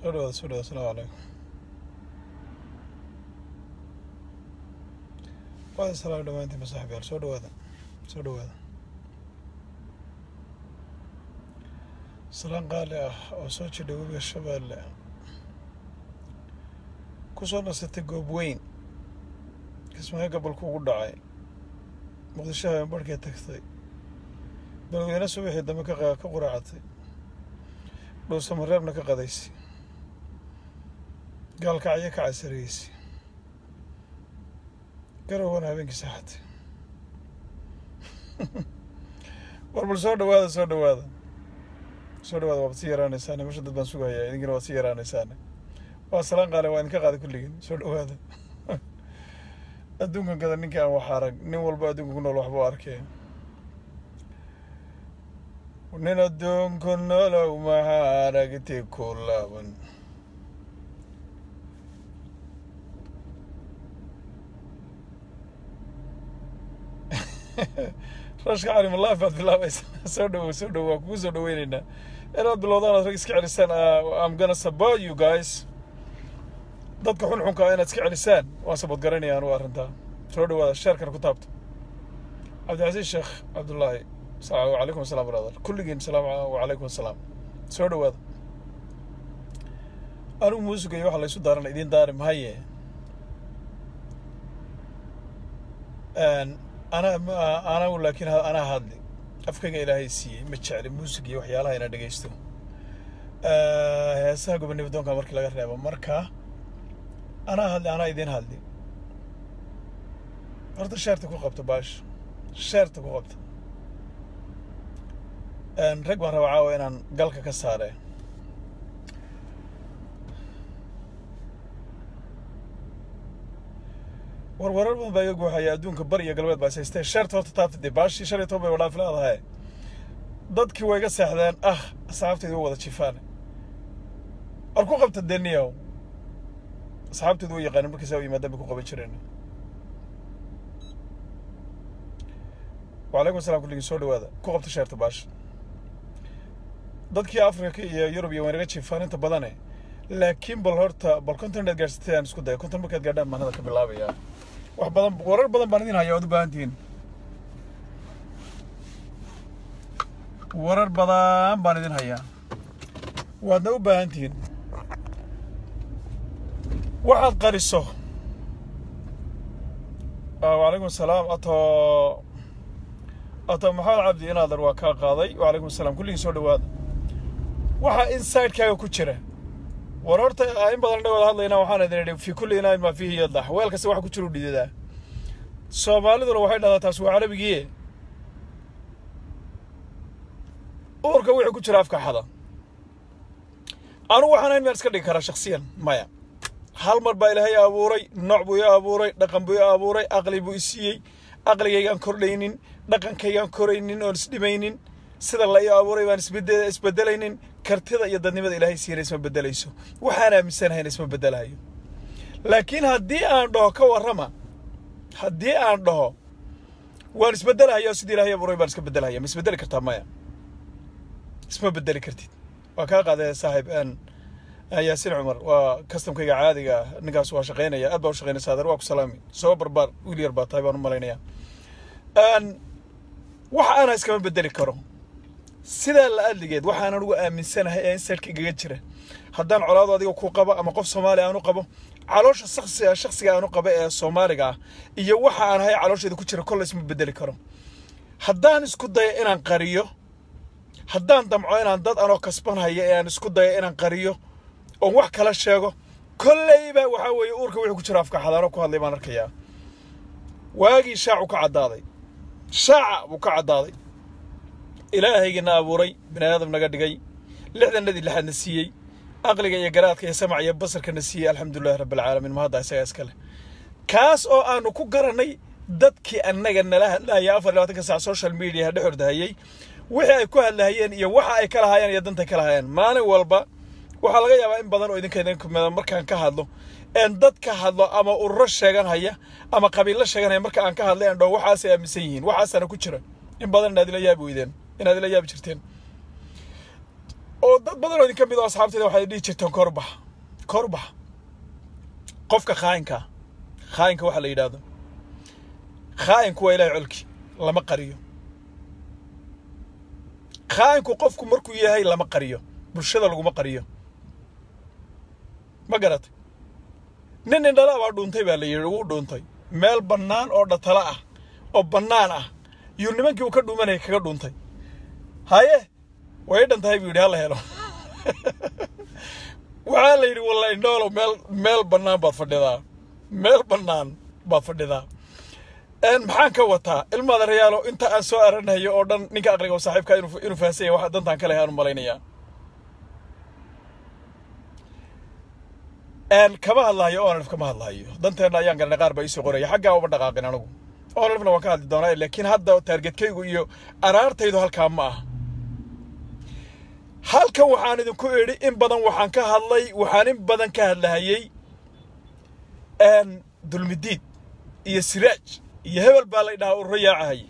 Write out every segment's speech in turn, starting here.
soo dhawaada soo dhawaada asalaamu calaykum waada salaam dhamaantiin masaaxiibyaal soo dhawaada soo dhawaada salaan qaali ah oo soo jidha webiga shabeelle ku soo nasatay goob weyn kismaayo gobolku ugu dhacay muqdisho habeen barhkee tagtay beledweyne subaxii dambe ka ka quraacatay dhuusamareebna ka qadaysay gaalkacyo ka casariyeysa garowana habeenkii saaxatay war bal soo dhawaada soo dhawaada soo dhawaada waad sii yaraanaysaane meesha dad baan sugahayaa idinkina waad sii yaraanaysaane waa salaan qaale waa idinka qaaday kulligiin soo dhawaada adduunkan kada ninkii aan wax arag nin walba adduunka ku nool waxbuu arkee nin adduunku nolow maxaa aragti ku laaban rashka cali malaaf baad bilaabaysaa soo dhawow soo dhawow waa kugu soo dhaweyneynaa inaad bilowdaan aad rag iska celisaan am gonna support you guys dadka xunxunka inaad iska celisaan waan sabad garanaya anugu arrintaa soo dhawaada sheerkana ku taabto cabdicasiis sheekh cabdullaahi wacalaykum assalam brother kulligiin salaam wacalaykum assalaam soo dhawaada anigu muusiga iyo waxa laysu daarana idiin daari mahaye ana anagu laakiin anaa hadli afkayga ilaahay siiyey ma jecli muusig iyo waxyaalaha ina dhegaysto heesaha gobonimo doonka markii laga reebo marka anaa hadli anaa idiin hadli horta sheerta ku qabto baash sheerta ku qabto rag baan rabaa caawa inaan galka ka saare warwarar badan baa iga guuxaya adduunka bari iyo galbeed baa is haystee sheerta horta taabta dee baashii shan iyo toban bay wadhaaf leedahay dadkii way iga seexdeen ah asxaabtaydu way wada jifaane war ku qabta deniyow asxaabtaydu way yaqaanin markii saa u yimaadaan bay ku qaban jireen wacalaykum assalam kulligii soo dhawaada ku qabta sheerta baasha dadkii afrika iyo yurub iyo waynaga jiifaan inta badane laakiin bal horta bal konton inaad gaadhsatay aan isku daya konton markaad gaadhaan baan hadal ka bilaabayaa wax badan warar badan baan idin haya waad u baahan tihiin warar badan baan idin hayaa waadna u baahan tihiin waxaad qariso wacalaykum asalaam ato ato maxamed cabdi inaadan waa kaa qaaday wacalaykum asalaam kulligii soo dhawaada waxaa insidekaaga ku jira war horta in badan dhawada hadlayna waxaan idin idhi fi kulli inaain maa fiihi yadax weel kasta waxa ku jira u dhidadaa soomaaliduna waxay dhahdaa taas waa carabigiie uurka wixii ku jira afka xada anugu waxaan ayn maan iska dhigi karaa shaksiyan maya hal mar baa ilaahay abuuray nooc buu i abuuray dhaqan buu i abuuray aqli buu i siiyey aqligaygaan kordhaynin dhaqankaygaan koraynin oon isdhimaynin sida la ii abuuray baan isbedelaynin kartida iyo dadnimada ilaahay siiyana isma bedelayso waxaan aaminsanahayn isma bedelahayo laakiin haddii aan dhaho ka warrama haddii aan dhaho waan isbedelahaya sidii ilaahay abuuray baan iska bedelahaya ma isbedeli kartaa maya isma bedeli kartid waa kaa qaadee saaxiib yaasiin cumar waa kastamkayga caadiga ah ninkaas waa shaqaynaya aad baa u shaqaynaysa adeer waa ku salaami soo barbaar wiil yar baa tahay baan u malaynayaa wax ana iskama bedeli karo sidaa la adligeed waxaan anugu aaminsanahay ee inserka igaga jira haddaan colaado adiga ku qabo ama qof soomaali aanu qabo caloosha shaksiga shaksiga aanu qabo ee soomaaliga ah iyo waxa aan ahay caloosheeda ku jira kolle isma bedeli karo haddaan isku dayo inaan qariyo haddaan damco inaan dad anoo kasbanhaya ee aan isku dayo inaan qariyo oon wax kala sheego kolleyba waxaa weeye uurka wixii ku jira afka xadaano ku hadlay baan arkayaa waagii shaacu ka caddaaday shaaca buu ka caddaaday ilaahaygiina abuuray bini aadam naga dhigay lixdanadii lixaadna siiyey aqliga iyo garaadka iyo samac iyo basarkana siiyey alxamdulilahi rabbilcaalamiin mahadda isagaa iskale kaas oo aanu ku garannay dadkii annaga nala hadlahaya afar labaatanka saac social mediaha dhex ordahayey wixii ay ku hadlahayeen iyo waxa ay ka lahaayeen iyo dantay ka lahaayeen maalin walba waxaa laga yaabaa in badan oo idinka idin kumida markaan ka hadlo een dad ka hadlo ama ururo sheeganhaya ama qabiillo sheeganhaya marka aan ka hadlay aan dhaho waxaasay aaminsan yihiin waxaasaana ku jira in badan inaad ila yaabi weydeen inaad ila yaabi jirteen oo dad badan oo idin ka mid oo asxaabteeda waxay dhihi jirteen korbax korbax qofka khaayinka khaayinka waxa la yidhaahdo khaayinku waa ilahay colki lama qariyo khaayinku qofku markuu yahay lama qariyo bulshada laguma qariyo ma garatay nin indhala baa dhuuntay baa la yidhi wuu dhuuntay meel bannaan oo dhatala ah oo bannaan ah yuu nimankii uu ka dhuumanayay kaga dhuuntay haye way dhan tahay buu yidhi hala helo waxaa la yidhi walla indhoolow meel meel bannaan baad fadhidaa meel bannaan baad fadhidaa maxaan ka wataa ilmaada rayaalo inta aan soo aranayo oo dhan ninka aqliga oo saaxiibka inuu inuu fahansan yahay waxa dantaan ka lehay aanu malaynayaa kama hadlahayo onalif kama hadlahayo danteenna ayaan garanay qaar baa iisoo qoraya xaggaa uma dhaqaaqin anigu onalifna waan ka hadli doonaa laakiin hadda taargetkaygu iyo araartaydu halkaa ma ah halkan waxaan idinku idhi in badan waxaan ka hadlay waxaan in badan ka hadlahayey dulmidiid iyo siraaj iyo hebel baa la dhahaa ururo yaacahaye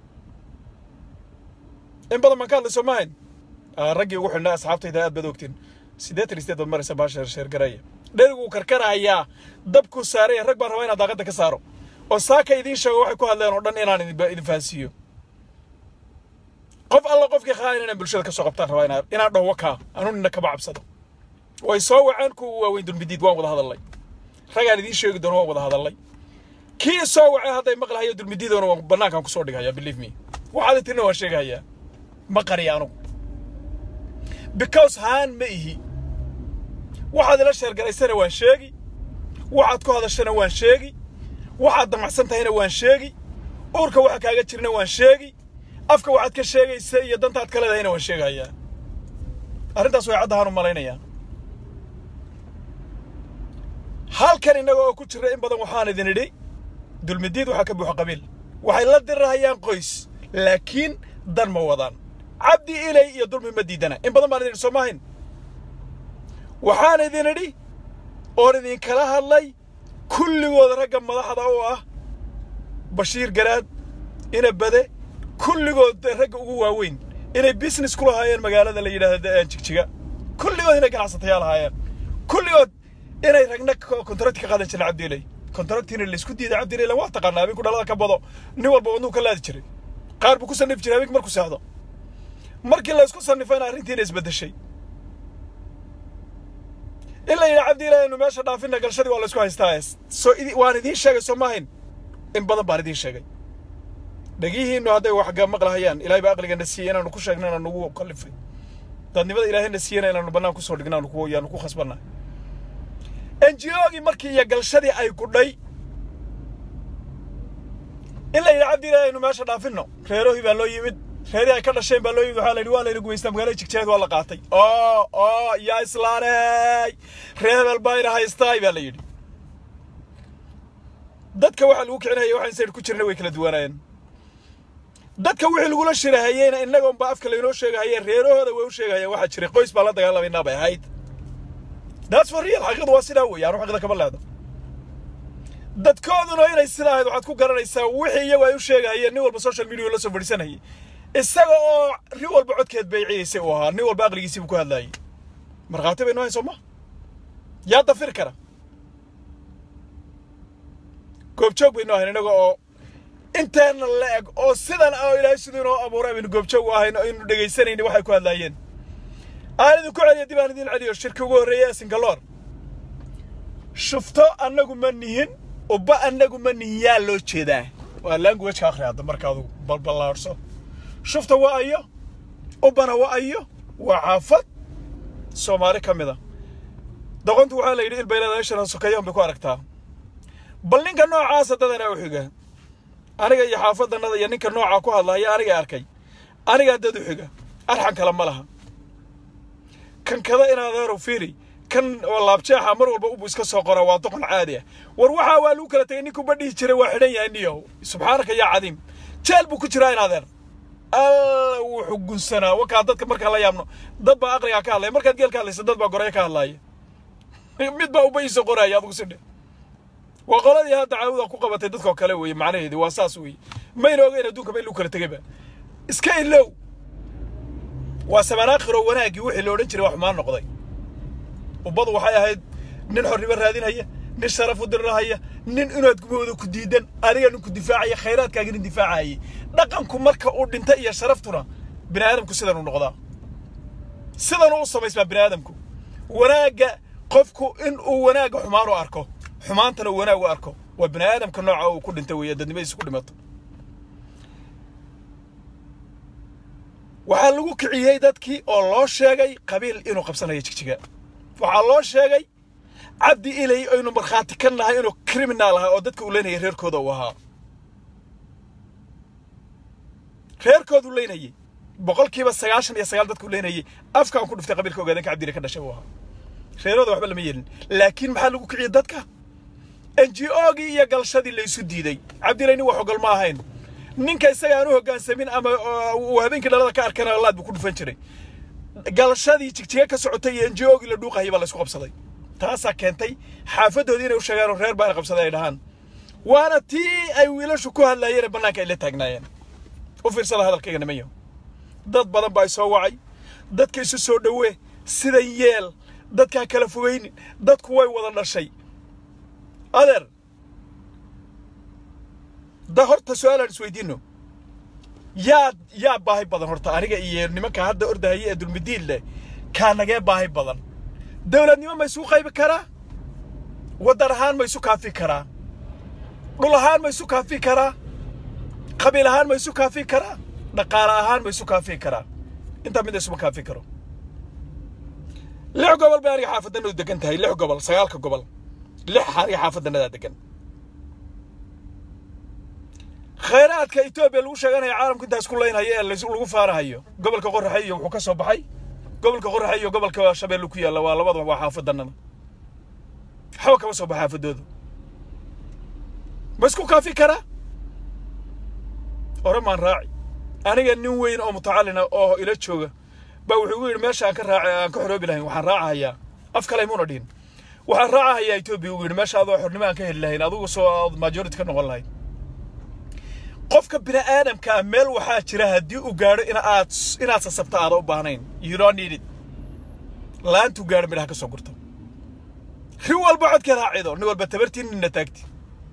in badan baan ka hadlay soo maahayn raggii ugu xidhnaa asxaabtayda aad baad ogtiin siddeetan iyo sideed baad maraysa baa sheer sheergaraya dherigu uu karkarahayaa dabkuu saaraya rag baan rabaa inaan daaqadda ka saaro oo saaka idiin sheego waxay ku hadleen oo dhan inaan idin fahansiiyo qof alla qofkii khaayan inaan bulshada ka soo qabtaan rabaa inaan inaan dhaho wakaa anuu nina kama cabsado way soo waceen kuwa waaweyn dulmidiid waan wada hadallay ragaan idiin sheegi doono waan wada hadallay kii soo wacay hadday maqlahayo dulmidiidoona waan bannaankaan kusoo dhighayaa believe me waxaad tirina waan sheegahayaa ma qariya anugu because haan ma ihi waxaad ila sheergaraysana waan sheegi waxaad ku hadashana waan sheegi waxaad damacsan tahayna waan sheegi uurka waxa kaaga jirna waan sheegi afka waxaad ka sheegaysa iyo dantaad ka leedahayna waan sheegahayaa arrintaas way caddahaan u malaynayaa halkan innaga oo ku jira in badan waxaan idin idhi dulmidiid waxaa ka buuxa qabiil waxay la dirahayaan qoys laakiin dan ma wadaan cabdi ilay iyo dulmi ma diidana in badan baan idin idhi soo maahayn waxaan idin idhi oon idinkala hadlay kulligood ragga madaxda oo ah bashiir garaad ina bade kulligood ragga ugu waaweyn inay business ku lahaayeen magaalada la yidhaahdo jigjiga kulligood inay ganacsatayaal ahaayeen kulligood inay ragna kontrakti ka qaadan jireen cabdiilay kontraktiina laysku diiday cabdiilay waa taqaanaa habeenku dhalada ka bado nin walba wadnuhu ka laadi jiray qaar buu ku sannifi jiray habeenki markuu seexdo markii laysku sannifayna arrintiina isbeddeshay in la yidhi cabdiilay inu meesha dhaafina galshadii waa laysku haystaa soo waan idiin sheegay soo maahayn in badan baan idiin sheegay dhagihiinnu hadday wax maqlahayaan ilaahay baa aqligana siiyey inaanu ku sheegna inaanu ugu kallifay dadnimada ilaahayna siiyena inaanu bannaan kusoo dhignaanu ku yaanu ku khasbannahay enjiogii markii iyo galshadii ay gudhay in la yidhi cabdiilaahi aynu meesha dhaafinno reerohii baa loo yimid reerihii ay ka dhasheen baa loo yimid waxaa la yidhi waa layna gumaystaa magaalada jigjeed waa la qaatay oo oo yaa islaaney reebel bayna haystaay baa la yidhi dadka waxaa lagu kicinaya waxaan sayr ku jirna way kala duwanaayeen dadka wixii lagula shirahayeyna innagoon baa afka laynoo sheegahayeen reerahooda way u sheegahayeen waxaa jiray qoys baan la dagaalamayna bay ahayd that's for real xaqiiqadu waa sidaa weeye anu xaqiiqda kama leedo dadkooduna inay sidaa ahayd waxaad ku garanaysaa wixii iyagu ay u sheegahayeen nin walba social media la soo fadhiisanayay isaga oo nin walba codkeed bayciyaysay uu ahaa nin walba aqligiisii buu ku hadlaayay markhaati bay noo hayn soo ma yaa dafiri kara goobjoog bay noo ahayn innaga oo inteena la eg oo sidan oo ilaahay siduu inoo abuuray baynu goobjoog u ahayn oo aynu dhegaysanayni waxay ku hadlaayeen aan idinku celiyo dib aan idin celiyo shirki ugu horreeya ee singaloor shufto annagu ma nihin ubba annagu ma nihin yaa loo jeedaa waa languageka akhri hadda marka adugu balballaarso shufta waa ayo ubbana waa ayo waa xaafad soomaali ka mid a doqontu waxaa la yidhi ilbayleeda ishana sokeeyoon bay ku aragtaa bal ninka noocaasa dadanaa u xiga aniga iyo xaafadannada iyo ninka noocaa ku hadlaya aniga arkay anigaa dad u xiga arxan kale ma laha kan kada inaadeerow fiiri kan oo laabjeexa mar walba ubu iska soo qora waa doqon caadi ah war waxaa waa lagu kala tegay ninkuu badhihi jiray waa xidhan yahay niyow subxaanaka yaa cadiim jeel buu ku jiraa inaadeer alla wuxuu gunsanaa wakaa dadka markaan la yaabno dad baa aqligaa ka hadlaya markaad geel ka hadlaysa dad baa goraya ka hadlaaya mid baa uba iisoo qoraya adigu sidhe waa qoladii hadda caawuda ku qabatay dadkoo kale weeye macnaheedii waa saas weeye mayna ogeyn adduunkaba in lagu kala tegayba iska ilow waa samanaakhiroo wanaaggii wixii la odhan jiray wax xumaan noqday ubbadu waxay ahayd nin xornimo raadinhaya nin sharaf u dirirahaya nin inaad gumahooda ku diidan adiga nin ku difaacaya khayraadkaaga nin difaacayay dhaqanku marka uu dhinta iyo sharaftuna bini aadamku sidan u noqdaa sidan u samaysmaa bini aadamku wanaagga qofku in uu wanaagga xumaan u arko xumaantana uu wanaag u arko waa bini aadamka nooca uu ku dhintay weeye dadnimadiisa ku dhimato waxaa lagu kiciyey dadkii oo loo sheegay qabiil inuu qabsanayo jigjiga waxaa loo sheegay cabdi ilay aynu markhaati ka nahay inuu criminal ahaa oo dadka uu leynayay reerkooda uu ahaa reerkoodu leynayay boqolkiiba sagaashan iyo sagaal dadku leynayay afkaan ku dhiftay qabiilka ogaadanka cabdile ka dhashay uu ahaa reerooda waxba lama yeelin laakiin maxaa lagu kiciyey dadka n g ogii iyo galshadii laysu diiday cabdilay nin wax ogol ma ahayn ninka isaga aan u hoggaansamin ama uu habeenkii dhalada ka arkana laad buu ku dhufan jiray galshadii jigjiga ka socotay iyo n g ogii la dhuuqayay baa laysku qabsaday taasaa keentay xaafadoodii inay u sheegaan oo reer baana qabsaday ay dhahaan waana tii ay wiilashu ku hadlaayeen ee bannaanka ay la taagnaayeen u fiirsada hadalkayga nimanyo dad badan baa soo wacay dadka isu soo dhowee sidan yeel dadkaa kala fogaynin dadku way wada dhashay adeer da horta su-aalaan isweydiino yaa yaa baahi badan horta aniga iyo nimanka hadda ordahaya ee dulmidiin leh kaa nagee baahi badan dowladnimo ma isu qaybi karaa waddan ahaan ma isu kaafi karaa dhul ahaan ma isu kaafi karaa qabiil ahaan ma isu kaafi karaa dhaqaale ahaan ma isu kaafi karaa intaa mid isuma kaafi karo lix gobol bay aniga xaafaddanadu degan tahay lix gobol sagaalka gobol lix aniga xaafadanadaa degan khayraadka etoobiya lagu sheeganaya caalamku intaas ku leynhayo ee lagu faarahayo gobolka qoraxe iyo wuxuu ka soo baxay gobolka qoraxe iyo gobolka shabeelle ku yaalla waa labadaba waa xaafadanada waxba kama soo baxa xaafadooda ma isku kaafi karaa ore maan raaci aniga nin weyn oo mutacallina oo ila jooga baa wuxuu igu yidhi meesha aan ka raaci aan ka xoroobi lahayn waxaan raacahayaa af kale imuuna dhihin waxaan raacahayaa etoobiya ugu yidhi meesha adoo xornimo aan ka heli lahayn adigu soo aad majority ka noqon lahayd qofka bini aadamkaa meel waxaa jira haddii uu gaadho in aad inaad sasabto aada u baahnayn you don't need it laantuu gaadho midhaha ka soo gurto ri walba codka raacido nin walba tabartii ninna taagti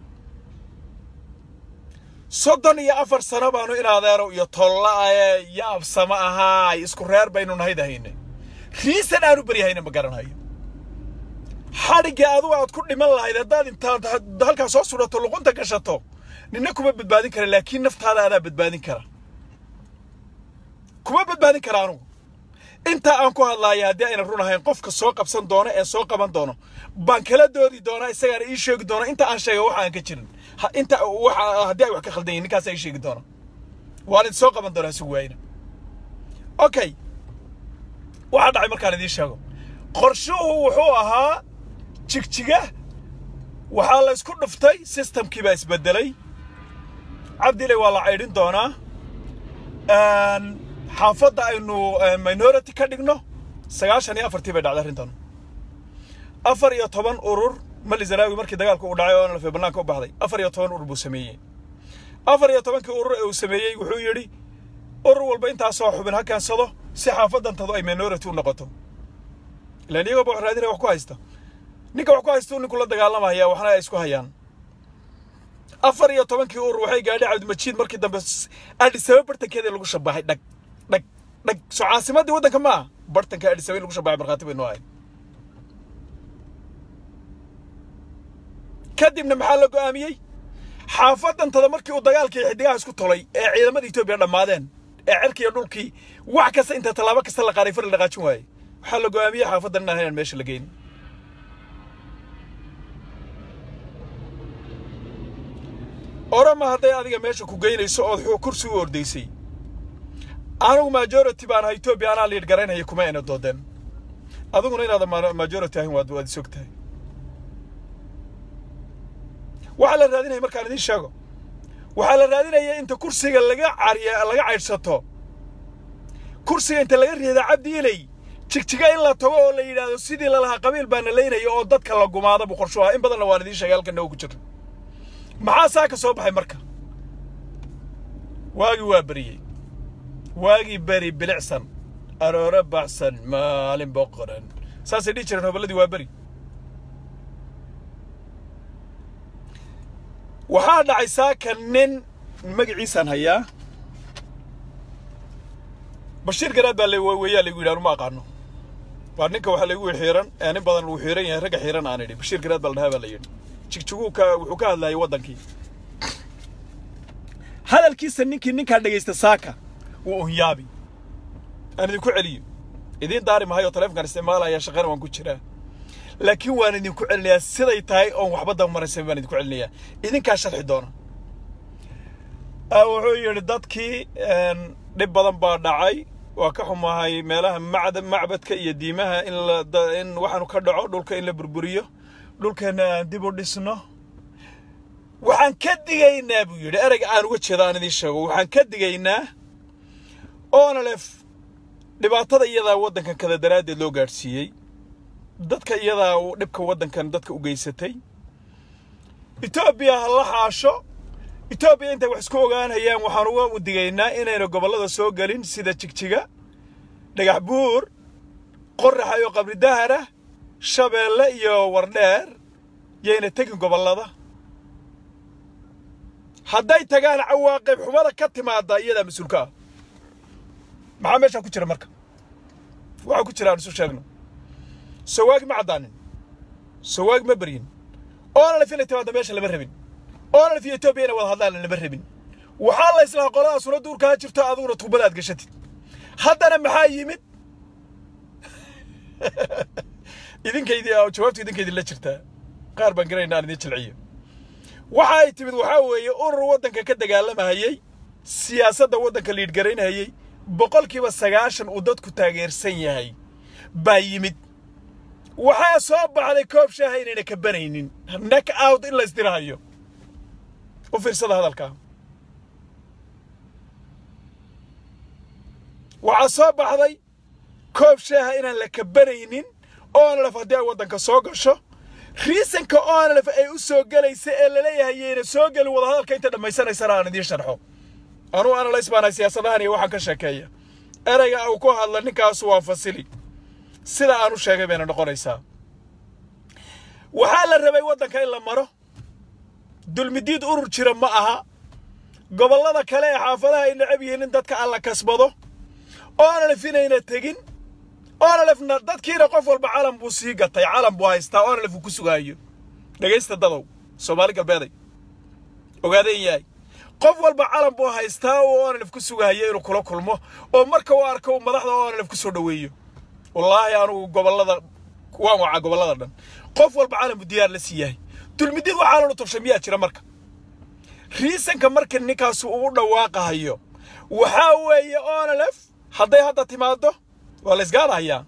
soddon iyo afar sano baanu in adeerow iyo tolla-aye yaabsama ahaay isku reer baynu nahayd ahayne riisan aanu beryahayna ma garanayo xadhiggii adugu aad ku dhiman lahayd haddaad intaad halkaa soo sudhato luqunta gashato ninna kuma badbaadin kara laakiin naftaada adaa badbaadin kara kuma badbaadin kara anugu intaa aan ku hadlaaya haddii ayna run ahayn qofka soo qabsan doono ee soo qaban doono baan kala doodi doonaa isagaana ii sheegi doona inta aan sheega waxa aan ka jirin inta waxa haddii ay wax ka khaldan yihin ninkaasa ii sheegi doona waan idin soo qaban doonaa si waayna okay waxaa dhacay markaan idiin sheego qorshuhu wuxuu ahaa jigjiga waxaa la isku dhuftay systemkii baa isbedelay cabdile waa la caydhin doonaa xaafadda aynu minority ka dhigno sagaashan iyo afartii bay dhacday arrintan afar iyo toban urur mali zanaawi markii dagaalku uu dhacay oo nalfe bannaanka u baxday afar iyo toban urur buu sameeyey afar iyo tobankii urur ee uu sameeyey wuxuu yidhi urur walba intaasoo xubin ha keensado si xaafadantadu ay minority u noqoto ilaan iyagooba wax raadinaya wax ku haysta ninka wax ku haysta ninku la dagaalamaya waxna ay isku hayaan afar iyo tobankii urur waxay gaadhay cabdimajiid markii dambe adhisaba bartankeeda lagu shabaxay dhag dhag dhag soo caasimaddii waddanka ma ah bartanka adhisaba in lagu shabaxay markhaati baynu ahay kadibna maxaa la go'aamiyey xaafadantada markii uu dagaalkii xidigaha isku tolay ee ciidamada etoobiya dhammaadeen ee cerkii iyo dhulkii wax kasta inta tallaabo kasta la qaaray far la dhaqaajin waayey waxaa la go'aamiyey xaafadan inaan inaan meesha la geyn orama hadday adiga meesha ku geynayso ood kursi u ordaysay anigu majority baan ahay etoobiya anaa liidh garaynaya kuma ayna doodeen adiguna inaadan majority ahayn waad waad isog tahay waxaa la raadinaya markaan idiin sheego waxaa la raadinaya inta kursiga laga cariya laga caydhsato kursiga inta laga riida cabdi ilay jigjiga in la tago oo la yidhaahdo sidii lalahaa qabiil baana leynaya oo dadka la gumaada buu qorshu ahaa in badanna waan idiin sheegay halkan nago ku jira maxaa saa ka soo baxay marka waagii waa beriyey waagii beri bilicsan aroore baxsan maalin boqoran saasay dhihi jireen hoballadii waa beri waxaa dhacay saaka nin magaciisaan hayaa bashiir garaad baa weeyaa laygu yidhi anuma aqaano waa ninka waxaa laygu yidhi xiiran ee nin badan uu xiiran yahay ragga xiiran aan idhi bashiir garaad baa la dhahaa baa la yidhi jigjiguu ka wuxuu ka hadlayay waddankii hadalkiisa ninkii ninkaa dhegaysta saaka wuu unyaabi aan idinku celiyo idiin daari mahayo taleefonkan isticmaalaya shaqana waan ku jiraa laakiin waan idinku celinayaa siday tahay oon waxba damaraysan baan idinku celinayaa idinkaa sharxi doona wuxuu yidhi dadkii dhib badan baa dhacay waa ka xumahay meelaha macda macbadka iyo diimaha in la in waxaanu ka dhaco dhulka in la burburiyo dhulkeenna aan dib u dhisno waxaan ka digaynaa buu yidhi ereyga aan uga jeeda aan idiin sheego waxaan ka digaynaa onalef dhibaatada iyadaa waddankan kada daraaddeed loo gaadhsiiyey dadka iyadaa dhibka waddankan dadka u geysatay etoobiya ha la xaasho etoobiya intay wax isku ogaanayaan waxaan uga digaynaa inayna gobollada soo gelin sida jigjiga dhagax buur qoraxa iyo qabri dahara shabeelle iyo wardheer yayna tegin gobollada hadday tagaan cawaaqib xumada ka timaada iyadaa mas-uulka ah maxaa meeshaa ku jira marka waxaa ku jira aan isu sheegno sawaagi ma caddaanin sawaagi ma beryin oonalif inay timaadda meesha lama rabin oonalif iyo etoobiya inay wada hadlaan lama rabin waxaa la islahaa qoladaasuna duurkaa jirto adiguna tuubada aad gashatid haddana maxaa yimid idinkaydii jawaabtu idinkaydii la jirtaa qaar baan garayna aan idin jilciyo waxa ay timid waxaa weeye urur waddanka ka dagaalamahayey siyaasadda waddanka liidhgaraynhayey boqolkiiba sagaashan uu dadku taageersan yahay baa yimid waxaa soo baxday koob shaaha inayna ka banaynin nak out in la isdirahayo u fiirsada hadalkaa waxaa soo baxday koob shaaha inaan la kabanaynin oonalef haddii ay waddanka soo gasho riisanka oonalef ay u soo gelaysa ee laleeyahay yayna soo gelin wadahadalka inta dhammaysanaysana aan idiin sharxo anuu analays baanahay siyaasadahan iyo waxaan ka sheekeeya ereyga uu ku hadla ninkaasu waa fasili sida aan u sheegay bayna noqonaysaa waxaa la rabay waddanka in la maro dulmidiid urur jira ma aha gobollada kale ee xaafadaha ay necab yihiin in dadka alla kasbado oonalef inayna tegin oonalefna dadkiina qof walba calam buu sii gatay calam buu haystaa oonalef uu ku sugaayo dhegaysta dadow soomaali galbeeday ogaadeen yahay qof walba calan buu haystaa uu oonalef ku sugahayo inuu kula kulmo oo marka uu arko uu madaxda oonalef ku soo dhoweeyo wallaahi anugu gobollada waan wacaa gobollada dhan qof walba calan buu diyaar la sii yahay dulmidid waxaa lanu tubshay miyaa jira marka riisanka marka ninkaasu uu dhawaaqahayo waxaa weeye oonalef hadday hadda timaaddo waa la isgaadahayaa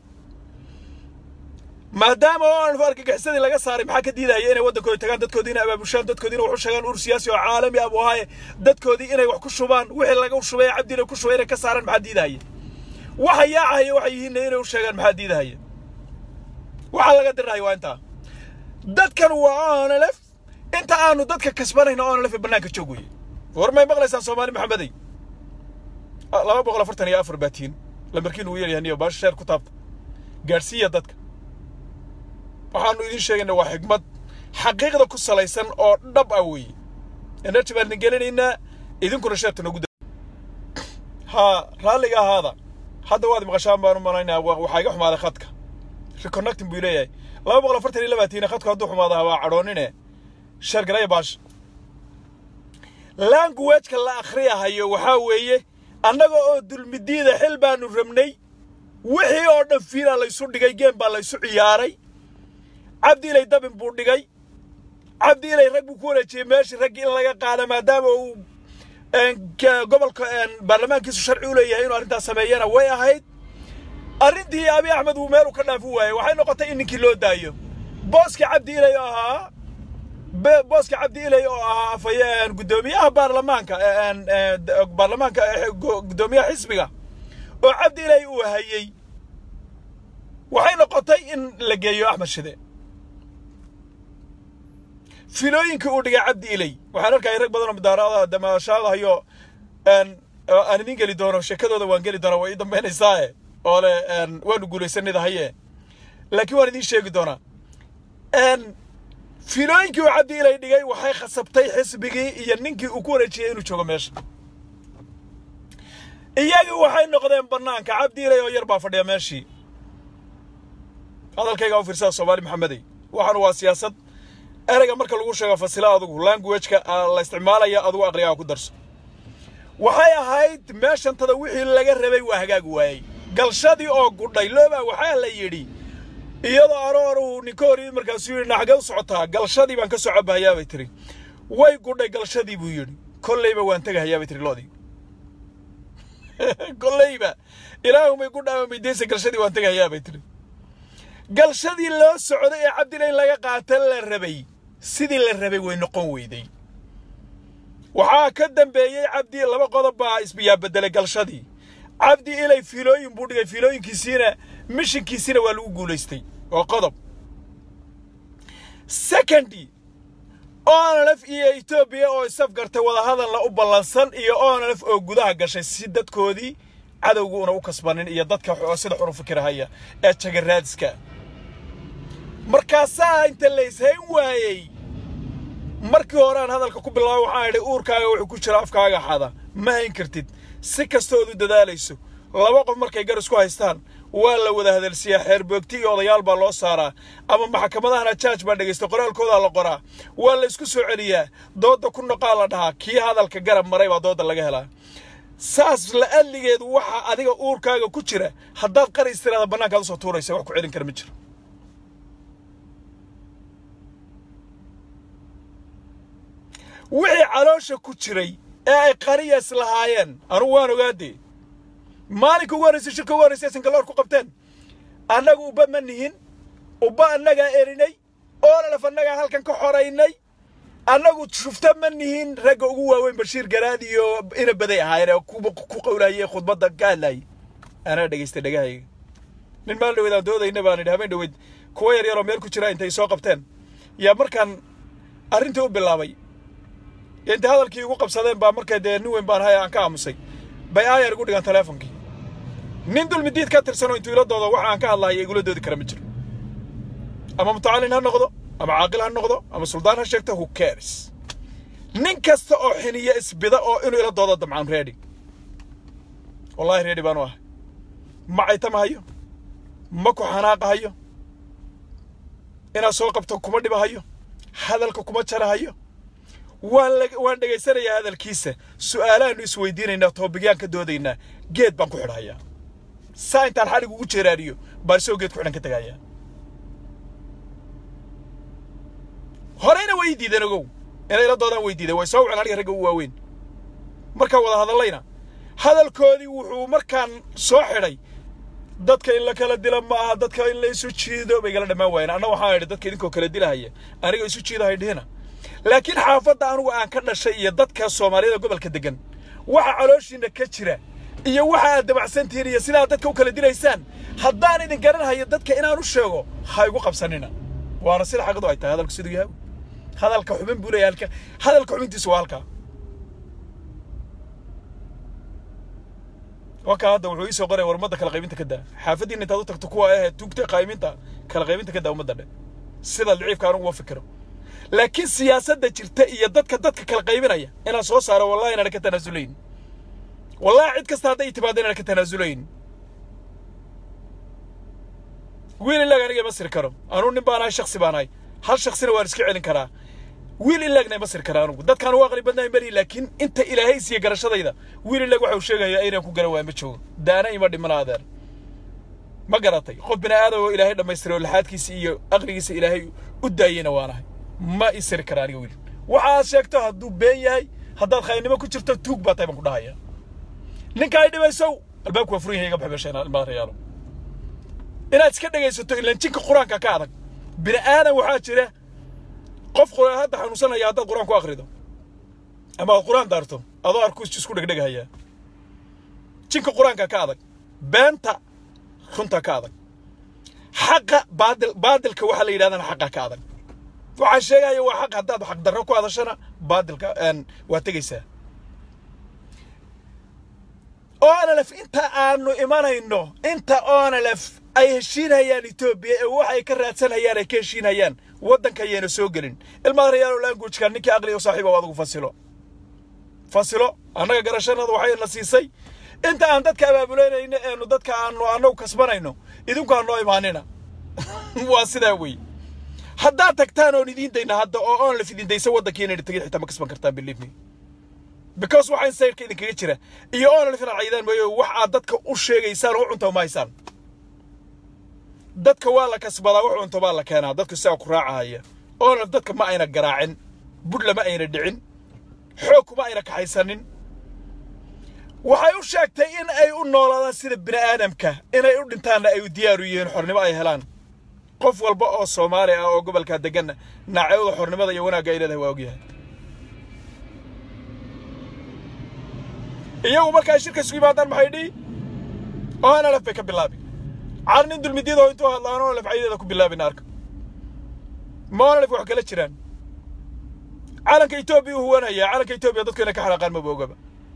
maadaama oonalef argagixisadii laga saaray maxaa ka diidahaya inay waddankooda tagaan dadkoodii inay abaabushaan dadkoodii inay wax u sheegaan ur siyaasi oo caalami ah buu ahaaye dadkoodii inay wax ku shubaan wixii laga shubay cabdiina ku shubay inay ka saaraan maxaa diidahaya waxa yaacahaya waxay yihiinna inay u sheegaan maxaa diidahaya waxaa laga dirahaya waa intaa dadkan waa oonalef inta aanu dadka kasbanayna oonalef ee bannaanka joog weye war may maqlaysaan soomaali maxamedey laba boqol afartan iyo afar baatiin lambarkiin uu yeelyahay niyo baasha sheer ku taabta gaadhsiiya dadka waxaanu idiin sheegaynaa waa xigmad xaqiiqda ku salaysan oo dhab ah weeye energy baan idin gelinaynaa idinkuna sheerta noogu haa raalliga ahaada hadda waad maqashaan baan u malaynaa waxaa iga xumaaday khadka reconnecting buu leeyahay laba boqol afartan iyo labaatiina khadku hadduu xumaadaha waa cadhoonine sheergaraya baasha languageka la akhriyahayo waxaa weeye annaga oo dulmidiida xil baanu rabnay wixii oo dhan fiilaa laysu dhigay geem baa laysu ciyaaray cabdi ilay dabin buu dhigay cabdi ilay rag buu ku wareejiyey meeshii raggii in laga qaada maadaama uu gobolka baarlamaankiisu sharci u leeyahay inuu arrintaas sameeyana way ahayd arrintii abi axmed uu meel u ka dhaafi waayey waxay noqotay in ninkii loo daayo booskii cabdi ilay oo ahaa booska cabdi ilay oo ahaa afhayeen guddoomiyaha baarlamaanka baarlamaanka guddoomiyaha xisbiga oo cabdi ilay uu hayey waxay noqotay in la geeyo axmed shide filooyinkii uu dhigay cabdi ilay waxaan arkaya rag badan oo mudaarada damaashaadahayo aan idiin geli doono sheekadooda waan geli doonaa way ii dambaynaysaae oo le waanu guulaysanida haye laakiin waan idiin sheegi doonaa filooyinkii uu cabdi ilay dhigay waxay khasabtay xisbigii iyo ninkii uu ku wareejiyey inuu joogo meesha iyagii waxay noqdeen bannaanka cabdi ilay oo yar baa fadhiya meeshii hadalkayga u fiirsada soomaali maxamedey waxaanu waa siyaasad ereyga marka lagu sheego fasila adugu languageka la isticmaalaya adugu aqrigaa ku darso waxay ahayd meeshantada wixii laga rabay waa hagaag waayey galshadii oo gudhay looba waxaa la yidhi iyadoo arooru ninka hor yimid markaasuu yidhi naxagee u socotaa galshadii baan ka soo cabahayaa bay tiri way gudhay galshadii buu yidhi kollayba waan tegahayaa bay tiri loodii kollayba ilaahumay gudhaa maydaysa galshadii waan tegahayaa bay tiri galshadii loo socday ee cabdila in laga qaata la rabay sidii la rabay way noqon weyday waxaa ka dambeeyey cabdi laba qodob baa isbiyaa bedelay galshadii cabdi ilay fiilooyin buu dhigay fiilooyinkiisiina mishinkiisiina waa lagu guulaystay oo qodob secondi onalef iyo etoobiya oo isafgartay wadahadalna u ballansan iyo onalef oo gudaha gashay si dadkoodii cadowguuna u kasbanin iyo dadka sida xunu fikirahaya ee jagaraadiska markaasaa inta la ishayn waayey markii hore aan hadalka ku bilaabo waxaan idhi uurkaaga wuxuu ku jira afkaaga xada ma hayn kartid si kastood u dadaalayso laba qof markay gar isku haystaan waa la wada hadalsiyaa xeerboogti iyo odayaal baa loo saaraa ama maxkamadahana jaaj baa dhegaysta qoraalkoodaa la qoraa waa la isku soo celiyaa doodda ku noqaa la dhahaa kii hadalka garab maray baa doodda laga helaa saas la adligeedu waxaa adiga uurkaaga ku jira haddaad qaris tiraada bannaankaad usoo tuuraysa wax ku celin kara ma jiro wixii caloosha ku jiray ee ay qariyas lahaayeen anugu waan ogaadee maalinka ugu horraysay shirka ugu horraysay sinkaloor ku qabteen annagu ubba ma nihin ubba annagaa erinay oololaf annagaa halkan ka xoraynay annagu shufta ma nihin ragga ugu waaweyn bashiir garaad iyo ina baday ahaayeen ee ku qowlaayay khudbadda ka hadlaayay anaa dhegaystay dhegahayga nin maalin dhaweed aan doodayna baan idhi habeen dhaweed kuwa yar yaroo meel ku jira intay soo qabteen yaa markaan arrintii u bilaabay intay hadalkii igu qabsadeen baa markay dee nin weyn baan ahay aan ka aamusay bay aayar igu dhigaan teleefonkii nin dulmidiid ka tirsanoo intuu ila doodo waxa aan ka hadlahaya igula doodi kara ma jiro ama mutacallin ha noqdo ama caaqil ha noqdo ama suldaan ha sheegto who cares nin kasta oo xiniya isbida oo inuu ila doodo damcaan ready wallahi ready baanu ahay ma caytamahayo ma ku xanaaqahayo inaad soo qabto kuma dhibahayo hadalka kuma jarahayo waan waan dhegaysanayaa hadalkiisa su'aalahaanu isweydiinaynaa toobigyaan ka doodaynaa geed baan ku xidhayaa saa intaan xadhig ugu jeeraariyo baan isagoo geed ku xidhan ka tegayaa horeyna way diideen ogow inay la doodaan way diideen way soo waceen aniga ragga u waaweyn markaan wada hadallayna hadalkoodii wuxuu markaan soo xidhay dadka in la kala dila ma aha dadka in la isu jiido bay igala dhammaan waayeen anna waxaan idhi dadka idinkoo kala dilahaya aniga isu jiidahay dhihina laakiin xaafadda anugu aan ka dhashay iyo dadka soomaaliyada gobolka degan waxa calooshiina ka jira iyo waxa aad dabacsantihiin iyo sidaa dadka u kala dilaysaan haddaan idin garanhayo dadka inaan u sheego ha igu qabsanina waana sida xaqadu ay tahay hadalku siduu yahay hadalka xubin buu leeyahay halka hadalka xubintiisu waa halkaa wakaa hadda wuxuu iisoo qoraya war ummadda kala qaybinta ka daa xaafaddiina intaad u tagto kuwa ahayd tuugta qayminta kala qaybinta ka daa ummadda dhe sida liciibka anugu ma fikiro laakiin siyaasadda jirta iyo dadka dadka kala qaybinaya inaan soo saaro wallahi inaan ka tanaasulayn wallahi cid kasta hadday timaado inaan ka tanaasulayn wiil ilaag aniga ima siri karo anuu nin baan ahay shaksi baan ahay hal shaksina waan iska celin karaa wiil ilaagna ima siri kara anugu dadkaan ugu aqli badnaay mari laakiin inta ilaahay siiya garashadayda wiil ilaag waxa uu sheegayaa inaan ku garan waaya ma joogo daana ima dhimana adeer ma garatay qof bini aadam oo ilaahay dhammaystiray oo laxaadkiisa iyo aqligiisa ilaahay u daayeyna waan ahay ma ii siri kara aniga wiil waxaad sheegto hadduu been yahay haddaad khaynimo ku jirto tuug baa tahay baan ku dhahaya ninka ay dhibaysow albaabku waa furan yahay iga bax meesha ilmaha reyaalo inaad iska dhegaysato ilaan jinka qur-aanka ka adag bini aadan waxaa jira qof hadda xanuunsanaya haddaad qur-aan ku akrido ama aad qur-aan daarto adoo arku isku dhegdhegahaya jinka qur-aanka ka adag beenta runta ka adag xaqa baadil baadilka waxaa la yidhahdana xaqa ka adag waxaa sheegaya waa xaq haddaad xaq darro ku hadashana baadilka waa tegaysaa onalef inta aanu imanayno inta onalef ay heshiinhayaan etoobiya ee waxay ka raadsanhayaan ay ka heshiinhayaan waddanka ayayna soo gelin ilmaad rayaalo languageka ninkii aqliga u saaxiiba adigu fasilo fasilo annaga garashanada waxayna siisay inta aan dadka abaabulanayno eenu dadka aanu annagu kasbanayno idinku ha noo imaanina waa sidaa wey haddaad tagtaan oon idiin dayna hadda oo onlef idin daysa waddankii inayna tegin xitaa ma kasban kartaan believe me because waxaan sayrka idinkaga jira iyo onlef inaad caydaan mooyo wax aad dadka u sheegaysaan oo u cunta ma haysaan dadka waa la kasbadaa wax cunto baa la keenaa dadku sidaa ku raacahaya onlef dadka ma ayna garaacin budhla ma ayna dhicin xoog kuma ayna kaxaysanin waxay u sheegtay in ay u noolaadaan sida bini aadamka inay u dhintaanna ay u diyaaru yihiin xornimo ay helaan qof walba oo soomaali ah oo gobolkaa deganna naacewda xornimada iyo wanaagga ay leedahay waa ogyahay iyagu marka ay shirka isugu yimaadaan maxay dhihi onlef bay ka bilaabi car nin dulmidyadoo intuu hadlaan onlef caydeeda ku bilaabina arka ma onlef wax kala jiraan calanka etoobiya u huwanaya calanka etoobiya dadku inay ka xanaaqaan maba ogaba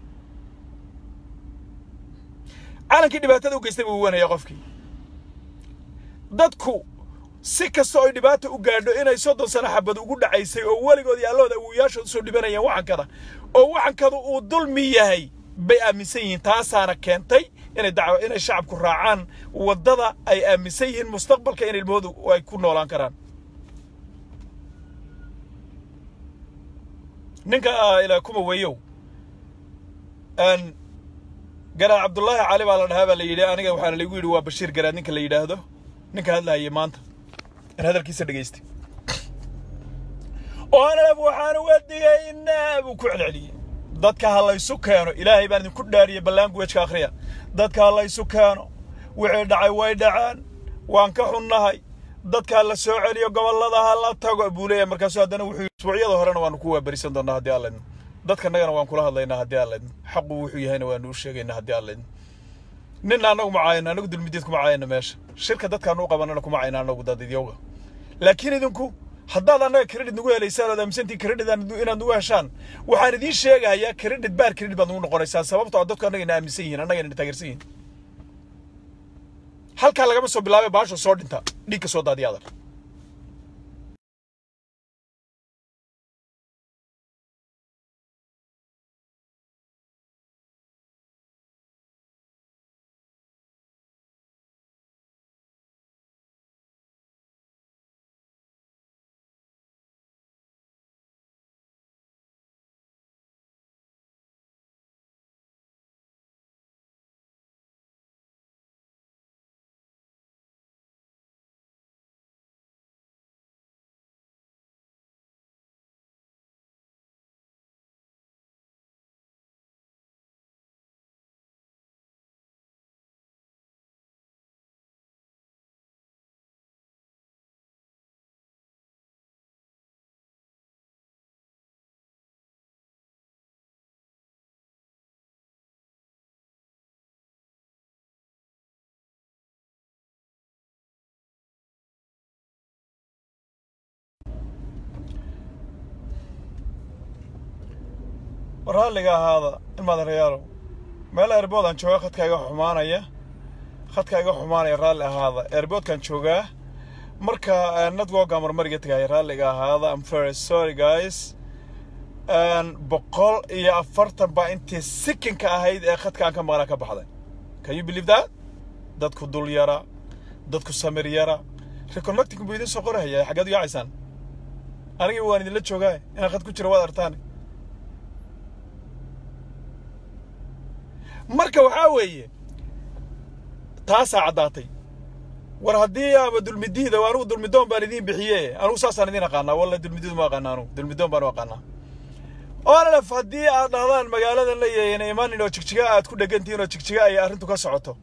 calankii dhibaatada u geystay buu huwanaya qofkii dadku si kasta oo ay dhibaata u gaadho inay soddon sano xabad ugu dhacaysay oo weligood iyo allahooda awowayaashood usoo dhibanayaan waxankada oo waxankada uu dulmi yahay bay aaminsan yihiin taasaana keentay inay dacwo inay shacabku raacaan waddada ay aaminsan yihiin mustaqbalka in ilmahoodu ay ku noolaan karaan ninka ilaa kuma weyow garaad cabdullaahi cali baa la dhahaa baa la yidhi aniga waxaana lagu yidhi waa bashiir garaad ninka la yidhaahdo ninka hadlaayay maanta in hadalkiisa dhegaystay oonalab waxaan uga digaynaa buu ku celceliyey dadka ha laysu keeno ilaahay baan idinku dhaariyey ballaanguwejka akhriya dadka ha laysu keeno wixii dhacay way dhacaan waan ka xunnahay dadka ha la soo celiyo gobollada ha la tago buu leeyahay markaasu haddana wuxuu isbuucyada horena waanu ku waaberisan doonaa haddii aan laydno dadkanagana waan kula hadlaynaa haddii aan laydno xaqu wuxuu yahayna waanu u sheegaynaa haddii aan laydno ninna annagu ma caayano annagu dulmideed kuma caayano meesha shirka dadkaanu u qabanana kuma cayna annagu dadidyowga laakiin idinku haddaad annaga credit nagu helaysaan ood aaminsantiin credit inaad nagu heshaan waxaan idiin sheegayaa credit baar credit baad nagu noqonaysaan sababtoo a dadku annagayna aaminsan yihiin annagayna taageersan yihiin halkaa lagama soo bilaabay baasho soo dhinta dhiigka soo daadiya adag raalliga ahaada ilmaada rayaalow meel eerboodaan joogaa khadka iga xumaanaya khadka iga xumaanaya raalli ahaada eerboodkaan joogaa marka networka marmariga tagaaya raalliga ahaada am very sorry guys boqol iyo afartan baa intii sikinka ahayd ee khadkaan ka maqnaa ka baxday can you believe that dadku dul yara dadku samir yara reconnecting buu idin soo qorahaya xaggeed u yaacaysaan anigii waan idinla joogaa inaan khad ku jiro waad artaan marka waxaa weeye taasaa caddaatay war haddii aaba dulmidiida anugu dulmidoon baan idiin bixiye anugu saasaan idiin aqaanaa walla dulmidiidu ma aqaana anugu dulmidoon baan u aqaanaa onlef haddii aad dhahdaan magaaladan la yeeyana imanin oo jigjiga aad ku dhegantihiin oo jigjiga ay arrintu ka socoto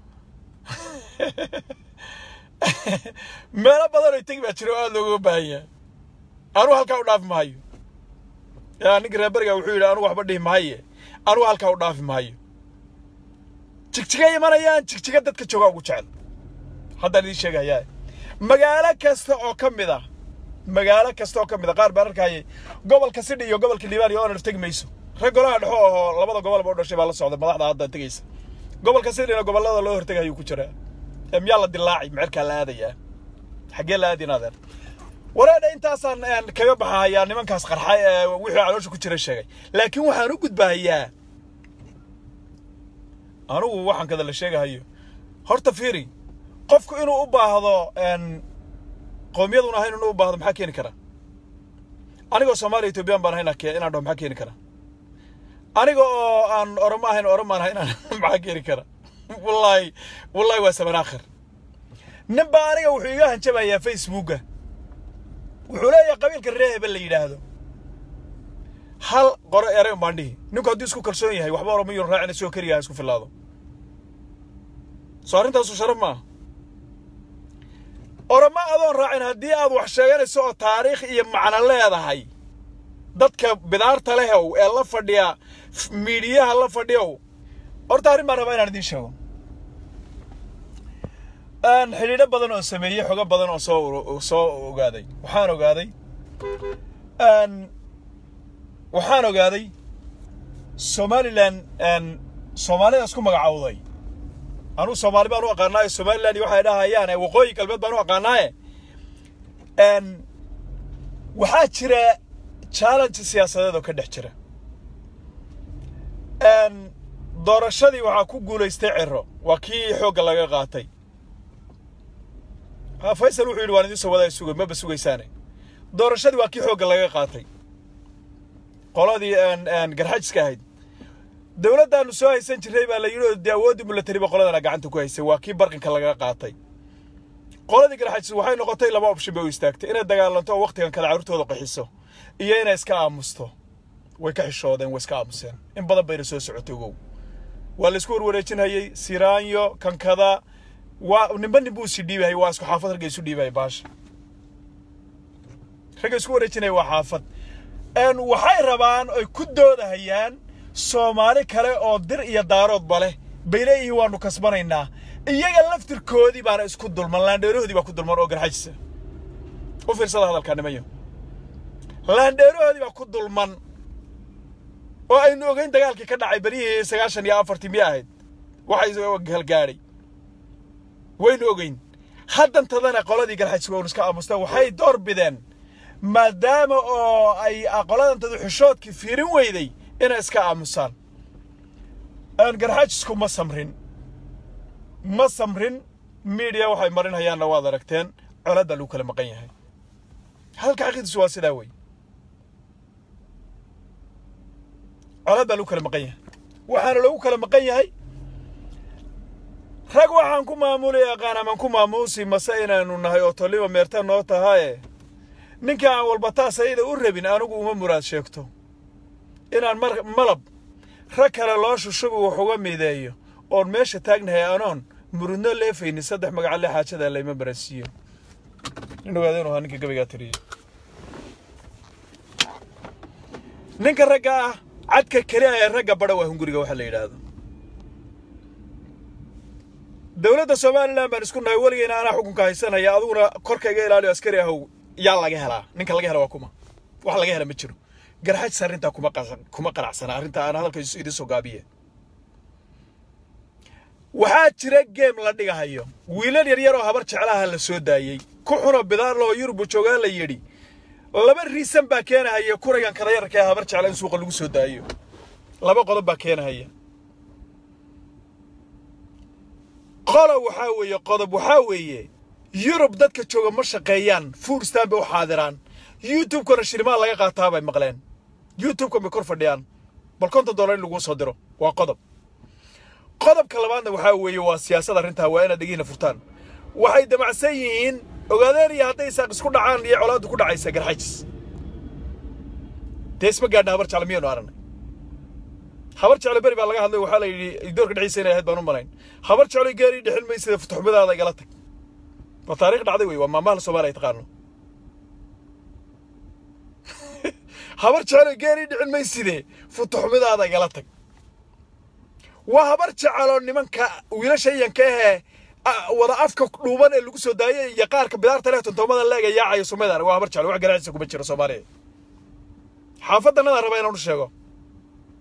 meelo badan oo tegi baa jira oo aad looga baahan yahay anugu halkaa u dhaafi mahayo yaa ninka reeberiga wuxuu yidhi anugu waxba dhihi mahaye anugu halkaa u dhaafi mahayo jigjiga imanayaan jigjiga dadka joogaa ugu jecel haddaan idiin sheegayaa magaalo kasta oo ka mid ah magaalo kasta oo ka mid ah qaar baan arkayay gobolka sidhi iyo gobolka liibaan iyo onaf tegi mayso rag golaha dhexo oo labada gobolba u dhashay baa la socda madaxda hadda tegaysa gobolka sidina gobollada loo hortegay ayuu ku jiraa ee miyaa la dilaacay mecerkaa la aadayaa xaggee la aadin adeer wareedha intaasaan kaga baxahayaa nimankaas qarxay ee wixii caloosha ku jira sheegay laakiin waxaan u gudbahayaa anigu waxaan kada la sheegahayo horta fiiri qofku inuu u baahdo qowmiyadun ahayn inuu u baahdo maxaa keeni kara anigoo soomaaliya ethoobiyan baan ahayn inaan dhaho maxaa keeni kara aniga oo aan oromo ahayn oromaan ahay inaan maxaa keeni kara wallaahi wallaahi waa saban aakhir nin baa aniga wuxuu iga hanjabayaa facebooka wuxuu leeyahay qabiilka ree hebel la yidhaahdo hal qoro eray un baan dhihi ninku hadduu isku kalsoon yahay waxba oromo yun raacina soo keliya ha isku filaado soo arrintaasu sharaf maaha oromo adoon raacin haddii aad wax sheeganayso oo taariikh iyo macno leedahay dadka bidaarta lehow ee la fadhiya miidiyaha la fadhiyow horta arrin baan rabaa inaan idiin sheego xidhiidho badan oo sameeyey xogo badan oo soo soo ogaaday waxaan ogaaday waxaan ogaaday somalilan soomaalida isku magacawday anuu soomaali baan u aqaanaaye somaliland iyo waxay dhahayaan waqooyi galbeed baan u aqaanaaye waxaa jira challenge siyaasadeed oo ka dhex jira doorashadii waxaa ku guulaystay ciro waa kii xoogga laga qaatay faysal wuxuu yidhi waan idiin soo wadaa sugay maba sugaysaane doorashadii waa kii xoogga laga qaatay qoladii garxajiska ahayd dowladdaanu soo haysan jirray baa la yidhi oo dee awooddii milatariba qoladana gacanta ku haysay waa kii barqinka laga qaatay qoladii garxajis waxay noqotay laba option bay u istaagtay inay dagaalanto oo wakhtigan kale carruurtooda qaxiso iyo inay iska aamusto way ka xishoodeen way iska aamuseen in badan bayna soo socotay ogow waa la isku warwareejinhayey siraanyo kankada waa ninba nin buu isi dhiibahayay waa isku xaafad ragga isu dhiibahaya baasha ragga isku wareejinaya waa xaafad waxay rabaan oy ku doodahayaan soomaali kale oo dir iyo daaroodba leh bay leeyihiin waanu kasbanaynaa iyaga laftirkoodii baana isku dulman laandheerahoodii baa ku dulman oo garxajisa u fiirsada hadalkaa nimayo laandheerahoodii baa ku dulman oo aynu ogeyn dagaalkii ka dhacay beryihii sagaashan iyo afartii miya ahayd waxay halgaadhay waynu ogeyn haddantadana qoladii garxajis waynu iska aamusteen waxay door bideen maadaama oo ay qoladantadu xishoodkii fiirin weyday inay iska aamusaan garxajisku ma samrin ma samrin miidiya waxay marinhayaanna waad aragteen colaad baa lagu kala maqan yahay hadalka xaqiidiisu waa sidaa wey colaad baa lagu kala maqan yahay waxaana lagu kala maqan yahay rag waxaan ku maamuli aqaan amaan ku maamuusi mase inaanu nahay oo toliba meerta noo tahaye ninka aan walba taas ayada u rabin anigu uma muraad sheegto inaan mar malab rag kale loo shushubi wax uga mideeyo oon meesha taagnahay anoon murudno leefaynin saddex magacalle xaajada layma baransiiyo nin ogaada inuu ahaa ninka gabaygaa tiriyey ninka ragga ah cadka keli ah ee ragga badha waa hunguriga waxa la yidhaahdo dowladda somalilan baan isku nahay weligeyna anaa xukunka haysanaya adiguna korka iga ilaaliyo askari ahow yaa laga helaa ninka laga hela waa kuma wax laga hela ma jiro garxajis arrintaa kuma kuma qanacsana arrintaa aan hadalka idiin soo gaabiye waxaa jira geem la dhigahayo wiilal yaryar oo habar jeclaha la soo daayey ku xuno bidaarloo yurubu joogaa la yidhi laba riisan baa keenahaya kuragan kala yararka ee habar jecla in suuqa lagu soo daayo laba qodob baa keenahaya qola waxaa weeye qodob waxaa weeye yurub dadka jooga ma shaqeeyaan fuurstaan bay u xaadiraan youtube-kana shirimaa laga qaataa bay maqleen youtube-kan bay kor fadhiyaan bal konton dollar in laguu soo diro waa qodob qodobka labaadna waxaa weeye waa siyaasad arrintaa waa inaad dhegiina furtaan waxay damacsan yihiin ogaadeen iyo hadday isaaq isku dhacaan iyo colaaddu ku dhacaysa garxajis dee isma gaadhna habar jecla miyaynu aragnay habar jeclo beri baa laga hadlay waxaa la yidhi doorka dhexdiisa inay ahayd baan u malayn habar jeclo geeri dhexin maysida futuxumadaada igala tag waa taariikh dhacday wey waa maamaha soomaaliya taqaano habar jeclo geeri dhicin mayside futuxumadaada igala tag waa habar jecelo nimanka wiilasha iyanka ahee wada afka dhuuban ee lagu soo daayay iyo qaarka bidaarta leh tontoomada leega yaacayo sumadan waa habar jeclo wax garaacisa kuma jiro soomaaliya xaafaddanadaan raba inaan u sheego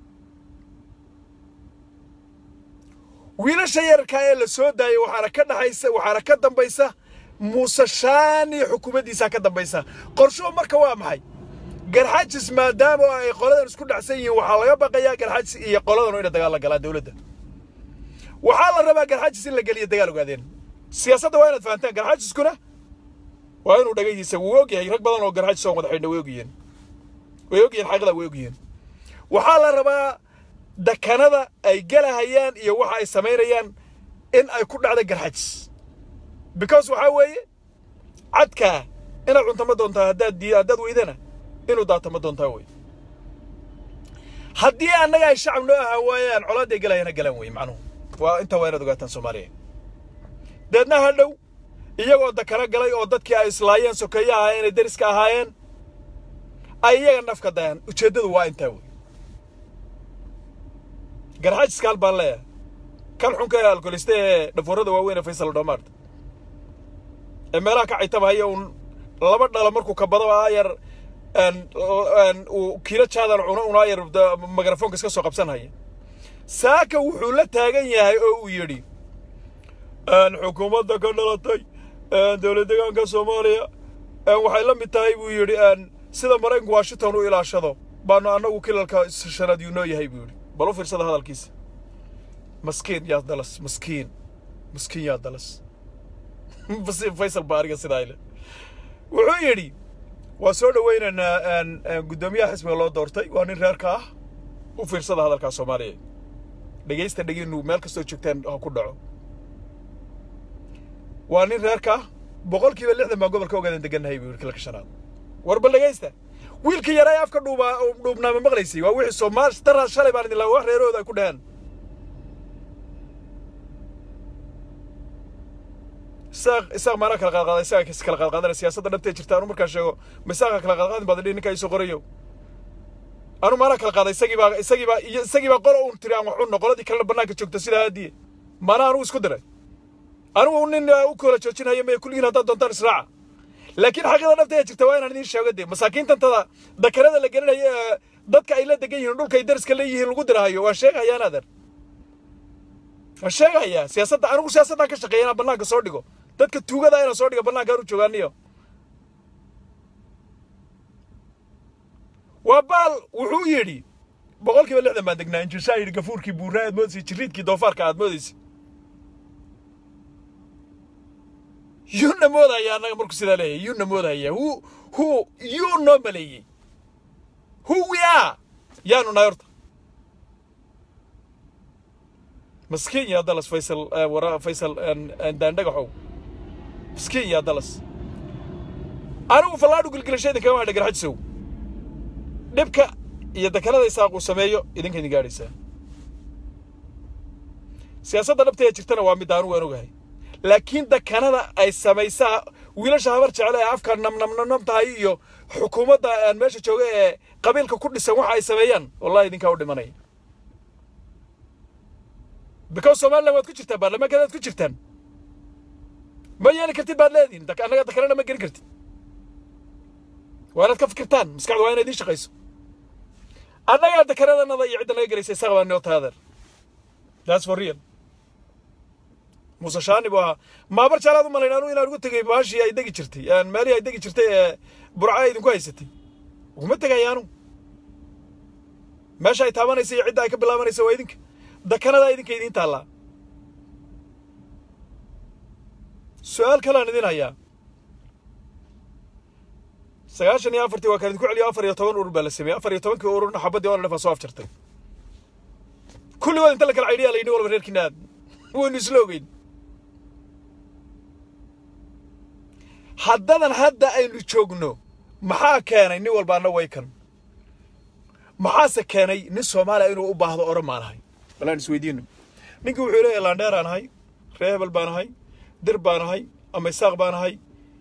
wiilasha yararkaa ee la soo daayay waxaana ka dhaxaysa waxaana ka dambaysa muuse shaani xukuumaddiisaa ka dambaysa qorshuhu marka waa maxay garxajis maadaama ay qoladan isku dhacsan yihiin waxaa laga baqayaa garxajis iyo qoladanu inay dagaal la galaan dowladda waxaa la rabaa garxajis in la geliyo dagaal ogaadeen siyaasadda waa inaad fahantaan garxajiskuna waa inuu dhagaydiisa wuu ogyahay rag badan oo garxajis oo wada xidhna way ogyihiin way ogyihiin xaqidaa way ogyihiin waxaa la rabaa dakanada ay galahayaan iyo waxa ay samaynayaan in ay ku dhacda garxajis because waxaa weeye cadkaa inaad cunto ma doontaa haddaad di haddaad weydana inuu daato ma doontaa wey haddii annaga ay shacab noo ahaa waayaan colaaday galayana galaan wey macnuhu waa intaa waa inaad ogaataan soomaaliya deedna ha dhow iyagoo dakana galay oo dadkii ay islaayeen sokeeye ahaayeen ay deriska ahaayeen ay iyaga nafka dayaan ujeeddadu waa intaa wey garxajiska hal baan leeyahay kan xunka ee alkoliste ee dhafoorada waaweyn ee faysal dhomaarta ee meelaha ka caytabahaya uun laba dhalo markuu kabado aayar uu kiilo jaadan cuno un aayar mikrafoonka iska soo qabsanhaya saaka wuxuu la taagan yahay oo uu yidhi xukuumadda ka dhalatay dowlad deegaanka soomaaliya waxay la mid tahay buu yidhi sida maraykanku washington u ilaashado baanu annagu kilalka shanaad yuu noo yahay buu yidhi bal u fiirsada hadalkiisa maskiin yaa dalas maskiin maskiin yaa dalas faysal baa ariga sidaa ile wuxuu yidhi waa soo dhowaynaynaa guddoomiyaha xisbiga loo doortay waa nin reerka ah u fiirsada hadalkaa soomaaliya dhegaysta dheginu meel kastoo joogtaan ha ku dhaco waa nin reerka ah boqol kiiba lixdan baan gobolka ogaadan degannahay buu yidhi kilalka shanaad war bal dhegaysta wiilka yara ee afka dhuubaa dhuubnaama maqlaysay waa wixii soomaal daraas shalay baan idin lahaa wax reerahooda ay ku dhaheen isaaq isaaq maanaa kala qaadqaaday isaga kala qaadqaadana siyaasadda dhabtee jirta anu markaa sheego ma isaaqa kala qaadqaadin baad idhi ninkaa isoo qorayo anu maanaa kala qaaday isagii baa isagii baa iyo isagii baa qolo uun tiri aan wax cunno qoladii kalena bannaanka joogta sidaa haadiye maanaa anugu isku diray anigu nin u kala joojinaya maya kulligiin haddaad doontaan israaca laakiin xaqiida dhabta ee jirta waa inaan idiin sheego dee masaakiintantada dakarada la gelinayo ee dadka ay la degan yihiin dhulka ay dariska leeyihiin lagu dirahayo waan sheegahayaan adeer waan sheegahayaa siyaasadda anigu siyaasaddaan ka shaqeeya inaan bannaanka soo dhigo dadka tuugada inaan soo dhigo bannaankaan u joogaaniyo waa baal wuxuu yidhi boqol kiiba lixdan baan degnaa injirsaa yidhi gafuurkii buurnaa aad moodaysa jiriidkii doofaarka aad moodaysa yuuna moodaya annaga markuu sidaa leeyahay yuuna moodaya hu hu yuu noo maleeyey hu we are yaanu nahay horta maskiin yaa dalas faysal wara faysal daandhagaxow maskiin yaa dalas anigu fallaadhu gilgilasho idinkama hadha garxajisow dhibka iyo dakanada isaaquu sameeyo idinka idin gaadhaysaa siyaasadda dhabta ee jirtana waa mid aanu waan ogahay laakiin dakanada ay samaysaa wiilasha habar jecle ee afka namnamnam tahay iyo xukuumadda aan meesha jooga ee qabiilka ku dhisan waxa ay sameeyaan wallahi idinkaa u dhimanaya because somaliland waad ku jirtaan baarlamaankeeda waad ku jirtaan ma yeeli kartid baad leedihin annaga dakanana ma gelin kartid waa inaad ka fikirtaan maskaxda waa inay idiin shaqayso annagaa dakanadanada iyo cidda naga gelaysa isaga baa noo taadeer that's for real muuse shaani buu ahaa maabar jaalaad u malayn anu inaan ugu tegay baashii ay degi jirtay meelihii ay degi jirtay ee burca ay idinku haysatay uguma tegaya anu meesha ay taabanaysa iyo cidda ay ka bilaabanaysa waa idinka dakanadaa idinka idiin taallaa su-aal kalean idin hayaa sagaashan iyo afartii waa kaan idinku celiyo afar iyo toban urur baa la sameeyey afar iyo tobankii ururna xabaddii oo dhan soo afjartay kulligood inta la kala caydhiyaa la yidhi walba reerkiina aad waynu isla ogeyn haddadan hadda aynu joogno maxaa keenay nin walba anna way kan maxaase keenay nin soomaaliya inuu u baahdo oran maan ahay balaan isweydiino ninkii wuxuu leeyahay laandheeraan ahay ree hebel baan ahay dir baan ahay ama isaaq baan ahay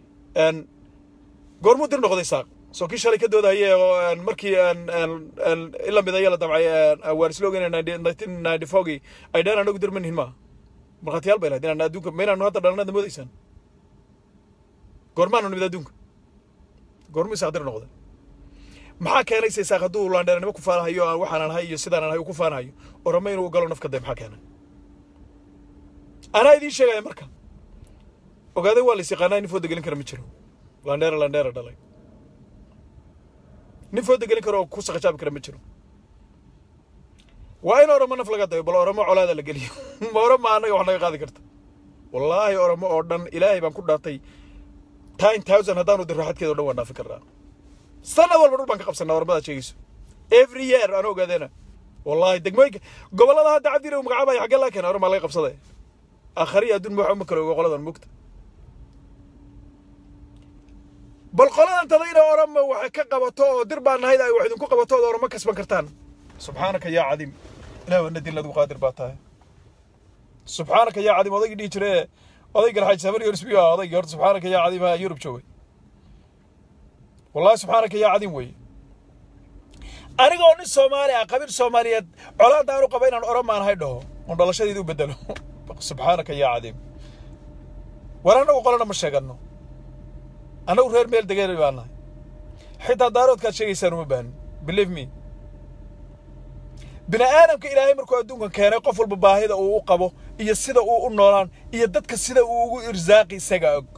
goormuu dir noqday isaaq soo kii shalay ka doodahaye oo markii ila midaya la damcay waan isla ogeyn nineteen ninety fogii ay dheen anagu dir manihin maaha markhaatiyaal bay lahayd inaan adduunka ma inaanu hadda dhalanada moodaysaan goormaanu nimid adduunka goormuu isaaq dir noqday maxaa keenaysa isaaq hadduu laandheernimo ku faanahayo aan waxaanan ahay iyo sidaanan ahay uu ku faanahayo orama inuu galo nafka day maxaa keenay anaa idiin sheegaya marka ogaaday waa lais yaqaanaa nin fooda gelin kara ma jiro landheera landheera dhalay nin fooda gelin kara oo ku saqajaabi kara ma jiro waa in oramo naf laga dayo bal oramo colaada la geliyo ma orama annaga wax naga qaadi karta wallaahi oramo oo dhan ilaahay baan ku dhaartay ten thousand haddaanu diro xadkeeda o dhan waan dhaafin karnaa sanad walba dhul baan ka qabsanaa oramadaad sheegayso every year aan ogaadeena wallaahi degmooyinka gobollada hadda cabdire uu magacaabaya xaggee laga keena oramaa laga qabsaday aakhariya adduun ma waxba ma kale ogo qoladan mugta bal qoladan tadayna orama waxay ka qabato oo dir baa nahayd ay wax idinku qabato ood orama kasban kartaan subxaanaka yaa cadiim ilaah waa nadin ladu qaadir baa tahay subxaanaka yaa cadiim odaygii dhihi jire odaygan xaaj sabar yorsbiyo ah odaygii horta subxaanaka yaa cadiim ha yurub joogay wallahi subxaanaka yaa cadiim weeye anigoo nin soomaali ah qabiil soomaaliyeed colaadaan u qaba inaan oramaan hay dhaho oon dhalashadeeda u bedelo subxaanaka yaa cadiim war annagu qolana ma sheeganno annagu reer meel degeen baan nahay xitaa daaroodkaad sheegaysaan uma baahin believe me bini aadamka ilaahay markuu adduunkan keenay qof walba baahida uu u qabo iyo sida uu u noolaan iyo dadka sida uu ugu irsaaqi isaga og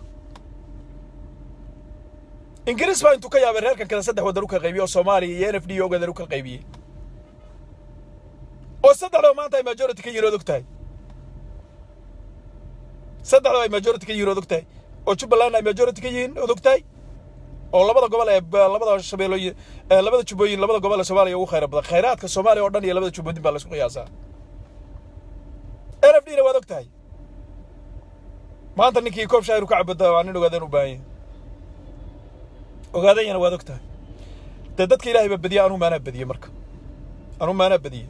ingiriis baa intuu ka yaabay reerkan kale saddex waddan u kala qaybiyey oo soomaaliya iyo n f d ogadan u kala qaybiyey oo saddexdaba maanta ay majority ka yihiin ood og tahay saddexdaba ay majority ka yihiin ood og tahay oo jubbaland ay majority ka yihiin ood og tahay oo labada gobol ee labada shabeellooyin labada jubbooyin labada gobol ee soomaaliya ugu khayra badan khayraadka soomaaliya oo dhan iyo labada jubbooyin baa laisku qiyaasaa n f d na waad og tahay maanta ninkii koob shaahiru ka cabada waa nin ogaadeen u baahan yahay ogaadanyana waad og tahay dee dadka ilaahay baa badiye anuu maanaa badiyey marka anuu maanaa badiyey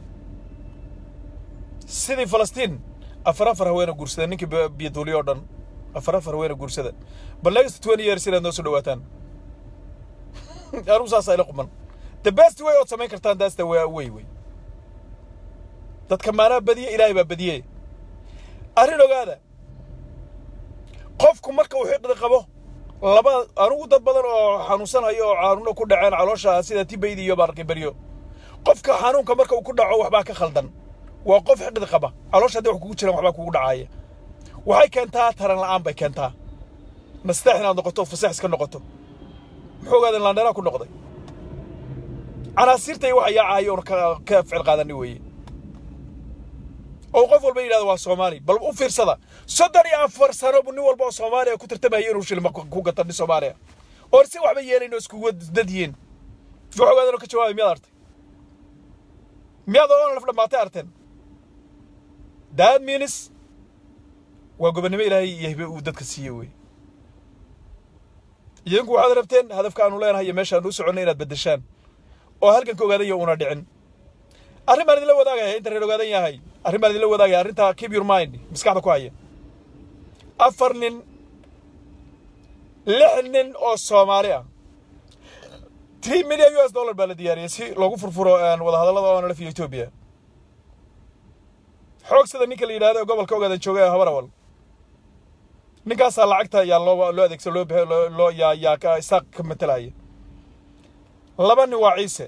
sidii falastiin afar afar haweena guursada ninkii biyaduuliyo oo dhan afar afar haweena guursada bal next twenty years inaad noo soo dhawaataan anuu saasa ila quman the best way ood samayn kartaan daasta waa wey wey dadka maanaa badiye ilaahay baa badiyey arrin ogaada qofku marka uu xiqdi qabo laba anugu dad badan oo xanuunsanayo oo xanuuno ku dhaceen caloosha sida tibaydi iyo baarqibaryo qofka xanuunka marka uu ku dhaco waxbaa ka khaldan waa qof xiqdi qaba caloosha haddii wax kugu jiraan waxbaa kugu dhacaaya waxay keentaa taran la'aan bay keentaa nasteex inaad noqoto fasax iska noqoto muxuu ogaaden laandheeraa ku noqday canaasiirta iyo waxa yaacaayo oon ka ficil qaadani weeye oo qof walba yidhahdo waa soomaali bal u fiirsada soddon iyo afar sano bu nin walba oo soomaaliya ku tartamaya inuu shilma ku gata nin soomaaliya oo si waxba yeelayn oo iskugu dad yihiin wax ogaadan oo ka jawaabay miyaad artay miyaad oo laf dhammaatay arteen that means waa gobonnimo ilaahay iyo hibe uu dadka siiye wey idinku waxaad rabteen hadafka aanu leenahay iyo meesha aanu u soconnay inaad beddeshaan oo halganka ogaadanya una dhicin arrin baan idinla wadaagaya inta reer ogaadan yahay arrin baan idinla wadaagaya arrinta keep your mind maskaxda ku haya afar nin lix nin oo soomaali ah three million u s dollar baa la diyaariyey si loogu furfuro wadahadallada oo nalaf iyo etoobiya xoog sida ninka la yidhahdo gobolka ogaadan jooga ee habarawal ninkaasaa lacagta yaa loo loo adeegsan loo bixi loo loo yaa yaa ka isaaq ka matalaya laba nin waa ciise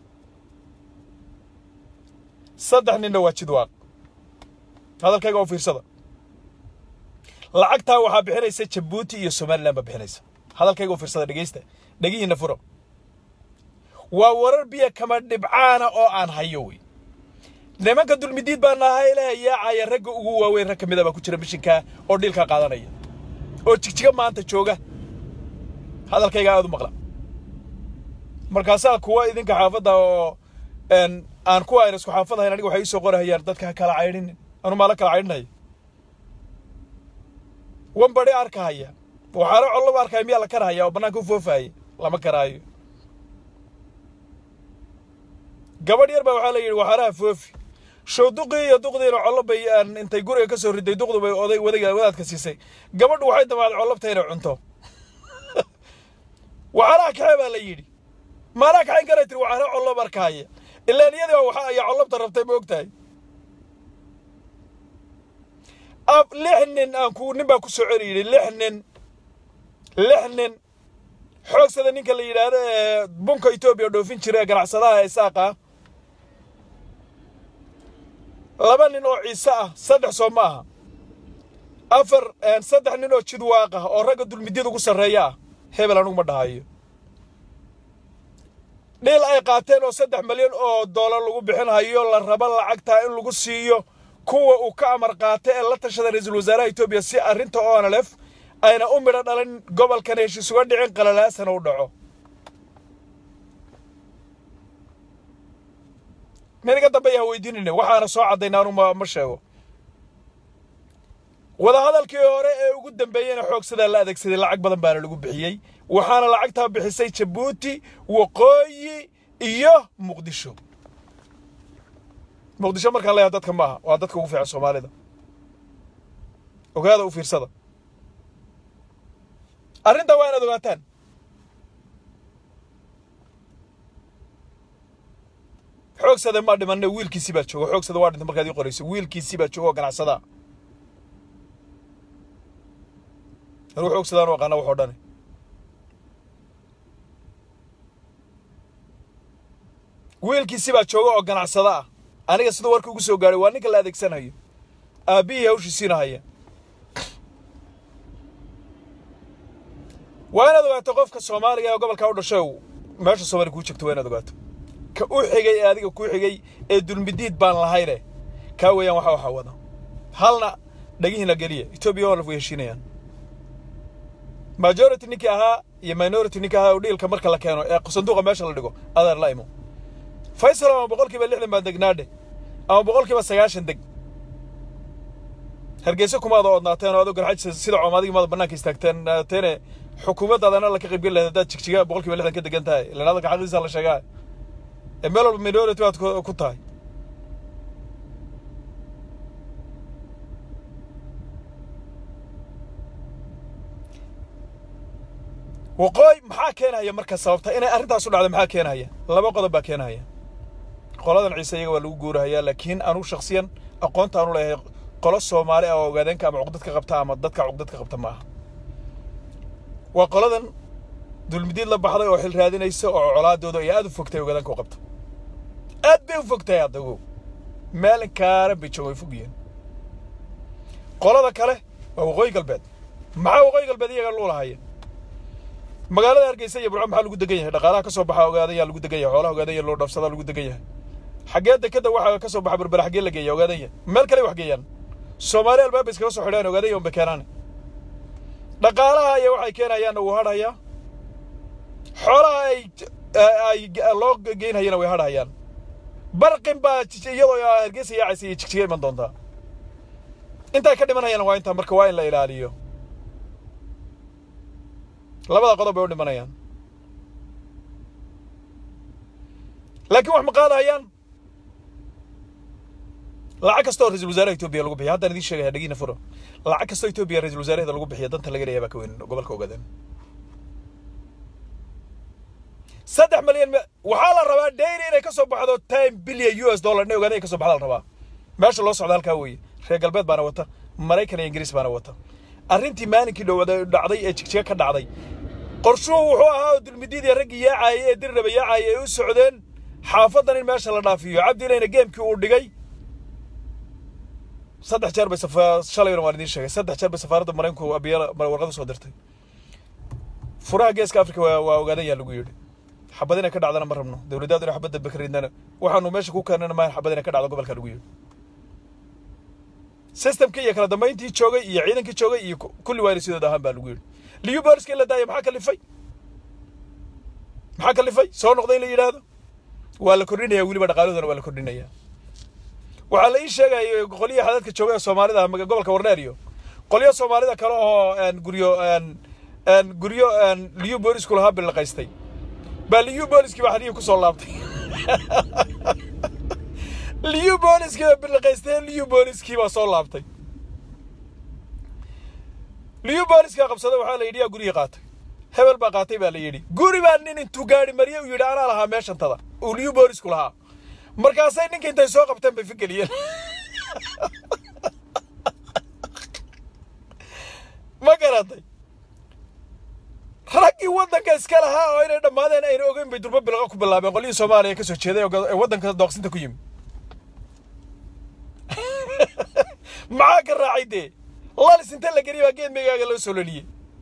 saddex ninna waa jidwaaq hadalkayga oo fiirsada lacagtaa waxaa bixinaysa jabuuti iyo somalilan baa bixinaysa hadalkayga oo fiirsada dhegeysta dhegihiina furo waa warar biyo kama dhibcaana oo aan hayo wey nimanka dulmidiid baa nahay leh yaacaya ragga ugu waaweyn rag ka mid a baa ku jira mishinkaa oo dhiilkaa qaadanaya oo jigjiga maanta jooga hadalkayga aad u maqla markaasaa kuwa idinka xaafadda oo aan kuwa ayna isku xaafadahayn aniga waxay iisoo qorahayaan dadka ha kala caydhinin anu maa la kala caydhinaya wan badi arkahaya waxaana collaba arkaya miyaa la karahaya oo bannaanka u foofahaya lama karaayo gabadh yar baa waxaa la yidhi waxaanaha foofi show duqii iyo duqdiina collo bay intay guriga ka soo riday duqdu bay oday wadayga wadaadka siisay gabadhu waxay damaaday collabta inay cunto waxaanaha kaxee baa la yidhi maanaa kaxayn karay tiri waxaana collob arkahaya ilaan iyadii waxa ayaa collabta rabtay ma og tahay ab lix nin aan ku nin baa ku soo celi yidhi lix nin lix nin xoogsada ninka la yidhaahdo ee bunka etoobiya dhoofin jira ee ganacsadaha ee isaaqa laba nin oo ciise ah saddex soo ma aha afar saddex nin oo jidwaaq ah oo ragga dulmidyada ugu sarreeya ah hebel anugu ma dhahayo dhiil ay qaateen oo saddex malyan oo doolar lagu bixinhayo la rabo lacagtaa in lagu siiyo kuwa uu ka amar qaatay ee la tashada ra-iisul wasaaraha etoobiya si arrinta onalef ayna u midho dhalin gobolkan heshiis uga dhicin qalalaasana u dhaco niniga dambe ayaa weydiinayna waxaana soo caddayna anu ma ma sheego wadahadalkii hore ee ugu dambeeyeyna xoogsadaa la adeegsaday lacag badan baana lagu bixiyey waxaana lacagtaa bixisay jabuuti waqooyi iyo muqdisho muqdisho markaan leeyahay dadka maaha waa dadka ugu fiican soomaalida ogaada u fiirsada arrintaa waa inaad ogaataan xoogsada ma dhimanne wiilkiisii baa jooga xoogsada waa dhintay markaad ii qorayso wiilkiisii baa jooga oo ganacsadaa anuu xoogsadaan u aqaana waxoo dhani wiilkiisii baa jooga oo ganacsada ah aniga siduu warka ugu soo gaadhay waa ninka la adeegsanayo aabbihii hawshiisiina haya waa inaad ogaato qofka soomaaliga ee gobolkaa u dhashay meesha soomaaliya kuu joogto waa inaad ogaato ka u xigay ee adiga kuu xigay ee dulmidiid baan lahayne kaa weeyaan waxa waxaa wada halna dhagihiina geliya etoobiya olaf way heshiinayaan majority ninkii ahaa iyo minority ninkii ahaa oo dhiilka marka la keeno ee sanduuqa meesha la dhigo adeer la imo faysal ama boqol kiiba lixdan baa degnaadhe ama boqol kiiba sagaashan deg hargeysa kumaada oodnaateen oo adoo garxaj sida coomaadigi maada bannaanka istaagteen teene xukuumaddaadana la ka qaybgeli lahayd haddaad jigjiga boqol kiiba lixdan ka degan tahay ilan hadalka xaqiisa la sheegaa ee meel walba minority baad ku tahay waqooy maxaa keenaya marka sababta inay arrintaasu dhacdo maxaa keenaya laba qodob baa keenaya qoladan ciise iyaga waa lagu guurahayaa laakiin anugu shaksiyan aqoonta aanu leeyahay qolo soomaali ah oo ogaadeenka ama cuqdad ka qabta ama dadka cuqdad ka qabta ma aha waa qoladan dulmidiid la baxday oo xil raadinaysa oo colaadooda iyo aad u fogtay ogaadaanka u qabta aad bay u fogtahay haddago maalin kaaran bay jooga way fogyihiin qolada kale waa waqooyi galbeed maxaa waqooyi galbeed iyaga luulahaya magaalada hargeysa iyo burco maxaa lagu degan yahay dhaqaalaha ka soo baxa ogaadanya lagu degan yahay xoolaha ogaadanya loo dhaafsadaa lagu degan yahay xaggee dekeda waxaa ka soo baxa berbera xaggee la geeya ogaadanya meel kale wax geeyaan soomaali albaaba iskaga soo xidhaan ogaadanya unbay keenaan dhaqaalaha iyo waxay keenayaanna wuu hadhayaa xoolaha ay ay loo geynhayana way hadhayaan barqin baa iyadoo hargeysa yaacaysa iyo jigjiga iman doontaa intaa ka dhimanayana waa intaa marka waa in la ilaaliyo labada qodob bay u dhimanayaan laakiin wax ma qaadahayaan lacag kasta oo ra-isul wasaaraha etoobiya lagu bixiya haddaan idiin sheegaya dhagiina furo lacag kastoo etoobiya ra-isul wasaaraheeda lagu bixiya danta laga leeyahay baa ka weyn gobolka ogaadeen saddex malyan waxaa la rabaa dayri inay ka soo baxdo ten billion u s dollar inay ogaadeen ay ka soo baxda la rabaa meesha loo socda halkaa weeye reer galbeed baana wata maraykan iyo ingiriis baana wata arrintii maalinkii dhowada dhacday ee jigjiga ka dhacday qorshuhu wuxuu ahaa oo dulmidiidii raggii yaacayay ee dirraba yaacayay ay u socdeen xaafadan in meesha la dhaafiyo cabdilayna geemkii uu dhigay saddex jeer bay shalayna waan idiin sheegay saddex jeer bay safaaradda maraykanku abiya warqada soo dirtay furaha geeska afrika waa waa ogaadan yaa lagu yidhi xabad inay ka dhacdana ma rabno dowladdaadu inay xabad dambe ka ridnana waxaanu meesha ku keenana maa xabad inay ka dhacdo gobolka lagu yidhi systemkii iyo kala dambayntii joogay iyo ciidankii joogay iyo kulli waa inay sidooda ahaan baa lagu yidhi liyu booliska in la daaya maxaa kalifay maxaa kalifay soo noqday in la yidhaahdo waa la kordhinaya weliba dhaqaalahoodana waa la kordhinaya waxaa la ii sheegaya qolyaha xadadka jooga ee soomaalida ah gobolka warneer iyo qolyo soomaalida kale oo guryo guryo liyu boolisku lahaa bilaqaystay baa liyu booliskii baa xadhigii kusoo laabtay liyu booliskii baa bilaqaystay liyu booliskii baa soo laabtay liyu booliska qabsada waxaa la yidhi yaa gurigii qaatay hebel baa qaatay baa la yidhi guri baa nin intuu gaari mariye uu yidhi anaa lahaa meeshantada uu liyu boolisku lahaa markaasay ninka intay soo qabteen bay figeliyeen ma garatay raggii waddanka iska lahaa oo inay dhammaadeen ayna ogeyn bay durbo bilqa ku bilaabeen qolyihii soomaaliya ka soo jeeday ee waddanka dooqsinta ku yimi maxaa ka raacay dee lalis inta la geliya baa geed meygaaga loo soo loliyey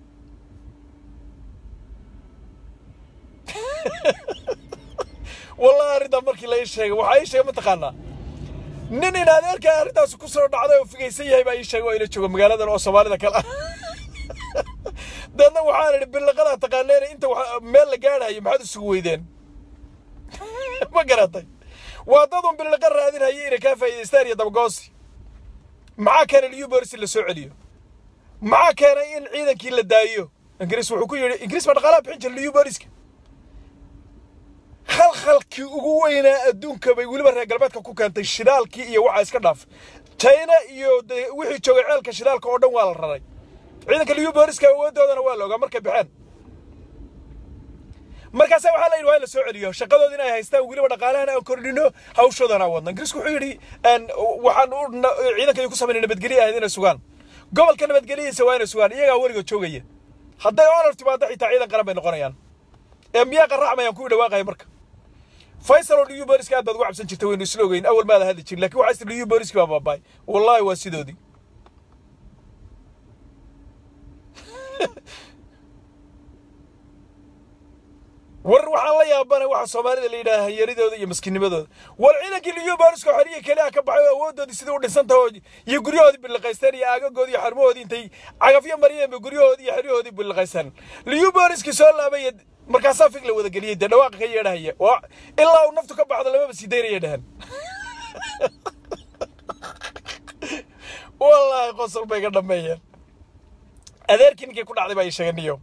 wallahi arrintaa markii la ii sheegay waxaa ii sheegay mataqaanaa nin in adeerkaa arrintaas ku soo dhacday oo figaysan yahay baa ii sheegay oo ila jooga magaaladan oo soomaalida kale ah deedna waxaan idhi billiqadaa taqaaneen inta meel la gaadhayo maxaad isugu weydeen ma garatay waa dad un billiqa raadinaya inay kaa faa'iidaystaan iyo dabagoosi maxaa keenay liyu boris la soo celiyo maxaa keenay in ciidankii la daayo ingiriis wuxuu ku yidhi ingiriis baa dhaqaalaha bixin jira liyu boriska khalkhalkii ugu weynaa adduunka bay weliba reer galbeedka ku keentay shidaalkii iyo waxaa iska dhaaf china iyo wixii joogay ceelka shidaalka oo dhan waa la raray ciidanka liyu booriska awoodoodana waa la ogaa markay baxeen markaasa waxaa la yidhi waa in la soo celiyo shaqadoodi inay haystaan weliba dhaqaalahana aan kordhino hawshoodana aan wadno ingiriisku wuxuu yidhi waxaan u ciidanka ku samaynay nabadgelyo ahayd inay sugaan gobolka nabadgelyadiisa waa inay sugaan iyagaa weligood joogaya hadday onar timaado xitaa ciidan qaran bay noqonayaan ee miyaa qarraxmayaan kuwii dhawaaqaya marka faysal oo liyu booliska aad baad ugu cabsan jirta waynu isla ogeyn awal maada hadli jirin lakin waxaa istir liyu booliski baa baabaay wallahi waa sidoodii war waxaan la yaabanay waxa soomaalida la yidhaha hanyaridooda iyo maskinimadooda war ciidankii liyu booliska xoriya keliya ka baxay oo awoodoodii sidii u dhinsantaho iyo guryahoodii billiqaysteen iyo aagagoodii iyo xarmahoodii intay cagafyo mariyeen ba guryahoodii iyo xeryahoodii billiqaysteen liyu booliskii soo laabaya markaasaa fig la wada geliyey dee dhawaaqa ka yeedhahaya oo ilaa uu naftu ka baxdo lamaba sii daynaya dhahan wallaahi qosol bay ka dhammeeyeen adeerkii ninkii ku dhacday baa ii sheegay niyo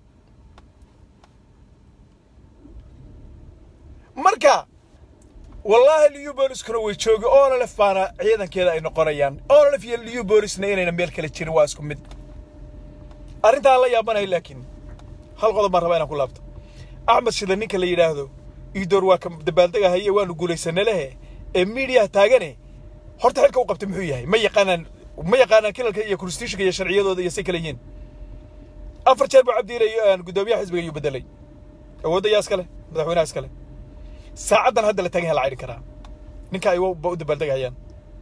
marka wallaahi liyu booliskuna way joogi onolef baana ciidankeeda ay noqonayaan onolef iyo liyu boolisna inayna meel kale jirin waa isku mid arrintaan la yaabanayo laakiin hal qodob baan rabaa inaan ku laabto axmed shida ninka la yidhaahdo iidoor waa ka dabaaldegahaye waanu guulaysanay lehe ee miidiyaha taagane horta xilka u qabtay muxuu yahay ma yaqaanaan ma yaqaanaan kilalka iyo konstitutionka iyo sharciyadooda iyo say kala yihiin afar jeer buu cabdiilay guddoomiyaha xisbiga ayuu bedelay awoodda yaa iskale madaxweynaha iskale saacaddan hadda la taagan yaha la cidhin karaa ninka ay ba u dabaaldegahayaan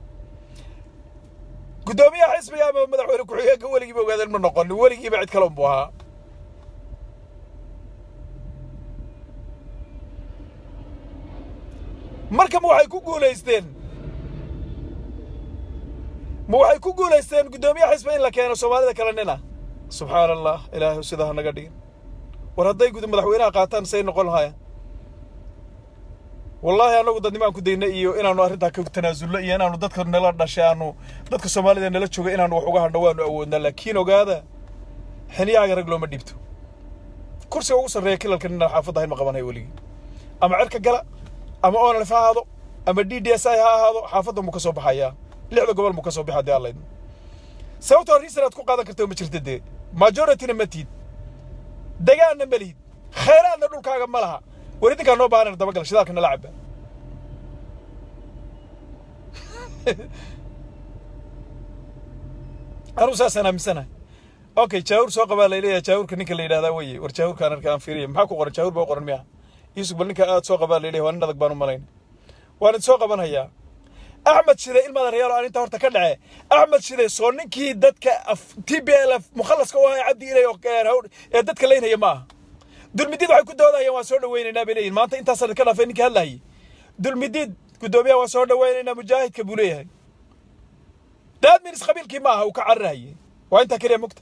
guddoomiyaha xisbiga ama madaxweyne ku-xigeenka weligiiba ogaadeen ma noqon weligiiba cid kale unbuu ahaa marka ma waxay ku guulaysteen ma waxay ku guulaysteen guddoomiyaha xisba in la keeno soomaalida kale nina subxaana allah ilaahay sidaa ha naga dhigin war hadday gud madaxweynaha qaataan say noqon lahaayeen wallaahi annagu dadnimo aan ku dayna iyo inaanu arrintaa ka tanaasulno iyo inaanu dadka nala dhashay aanu dadka soomaalida nala jooga inaanu wax uga hadho waanu awoodnaa laakiin ogaada xiniyahaaga rag looma dhiibto kursiga ugu sarreeya kilalka ninaan xaafadda ahayn ma qabanhayo weligii ama cirka gala ama onlf ha ahaado ama d d s i ha ahaado xaafaddan buu ka soo baxayaa lixda gobol buu ka soo baxa dee allaydna sababtoo riisan aad ku qaadan karta ma jirta dee majorityna ma tihid degaanna ma lihid khayraadna dhulkaaga ma laha war idinkaa noo baahan dabagal shidaalka nala caba anuu saasaan aaminsanahay okay jaawur soo qabaa layleeyahay jaawurka ninka la yidhahdaa weye war jaawurkaan arka aan fiiriya maxaa ku qoran jaawur baa qoran miya yusuf bal ninka aad soo qabaa layleeyahay waa nin adag baan u malayn waan idin soo qabanhayaa axmed shide ilmaada reyaal aan inta horta ka dhace axmed shide soo ninkii dadka t b l f mukhallaska u ahaa cabdi ilay ee dadka leynaya ma aha dulmidiid waxay ku doodayaan waan soo dhawaynaynaa bay leeyihin maanta intaasaan ka dhaafay ninkii hadlayay dulmidiid guddoomiyaha waan soo dhawaynaynaa mujaahidka buu leeyahay daadminis qabiilkii ma aha uu ka cararahayay waa intaa keliya mugta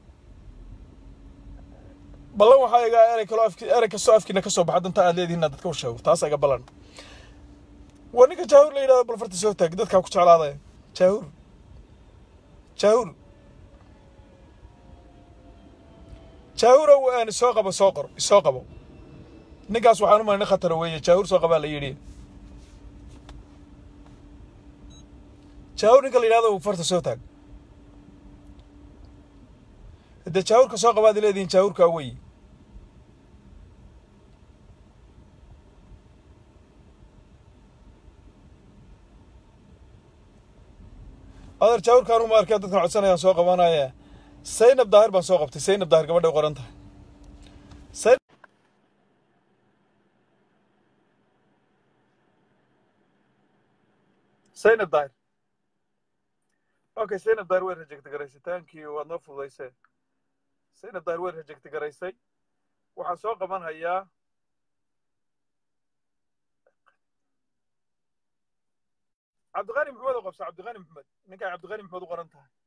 ballan waxaa iga erey kaloo afki erey kastoo afkiina ka soo baxa danta aad leedihin inaad dadka u sheego taas iga ballan waa ninka jaahur la yidhahdo bal farta soo taag dadkaa ku jeclaadaya jaahur jaahur jaahurow aan isoo qabo soo qor isoo qabo ninkaas waxaan u malay nin khatara weeye jaahur soo qabaa la yidhi jaahur ninka la yidhahdo farta soo taag dee jaahurka soo qabaad leedihin jaahurkaa wey adeer jaahurkaan uma arkeen dadkan codsanayaan soo qabanaya saynab daahir baan soo qabtay saynab daahir gabadhay qoran tahay saynab daahir okay saynab daar way rejecti garaysay taankii waad noo fududaysee saynab daar way rejecti garaysay waxaan soo qaban hayaa cabdiqani maxamed oo qabsa cabdiqani maxamed ninkaa cabdiqani maxamed u qoran tahay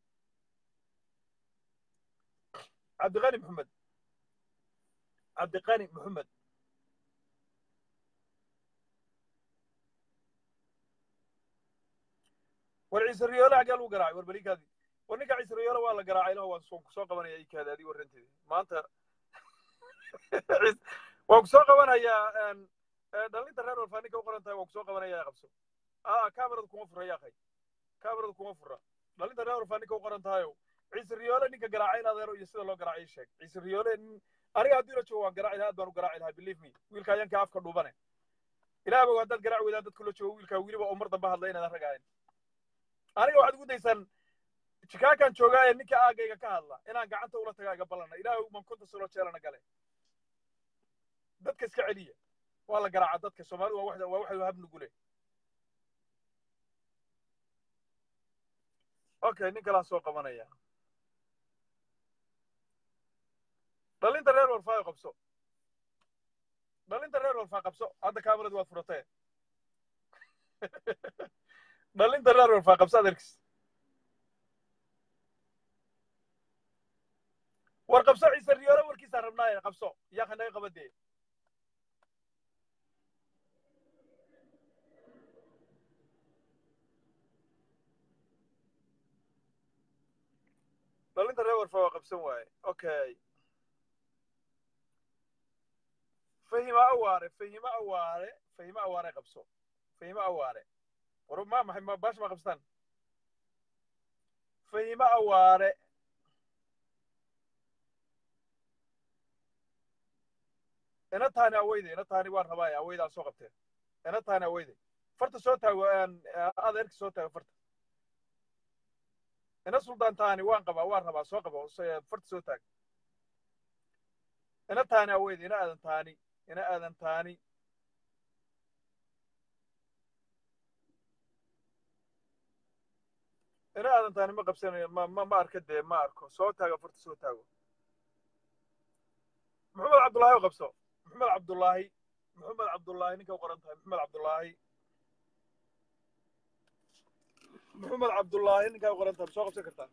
cabdiqani maxamed cabdiqani maxamed war ciise riyoole xaggee lagu garaacay war balikaadi war ninka ciise riyoole waa la garaacay laho waan soo kusoo qabanaya ikaadi adigo waranteedi maanta waan kusoo qabanayaa dhalinta reer walfaa ninka u qoran tahay waan kusoo qabanaya qabso aa kamerada kuma fura yaakhay kamerada kuma fura dhalinta reer walfaa ninka u qoran tahayo ciise riyoole ninka garaacay in adeero iyo sida loo garaacay sheeg ciise riyoole aniga haddii la joogo waan garaaci lahaa aad baan u garaaci lahaa believe me wiilka ayanka afka dhuubane ilaah bogo haddaad garaaci weydaan dadku la joogo wiilkaa weliba oo mar dambe hadla inaadan rag ahayn aniga waxaad ugu daysaan jikaakan joogaa ee ninka aagayga ka hadla inaan gacanta ula tagaa iga ballana ilaahay man kunta solo jeelana gale dadka iska celiya waa la garaaca dadka soomaalidu waa waxda waa waxay hab nugule okay nin kalaan soo qabanaya dhalinta reer walfaayo qabso dhalinta reer walfaa qabso hadda kaamarad waad furatee dhalinta reer walfaa qabso adeerkis war qabso ciise riyoole warkiisaan rabnaaye qabso yaaka naga qabadee dhalinta reer walfaa waa qabsan waaye okay fahima awaare fahima awaare fahima awaare qabso fahima awaare war ma maxay ma baash ma qabstaan fahima awaare ina taani aweyde ina taani waan rabaaye aweyda aan soo qabteen ina taani aweyde farta soo taago adeerka soo taago farta ina suldaan taani waan qabaa waan rabaa soo qabo farta soo taag ina taani aweyde ina aadan taani ina aadan taani ina aadan taani ma qabsanayo ma ma ma arka dee ma arko soo taago farta soo taago maxamed cabdullaahi oo qabso maxamed cabdullaahi maxamed cabdullaahi ninka u qoran tahay maxamed cabdullaahi maxamed cabdullaahi ninkaa u qoran tahay soo qabsan kartaa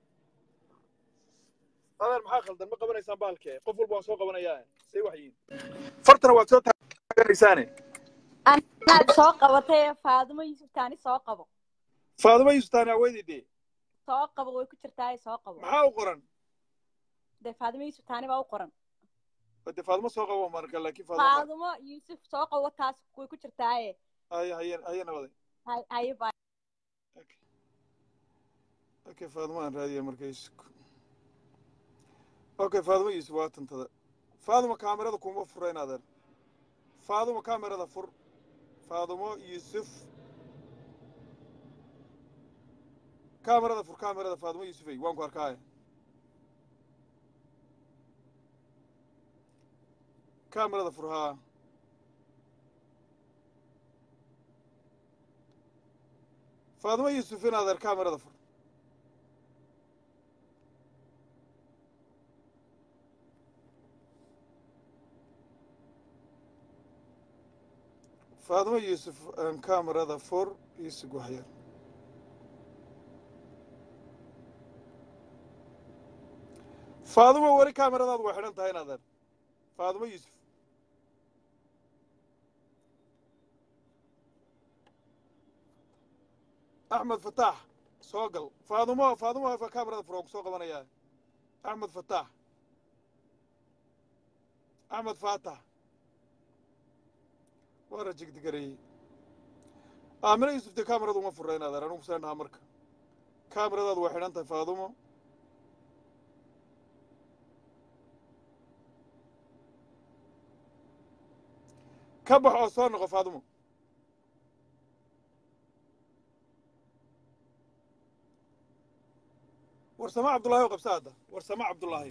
adeer maxaa khaldan ma qabanaysaan bahalkee qof walba waan soo qabanayaa say wax yihiin fartana waad soo taaganaysaane anaad soo qabatay faadimo yuusuf taani soo qabo faadimo yuusuf taani aweydii dee soo qabo way ku jirtaaye soo qabo maxaa u qoran dee faadimo yuusuf taani baa u qoran de faadimo soo qabo marka laakiin faadimo faadimo yuusuf soo qabo taas way ku jirtaaye haye haye haye nabaday hay haye baa okay faadimo aan raadiya marka yusuf okay faadimo yusuf waa tantada faadimo kaamirada kuma fura in adeer faadimo kaamirada fur faadimo yusuf kaamirada fur kaamirada faadimo yusufey waan ku arkaaye kaamirada fur haa faadimo yusuf in adeer kaamirada fur faadimo yuusuf aan kaamarada fur iisug waxyar faadimo weli kaamaradaadu way xidhan tahay inaadeen faadimo yuusuf axmed fataax soo gal faadimo faadimo kaamarada fur waan ku soo qabanayaa axmed fataax axmed faatax waa rajigdigareeyey aamina yuusuf dee kaamaradu uma furra inaadeen anugu saan dhahaa marka kaamaradaadu way xidhan tahay faadumo ka bax oo soo noqo faadumo warsama cabdullaahi oo qabsa hadda warsama cabdullaahi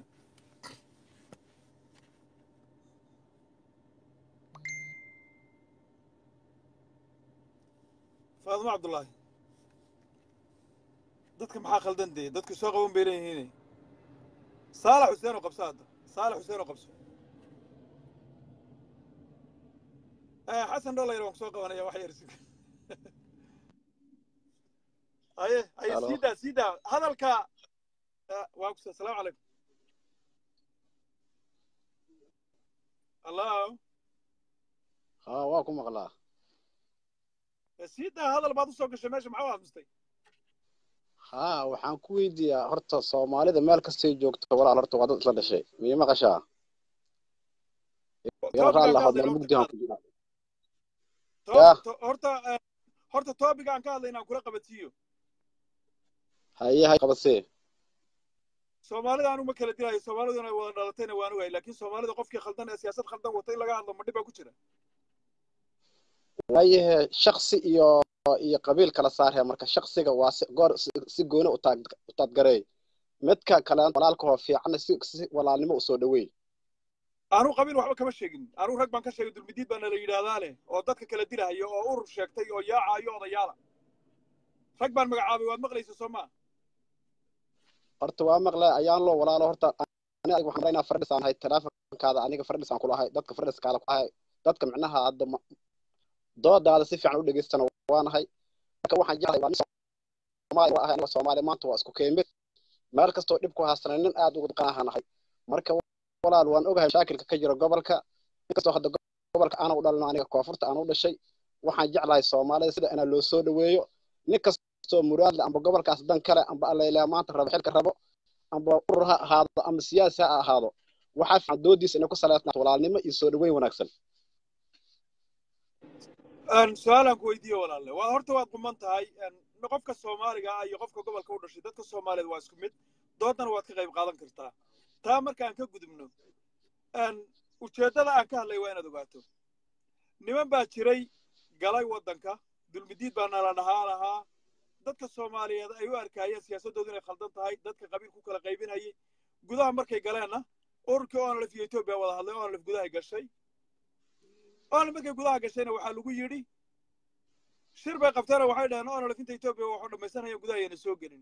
faadumo cabdullaahi dadka maxaa khaldan dee dadku soo qaban bay leeyihiin saalax xuseen oo qabso hadda saalax xuseen oo qabso Eh, xasan dholayr waan kusoo qabanaya wax yar sug haye haye Halo. siidaa siidaa hadalka Eh, waa kusa asalaamu calaykum allo haa waa ku maqlaa Eh, siidaa hadal baad usoo gashay meesha maxaa u aamustay haa waxaan ku weydiiyaa horta soomaalida meel kastay joogto walaal horta waa dad isla dhashay miya maqashaa yar Topic-aan raalli ka ahood hadlayna meel horta mugdihan ka ku jira To- yaa to- horta eh, horta topic aan ka hadlayna aan kula qabatiyo haye hay qabasee soomaalida anu ma kala dilayo soomaaliduna wada dhalatayna waan ogahay laakiin soomaalida qofkii khaldan ee siyaasad khaldan wata in laga hadlo ma dhib baa ku jira waayahe shaksi iyo iyo qabiil kala saarhe marka shaksiga waa si goor si si gooni u taag u taadgareey midka kale walaalkahoo fiicanna si si walaalnimo u soo dhaweey anu qabiil waxba kama sheegin anu rag baan ka sheegay dulmidiid baana la yidhaahdaa leh oo dadka kala dilahayo oo urur sheegtay oo yaacayo odayaala rag baan magacaabay waad maqlaysa soo maa horta waa maqle ayaan loo walaalo horta ani adiga waxaan maraynaa fardhis aan ahay teleefonkaada aniga fardhis aan kula ahay dadka fardhiskaada ku ahay dadka micnaha hadda ma- doodaada si fiican u dhegeystana waanahay marka waxaan jeclahay waa nin soomaali waa ahay aniga soomaali maanta waa isku keemid meel kastoo dhib ku haastana nin aad ugu dhaqanaanahay marka walaal waan ogahay mashaakilka ka jira gobolka inkastoo hadda gobolka aana u dhalino aniga koonfurta aan u dhashay waxaan jeclahay soomaalida sida inaa loo soo dhaweeyo nin kastoo muraadle amba gobolkaas dan kale amba allailaa maanta rabo xilka rabo amba urur ha ahaado ama siyaasi ha ahaado waxaa fiican doodiisa inay ku saleysnaato walaalnimo iyo soo dhaweyn wanaagsan Een, su-aalaan ku weydiiye walaalle waa horta waad quman tahay een, qofka soomaaliga ah iyo qofka gobolka u dhashay dadka soomaaliyeed waa isku mid doodana waad ka qayb qaadan kartaa taa markaan ka gudubno een, ujeeddada aan ka hadlay waa inaad ogaato niman baa jiray galay waddanka dulmidiid baa nala dhahaa lahaa dadka soomaaliyeed ay u arkaayeen siyaasaddoodu inay khaldan tahay dadka qabiil ku kala qaybinayay gudaha markay galeenna ururkii onlf iyo etoobiya wada hadlay onlf gudaha gashay onlf markay gudaha gashayna waxaa lagu yidhi shir bay qabteena waxay dhaheen onlf inta etoobiya waxu dhammaysanaya gudaha ayana soo gelin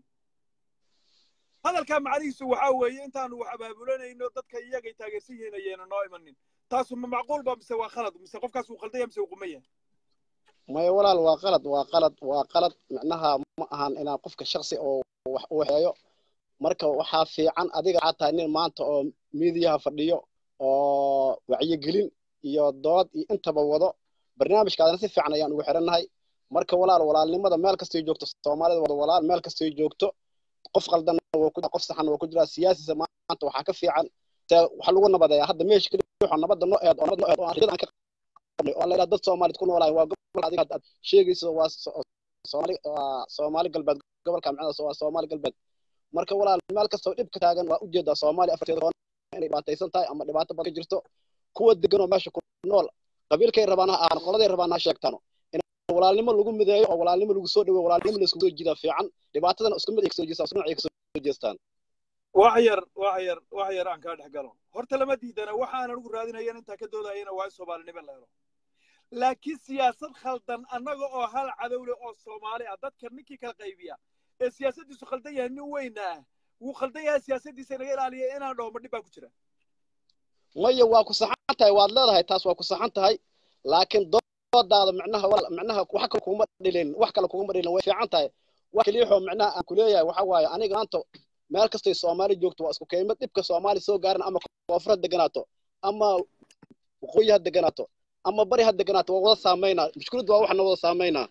hadalkaa macnihiisu waxaa weeye intaanu wax abaabulanayno dadka iyagay taageersan yihiin ayayna noo imanin taasu ma macquul ba mise waa khalad mise qofkaas uu khaldaya mise uu quman yahay maya walaal waa qalad waa qalad waa qalad micnaha ma ahan inaan qofka shaksi oo wax u waxeeyo marka waxaa fiican adiga waxaa tahay nin maanta oo miidiyaha fadhiyo oo wacyigelin iyo dood iyo intaba wado barnaamijkaadana si fiican ayaan ugu xirannahay marka walaal walaalnimada meel kastay joogto soomaalida wada walaal meel kastay joogto qof qaldan waa ku qof saxan waa ku jiraa siyaasisa maanta waxaa ka fiican se waxa lagu nabadeeyaa hadda meesha keli waxaa nabadda noo eed oo nabad noo eed oo aan riyada aan ka qabnay oo la yidhaha dad soomaaliyed ku noolaay waa gobol adiga aad sheegayso waa so- soomaali waa soomaali galbeed gobolka micnadaas waa soomaali galbeed marka walaal meel kastoo dhibka taagan waa ujeedaa soomaaliya afarteeda koon inay dhibaataysan tahay ama dhibaato badan ka jirto kuwa deganoo meesha ku nool qabiilkay rabaan ha ahaan qoladay rabaan ha sheegtaano in walaalnimo lagu mideeyo oo walaalnimo lagu soo dhaweeyo walaalnimo la isku soo jiidaa fiican dhibaatadana isku mid ay kasoo jeestaan isku dhinac ay kasoo jeestaan wax yar wax yar wax yar aan kaa dhex galo horta lama diidana waxaan anigu raadinayan intaa ka doodayana waa in soomaalinimo la helo laakiin siyaasad khaldan annaga oo hal cadowle oo soomaali ah dadka ninkii kala qaybiya ee siyaasaddiisu khaldan yahay nin weyna ah wuu khaldan yahay siyaasaddiisa inaga ilaaliya inaan dhaho ma dhib baa ku jira maya waa ku saxan tahay waad leedahay taas waa ku saxan tahay laakiin doodaada micnaha walaal micnaha wax kale kuguma dhilin wax kale kuguma dhilin way fiican tahay wax kaliixoo micnaha aan kuleeyahay waxa waaye aniga maanta meel kastay soomaali joogto waa isku keymad dhibka soomaali soo gaaran ama koonfur ha deganaato ama waqooyi ha deganaato ama bari ha deganaato waa wada saamaynaa mushkiladdu waa waxna wada saamaynaa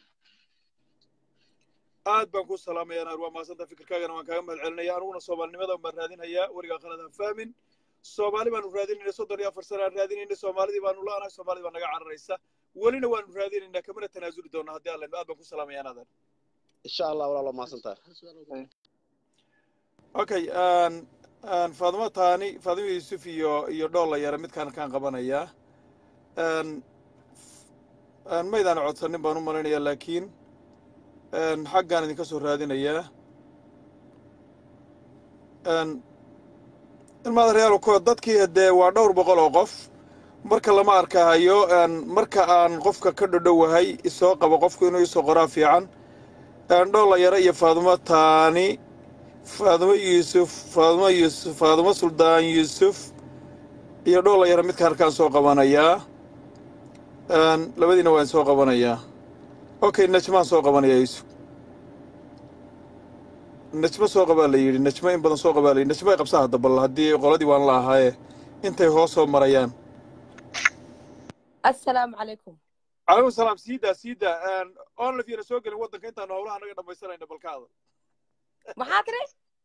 aad baan ku salaamaya naar waa mahadsanta fikirkaagana waan kaaga mahad celinaya aniguna soomaalinimada baan raadinayaa werigaa qalad ha fahmin soomaali baanu raadinayna soddon iyo afar sana aan raadinayna soomaalidii baanu la'anahay soomaalida baa naga cararaysa welina waanu raadinaynaa kamana tanaasuli doonaa haddii alla aad baan ku salaamaya naadan insha allah walaal waa mahadsan tahay okay aan aan faadimo taani faadimo yuusuf iyo iyo dhoolla yare midkaan kaan qabanayaa aan aan maydaan codsanin baan u malaynayaa laakiin aan xaggaan idinka soo raadinayaa aan ilmaada reyaal ko dadkii dee waa dhowr boqol oo qof marka lama arkahayo aan marka aan qofka ka dhodhowahay isoo qabo qofku inuu isoo qoraa fiican dhoola yare iyo faadumo taani faadumo yuusuf faadumo yuusuf faadumo suldaan yuusuf iyo dhoola yare midka halkaan soo qabanayaa Een, labadiina waan soo qabanayaa okay najmaan soo qabanayaa yuusuf najmo soo qabaa la yidhi najmo in badan soo qabaa la yidhi najmo ay qabsaa hadda bal haddii qoladii waan la ahaaye intay hoos soo marayaan assalaamu calaykum calaykum salaam siidaa siidaa onlif yana soo gelin waddanka intaanu howlaha naga dhammaysanayna balkaada maxaa tiri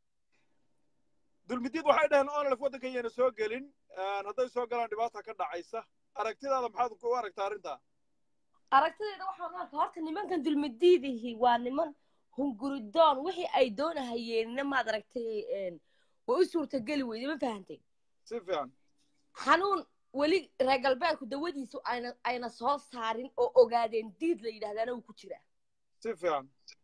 dulmidiid waxay dhaheen onlif waddanka yana soo gelin Een, hadday soo galaan dhibaata ka dhacaysa aragtidaada maxaad ku aragtaa arrintaa aragtideeda waxaan u arkaa horta nimankan dulmadiidihi waa niman hunguridoon wixii ay doonahayeenna maad aragtay een, way u suurtageli weyday ma fahantay si fiican xanuun weli reer galbeedku dawadiisu ayna ayna soo saarin oo ogaadeen diid la yidhahdaana uu ku jiraa si fiican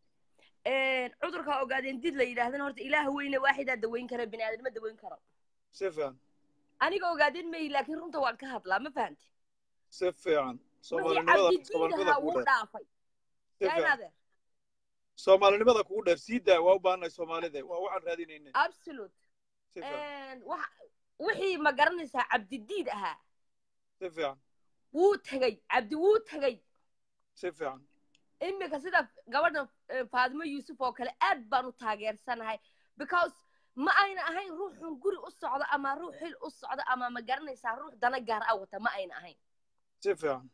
cudurka ogaadeen diid la yidhahdana horta ilaah weyne waaxidaa daweyn kara bini aadamma daweyn karo si fiican aniga ogaadeen mayi laakiin runta waan ka hadlaa ma fahantay si fiican wixii soomaalinimada cabdidiidahaa soomaalinimada kugu wuu dheer dhaafay si yaa fiican inaadeer soomaalinimada kugu dheer sii daa waa u baahannahay soomaalida waa waxaan raadinayna absolute si fiican waxa- wixii ma garanaysaa cabdidiid ahaa si fiican wuu tegey cabdi wuu tegey si fiican iminka sida gabadha eh, faadimo yuusuf oo kale aad baan u taageersanahay because ma ayna ahayn ruuxun guri u socda ama ruux xil u socda ama ma garanaysaa ruux dana gaar a wata ma ayna ahayn si fiican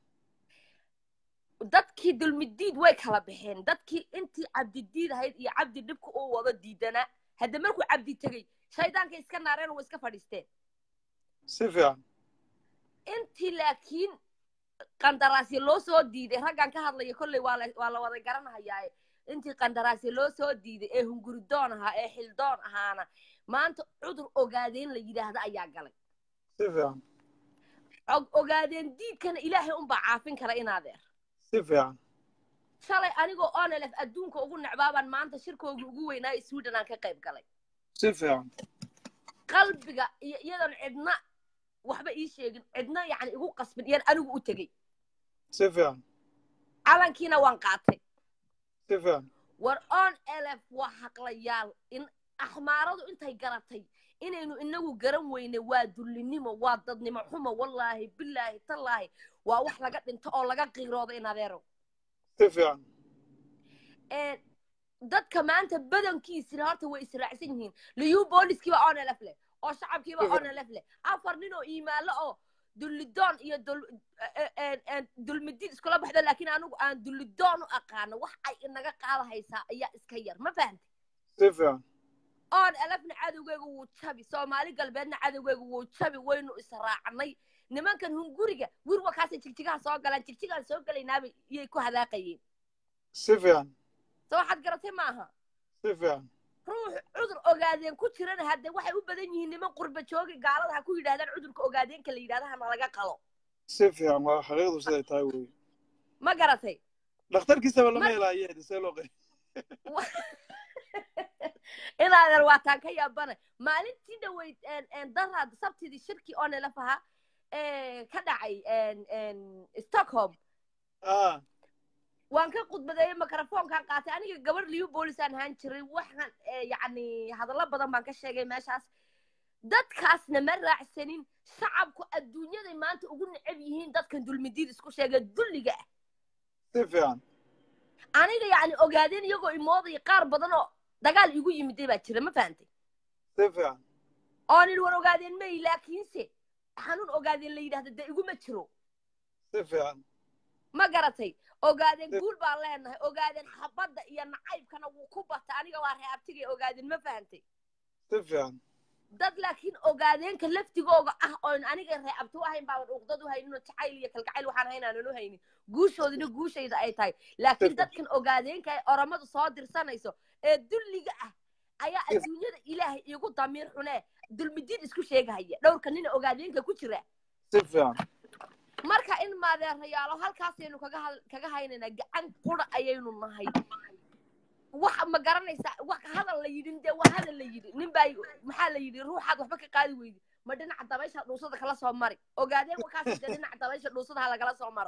dadkii dulmidiid way kala baxeen dadkii intii cabdidiid ahayd iyo cabdi dhibka uu wado diidanaa hadda markuu cabdi tegey shaydaanka iska naareen way iska fadhiisteen si fiican intii laakiin qandaraasya loo soo diiday raggan ka hadlaya kolley waa la waa la wada garanahayaa intii qandaraasya loo soo diiday ee hunguridoon ahaa ee xildoon ahaana maanta cudur ogaadeen la yidhaahda ayaa galay si fiican Og- ogaadeen diidkana ilaahay unbaa caafin kara inaadeer si fiican shalay anigoo onelef adduunka ugu necbaabaan maanta shirkooga ugu weynaayo sweden aan ka qayb galay si fiican qalbiga iyo iyadoon cidna waxba ii sheegin cidna yacni igu qasbin iyaan anigu u tegey si fiican calankiina waan qaatay si fiican war on elef waa haqlayaal in axmaaradu intay garatay inaynu inagu garan weyne waa dullinimo waa dadnimo xumo wallaahi bilaahi tallaahi waa wax laga dhinto oo laga qiirooda in adeerow si fiican Een, dadka maanta badankiisina horta way israacsan yihiin liyu booliskiiba on elef leh oo shacabkiiba on elef leh afar nin oo iimaalo oo dullidoon iyo dul e- e- e- dulmidiid iskula baxdo laakiin anigu aan dullidoon u aqaano wax ay inaga qaadahaysaa ayaa iska yar ma fahantay si fiican oon elefna cadowgeega wuu jabi soomaali galbeedna cadowgeega wuu jabi waynu israacnay nimankan hunguriga wirwa kaasay jigjigaha soo galaan jigjigaan soo gelaynaaba iyay ku hadaaqayeen si fiican so waxaad garatay maaha si fiican ruux cudur ogaadeen ku jirana hadde waxay u badan yihiin niman qurba joogi gaalada ha ku yidhahdaan cudurka ogaadeenka la yidhahda hana laga qalo si fiican waa xaqiiqdu siday tahay wey ma garatay dhakhtarkiisaba lama Mar- helaaye see loo qari inaadan waataan ka yaabana maalintii dhaweyd daraad sabtidii shirkii oo nalaf ahaa ee, ka dhacay een, een, stockholm ah waan ka khudbadeeyey microfoonkaan qaatay aniga gabar liyu boolisaan ahaan jiray waxaan ee, yacni hadallo badan baan ka sheegay meeshaas dadkaasna ma raacsanin shacabku adduunyaday maanta ugu necab yihiin dadkan dulmidiid isku sheega dulliga ah si fiican aniga yacni ogaadeen iyagoo imoodaya qaar badan oo dagaal igu yimiday baa jira ma fahantay si fiican oo nin war ogaadeen may laakiinse xanuun ogaadeen la yidhahda dee iguma jiro si fiican ma garatay ogaadeen Si- guul baan leenahay ogaadeen xabadda iyo nacaybkana wuu ku bata aniga waa reabtigay ogaadeen ma fahantay si fiican dad laakiin ogaadeenka laftigooga ah oon aniga reecabto u ahayn baaban uqdad u haynin oo jacayl iyo kalgacayl waxaan ahayn aanan u haynin guushoodina guushayda ay tahay laakiin Perfect. dadkan ogaadeenka ay oromadu soo dirsanayso ee dulliga ah ayaa Yes. adduunyada ilaahay iigu damiir xunee dulmidiin isku sheegahaya dhowrka nina ogaadeenka ku jira si fiican marka in maadeerayaalo halkaasaynu kaga hal- kaga haynaynaa gacan qura ayaynu nahay wax ma garanaysaa wax hadal la yidhin dee waa hadal la yidhi nin baa maxaa la yidhi ruuxaad waxba ka qaadi weydi ma dhinaca dabaysha dhuusada kala soo mari ogaadeen wakaasi dee dhinaca dabaysha dhuusada ha lagala soo maro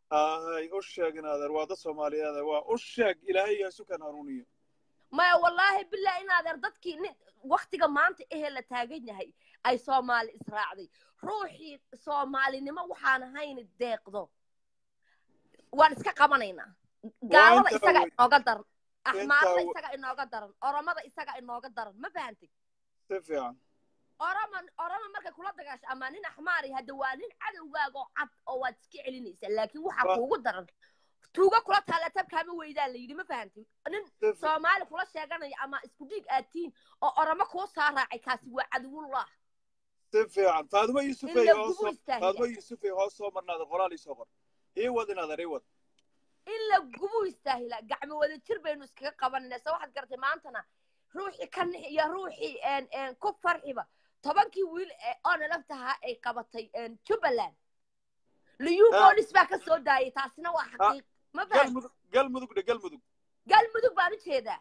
ahay u sheeg inaadeer waa dad soomaaliyeed waa u sheeg ilaahay yaa sukan hanuuniyo maya wallaahi bilah inaadeer dadkii nin waktiga maanta ehee la taagan yahay ay soomaali israacday ruuxii soomaalinimo waxaan ahayn deeqdo waan iska qabanaynaa gaalada intaa isaga wey. inooga daran axmaarada wey. isaga inooga daran oromada isaga inooga daran ma fahantay si fiican oroma oroma markay kula dagaasho ama nin axmaari hadda waa nin cadowgaaga oo cad oo waad iska celinaysaa laakiin waxaa Wa- kuugu daran tuuga kula taala tabkaama weydaan la yidhi ma fahantay nin si fi- soomaali kula sheeganaya ama isku dhiig aad tihiin oo oromo kuu soo raacay kaasi waa cadowullah si fiican faaduma in yuusufey la hoos gubu soo istaahiya faaduma yuusufey hoos soo marnaada qoraal ii soo qor ii wad inaadeer ii wad in la gubu istaahila gacmo wada jir baynu iskaga qabanayna se waxaad garatay maantana ruuxii ka nix iyo ruuxii een- een ku farxiba tobankii wiil ee onalaftahaa ay qabatay een jubbaland liyu Ah. boolis baa ka soo daayay taasina waa xaqiiq ma fahan galmudug galmudug dhe galmudug galmudug baan u jeedaa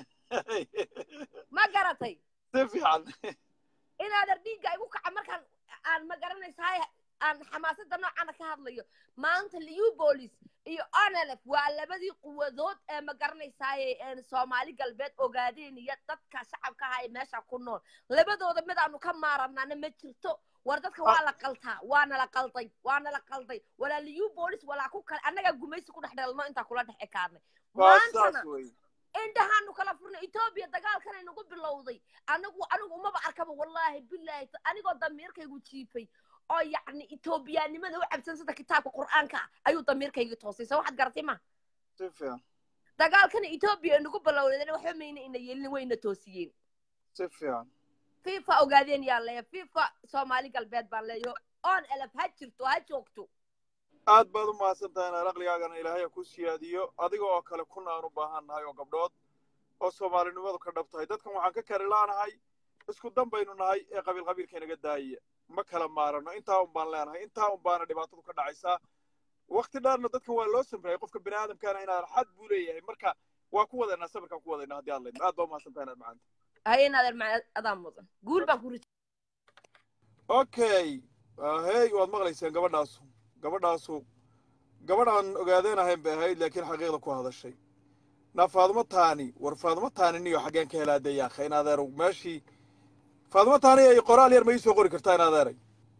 ma garatay si fiican inaadan dhiigga igu kaca markaan aan ma garanaysahay aan xamaasada noocana ka hadlayo maanta liyu boolis iyo onelef waa labadii quwadood ee ma garanaysaay soomaali galbeed ogaadeen iyo dadka shacabka aha ee meesha ku nool labadooda mid aanu ka maaranana ma jirto war dadka waa la qaltaa waana la qalday waana la qalday walaa liyu boolis walaa ku kale annagaa gumaysi ku dhex dheelno intaa kula dhex ekaanay waa maantana saas wey indhahaanu kala furnay etoobiya dagaalkanay nagu bilowday anigu anigu umaba arkaba wallaahi bilaahi anigoo damiirkaygu jiifay oo yacni etoobiyaanimada u cabsan sida kitaabka qur'aanka ah ayuu damiirkayga toosay soo waxaad garatay ma si fiican dagaalkana etoobiya ay nagu bilowdeen waxba mayna ina yeelin wayna toosiyeen si fiican fifa ogaadeen yaa leeya fifa soomaali galbeed baan leeyo on elef ha jirto ha joogto aad baad u mahadsan tahay inaad aqligaagana ilaahay ha ku siyaadiyo adiga oo kale kuna aan u baahan nahay oo gabdhood oo soomaalinimadu ka dhab tahay dadkan waxaan ka kari laanahay isku dan baynu nahay ee qabiil qabiilka inaga daayaya ma kala maarano intaa un baan leenahay intaa un baana dhibaatadu ka dhacaysaa wakti dheerna dadkan waa loo samrayay qofka bini aadamkaana inaan xad buu leeyahay marka waa ku wadaynaa sabirkaan ku wadaynaa haddii aad leyd aad baa u mahadsan tahay inaad macanta haye naadeer ma adaa mudan guul baan ku rij okay hey waad maqlayseen gabadhaasu gabadhaasu gabadhaan ogaadeenahayn bay ahayd laakiin xaqiiqda ku hadashay na faadumo taani war faadumo taani niyo xaggeen ka helaa dee yaakha in adeerow meeshii faadumo taani ay qoraal yar ma ii soo qori kartaa in adeeray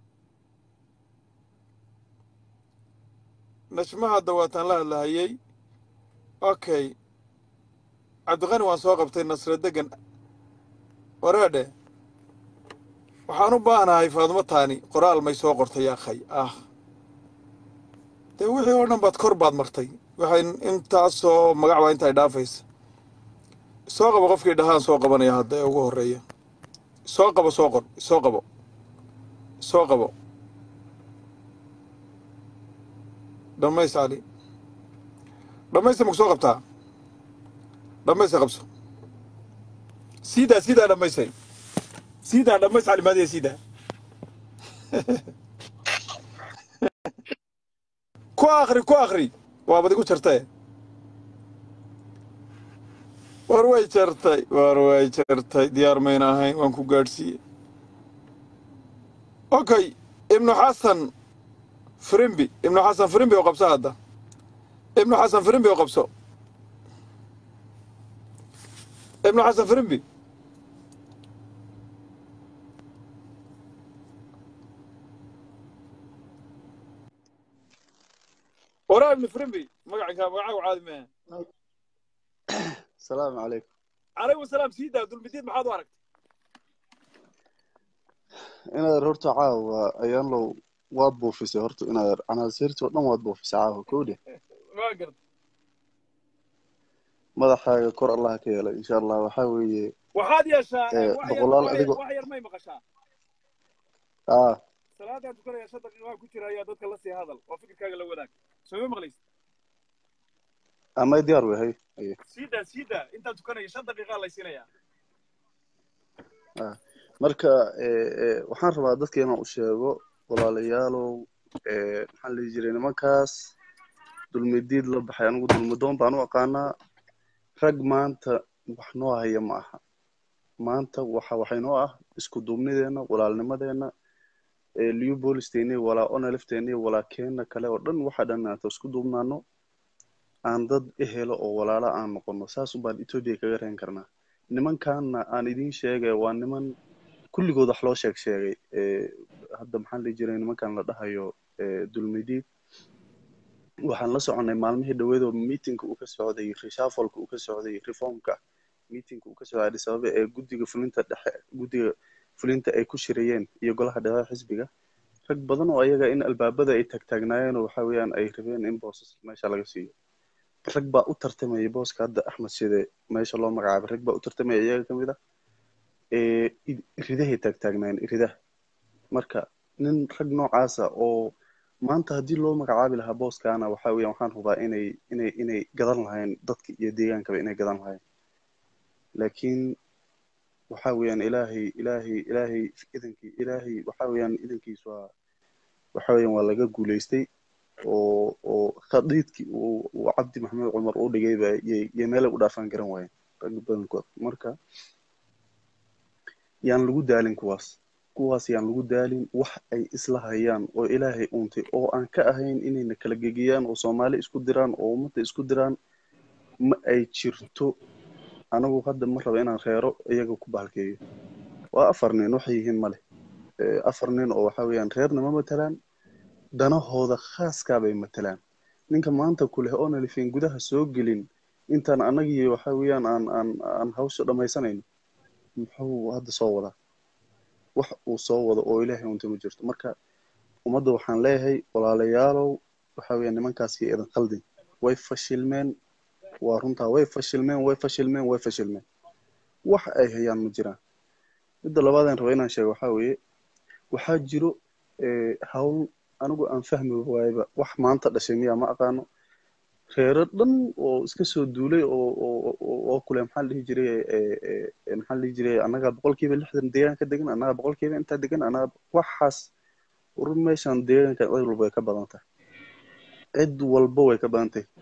najmaha hadda waataan la hadlahayey okay cabdiqani waan soo qabtay nasre degan wareedhe waxaan u baahnahay faadumo taani qoraal may soo qortay yaakhay ah dee wixii oo dhan baad kor baad martay waxay intaasoo magac baa intaay dhaafaysa soo qabo qofkii dhahaan soo qabanaya hadda ee ugu horreeya soo qabo soo qor soo qabo soo qabo dhammays cali dhammaysta maku soo qabtaa dhammaysta qabso siidaa siidaa dhammaystay siidaa dhammays cali maadiya siidaa ku akri ku akri waabad igu jartae war way jartay war way jartay diyaar mayna ahayn waan ku gaadhsiiyey okay ibnu xasan firimbi ibnu xasan firimbi oo qabso hadda ibnu xasan firimbi oo qabso ibnu xasan firimbi waraa ibnu firimbi magacankaa magacaagu caadi maaha asalaamu calaykum calaykum asalaam sii daa dulmidiid maxaad u aragtay inaad horta caawa ayaan low waad buufisay horta inaad canaasiirtii oo dhan waad buufisay caawa kowdhe waa garta madaxaaga kor allah ka yeelay insha allah waxaa weeye waxaad yeeshaa Eh, wax yar- boqolaal wax yar- adigoo- wax yar may maqashaa ah salaadaan tukanaya shan daqiiqaa ku jira ayaa dadka la sii hadal oo fikirkaaga la wadaag soo ma maqlaysa amay diyaar wehay aye sii daa sii daa intaan tukanaya shan daqiiqaa laysiinayaa marka eh, eh, waxaan rabaa dadka inaan u sheego walaalayaalow eh, maxaan lihi jiray nimankaas dulmidiid la baxay anigu dulmidoon baan u aqaanaa rag maanta wax noo haya ma aha maanta waxa waxay noo ah isku duubnideenna walaalnimadeenna liu boolisteeni walaa onalifteeni walaa keena kale oo dhan waxa dhan aanta isku duubnaano aan dad ehelo oo walaala aan noqono saas ubaan etoobiya kaga reen karnaa nimankaana aan idiin sheegay waa niman kulligood wax loo sheeg sheegay hadda maxaan dhihi jiray nimankan la dhahayo dulmidiid waxaan la soconay maalmihii dhaweedoo meetingka uu ka socday reshuffleka uu ka socday reformka meetingka uu ka socday addis ababa ee guddiga fulinta dhexe guddiga fulinta ay ku shirayeen iyo golaha dhexe xisbiga rag badan oo ayaga in albaabada ay taagtaagnaayeen oo waxa weeyaan ay rabeen in boosas meesha laga siiyo rag baa u tartamayay booska hadda axmed side meesha loo magacaabay rag baa u tartamaya iyaga ka mid ah iridahay taagtaagnaayeen iridaha marka nin rag noocaasa oo maanta haddii loo magacaabi lahaa booskaana waxa weeyaan waxaan hubaa inay inay inay gadan lahayn dadka iyo deegaankaba inay gadan lahayn laakiin waxa weeyaan ilaahay ilaahay ilaahay idankii ilaahay waxa weeyaan idankiis waa waxa weeyaan waa laga guulaystay oo oo khadiidkii uu uu cabdi maxamed cumar u dhigay ba yay yay meelay u dhaafaan garan waayeen rag badankood marka yaan lagu daalin kuwaas kuwaas yaan lagu daalin wax ay isla hayaan oo ilaahay uuntay oo aan ka ahayn inayna kala gegeyaan oo soomaali isku diraan oo ummadda isku diraan ma ay jirto anagu hadda ma raba inaan reero iyaga ku bahalkeeyo waa afar nin waxay yihiin male afar nin oo waxa weeyaan reerna ma matalaan danahooda khaaskaa bay matalaan ninka maanta ku leh oona lifin gudaha soo gelin intaan anagii waxa weeyaan aan aan aan hawsha dhammaysanayno muxuu hadda soo wadaa wax uu soo wado oo ilaahay unta ma jirto marka ummadda waxaan leeyahay walaalayaalow waxa weeyaan nimankaasi idan khaldin way fashilmeen waa runtaa way fashilmeen way fashilmeen way fashilmeen wax ay hayaan ma jiraan midda labaadaan raba inaan sheego waxaa weeye waxaa jiro hawl anigu aan fahmi waayaba wax maanta dhashay miyaa ma aqaano reero dhan oo iska soo duulay oo oo oo kule maxaa la dhihi jiray maxaa la dhihi jiray annagaa boqolkiiba lixdan deegaanka degan annagaa boqolkiiba intaa degan annaga waxaas urur meeshan deegaanka cid walba way ka badan tahay cid walba way ka badan tahay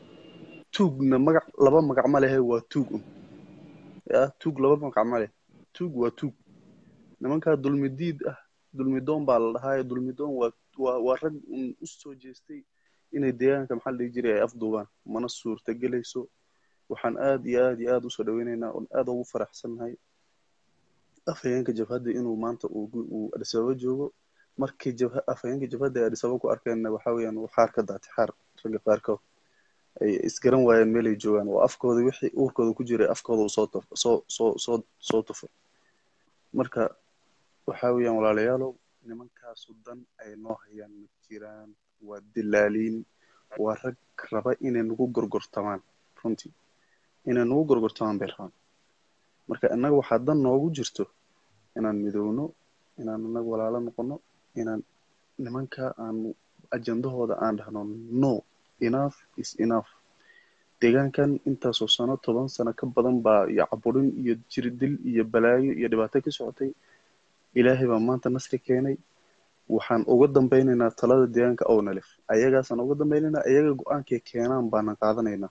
tuugna magac laba magac ma lehe waa tuug un ya tuug laba magac ma leh tuug waa tuug nimankaa dulmidiid ah dulmidoon baa la dhahaayo dulmidoon waa waa waa rag un u soo jeestay inay deegaanka maxaa la dhihi jiray ay afduubaan mana suurta gelayso waxaan aad iyo aad iyo aad usoo dhaweynaynaa oon aad ugu faraxsannahay afhayeenka jabhadda inuu maanta uu uu addis ababa joogo markii jabha afhayeenka jabhadda ay addis ababa ku arkeenna waxa weeyaan uu xaar ka daatay xaar ragga qaarkood ay isgaran waayeen meelay joogaan oo afkooda wixii uurkooda ku jiray afkooda uu soo tuf soo soo soo soo tufay marka waxa weeyaan walaalayaalow nimankaasu dan ay noo hayaan ma jiraan waa dilaaliin waa rag raba inay nagu gorgortamaan runtii inay nagu gorgortamaan bay rabaan marka innaga waxaa dan noogu jirto inaan midowno inaan innaga walaalo noqono inaan nimanka aan ajandahooda aan dhahno no enough is enough deegaankan intaasoo sano toban sano ka badan baa iyo caburin iyo jirdil iyo balaayo iyo dhibaato ka socotay ilaahay baa maanta nasri keenay waxaan uga dambaynaynaa talada deegaanka ownalif ayagaasaan uga dambaynaynaa ayaga go-aankay keenaan baanan qaadanaynaa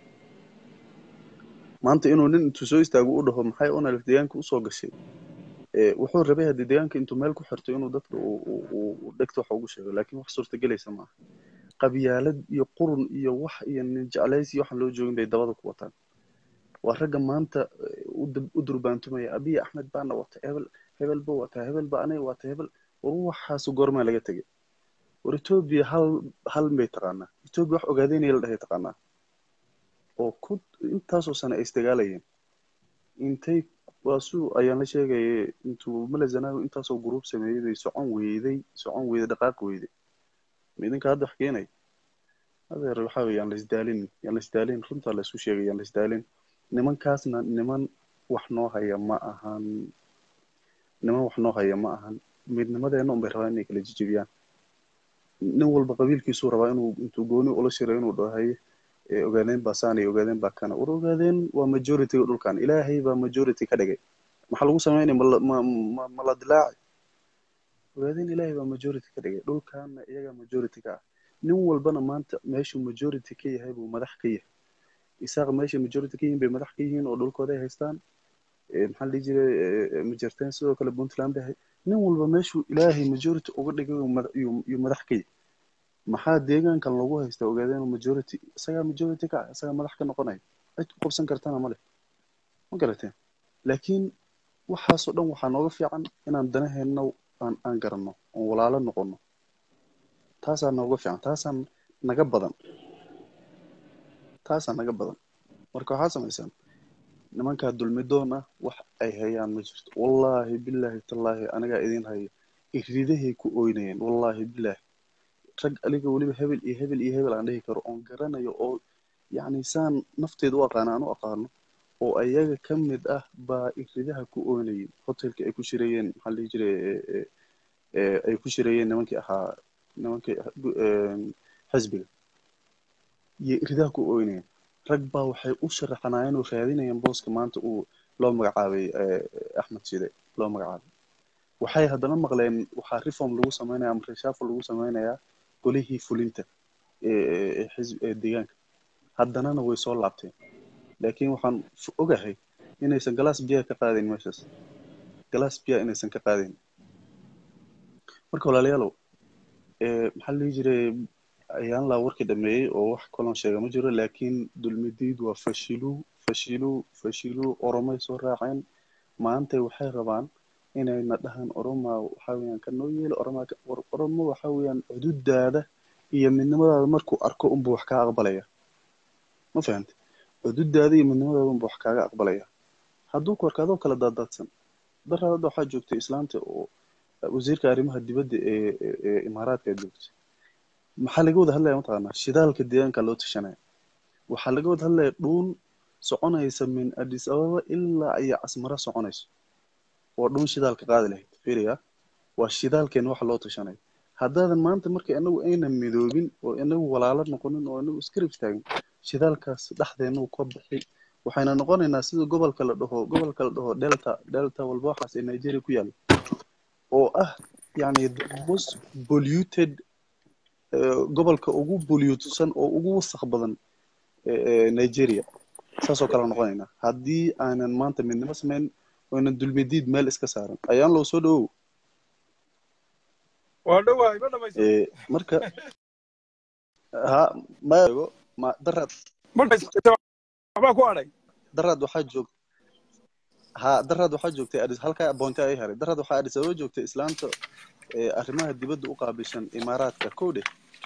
maanta inuu nin intuu soo istaago u dhaho maxay ownalif deegaanka usoo gashay wuxuu rabay haddii deegaanka intuu meel ku xirto inuu dadka uu dhegto wax ugu sheego laakiin wax suurtagelaysa maaha qabyaalad iyo qurun iyo wax iyo nin jeclays iyo waxaan loo joogin bay dabada ku wataan waa ragga maanta u durbaantumaya abiy axmed baana wata hebel hebel ba wataa hebel ba aniga wata hebel war waxaasu goormaa laga tegay war etoobiya hal hal bay taqaanaa etoobiya wax ogaadeynaya la dhahay taqaanaa oo ku intaasoo sane ay isdagaalayeen intay waasuu ayaan la sheegayay intuu malazanawi intaasoo gruub sameeyey bay socon weyday socon weyday dhaqaaq weyday idinka hadda wax keenay adeer waxa weeye yaan la isdaalin yaan la isdaalin runtaa la isu sheegay yaan la isdaalin nimankaasna niman wax noo haya ma ahan niman wax noo haya ma ahan midnimadeena unbay rabaan inay kala jijibiyaan nin walba qabiilkiisuu rabaa inuu intuu gooni ula shiro inuu dhahaye ogaadeen baa saan iyo ogaadeen baa kana war ogaadeen waa majorityga dhulkan ilaahay baa majority ka dhigay maxaa lagu sameynaya ma ma la dilaaci ogaadeen ilaahay baa majority ka dhigay dhulkaana iyagaa majority ka ah nin walbana maanta meeshuu majority ka yahay buu madax ka yahay isaaq meeshay majority ka yihiin bay madax ka yihiin oo dhulkooda ay haystaan maxaa la dhihi jiray majarteen sidoo kale puntland bay nin walba meeshuu ilaahay majority uga dhigay uu madax- iyuu- iyuu madax ka yahay maxaa deegaankan lagu haystaa ogaadeen majority isagaa majority ka ah isagaa madax ka noqonaya cid ku qabsan kartana ma leh ma garateen laakiin waxaasoo dhan waxaa nooga fiican inaan danaheenna aan aan garanno oon walaalo noqonno taasaa nooga fiican taasaa naga badan taasaa naga badan marka waxaa samaysaan nimankaa dulmidoon ah wax ay hayaan ma jirto wallaahi bilaahi tallaahi anigaa idin haya iridahay ku oynayeen wallaahi bilaahi rag aliga weliba hebel iyo hebel iyo hebel aan dhihi karo oon garanayo oo yacni saan nafteeda u aqaano aan u aqaano oo ayaga ka mid ah baa iridaha ku oynayeen hotelka ay ku shirayeen maxaa la dhihi jiray ee- ee- ee ay ku shirayeen nimankii ahaa nimankii eh, xisbiga iyo iridaha ku oynayeen rag baa waxay u sharaxanaayeen oo raadinayeen booska maanta uu loo magacaabay eh, axmed shide loo magacaabay waxay haddana maqleen waxaa reform lagu sameynaya ama reshuffle lagu sameynayaa golihii fulinta ee ee xisb ee deegaanka haddanana way soo laabteen laakiin waxaan f- ogahay inaysan galaas biyaa ka qaadayn meeshaas galaas biyaa inaysan ka qaadayn marka walaalayaalow ee maxaa la dhihi jiray ayaan laa warkii dhameeyey oo wax kaloon sheega ma jiro laakiin dulmidiid waa fashiluu fashiluu fashiluu oromay soo raaceen maantay waxay rabaan inayna dhahaan oromaa waxaa weeyaan ka noo yeelo oromaa ka- war- oromo waxaa weeyaan xuduudaada iyo midnimadaada markuu arko unbuu wax kaa aqbalaya ma fahante xuduudaada iyo midnimadaada unbuu wax kaaga aqbalaya hadduu ku arko adoo kala daadaadsan daraad hadda waxaa joogtay islaanta oo wasiirka arrimaha dibadda ee ee ee imaaraadka joogtay maxaa laga wada hadlaya mataqaanaa shidaalka deegaanka loo tashanaya waxaa laga wada hadlaya dhuun soconaysa min addis ababa ilaa iyo casmara soconayso waa dhuun shidaalka qaadi lahayd fiiriya waa shidaalkeena waxa loo tashanayo haddaadan maanta marka inagu aynan midoobin oo inagu walaalo noqonin oo inagu iskarib istaagin shidaalkaas dhexdeena uu ka bixi waxayna noqonaynaa sida gobolka la dhaho gobolka la dhaho delta delta walba waxaas ee nigeria ku yaalla oo ah yani the most polluted eh, gobolka ugu pollutsan oo ugu wasakh badan ee ee nigeria saasoo kale noqonaynaa haddii aanan maanta midnimo samayn oonan dulmidiid meel iska saaran ayaan loo soo dhawow waa dhowahay ma dhamaysa Eh, marka ha mago ma daraad ma dhamaysa waxbaa ku adhay daraad waxaa joog ha daraad waxaa joogtay adis halkaa boonte ay haray daraad waxaa adis ababa joogtay islaanta ee arrimaha dibadda u qaabilsan imaaraadka kowdhe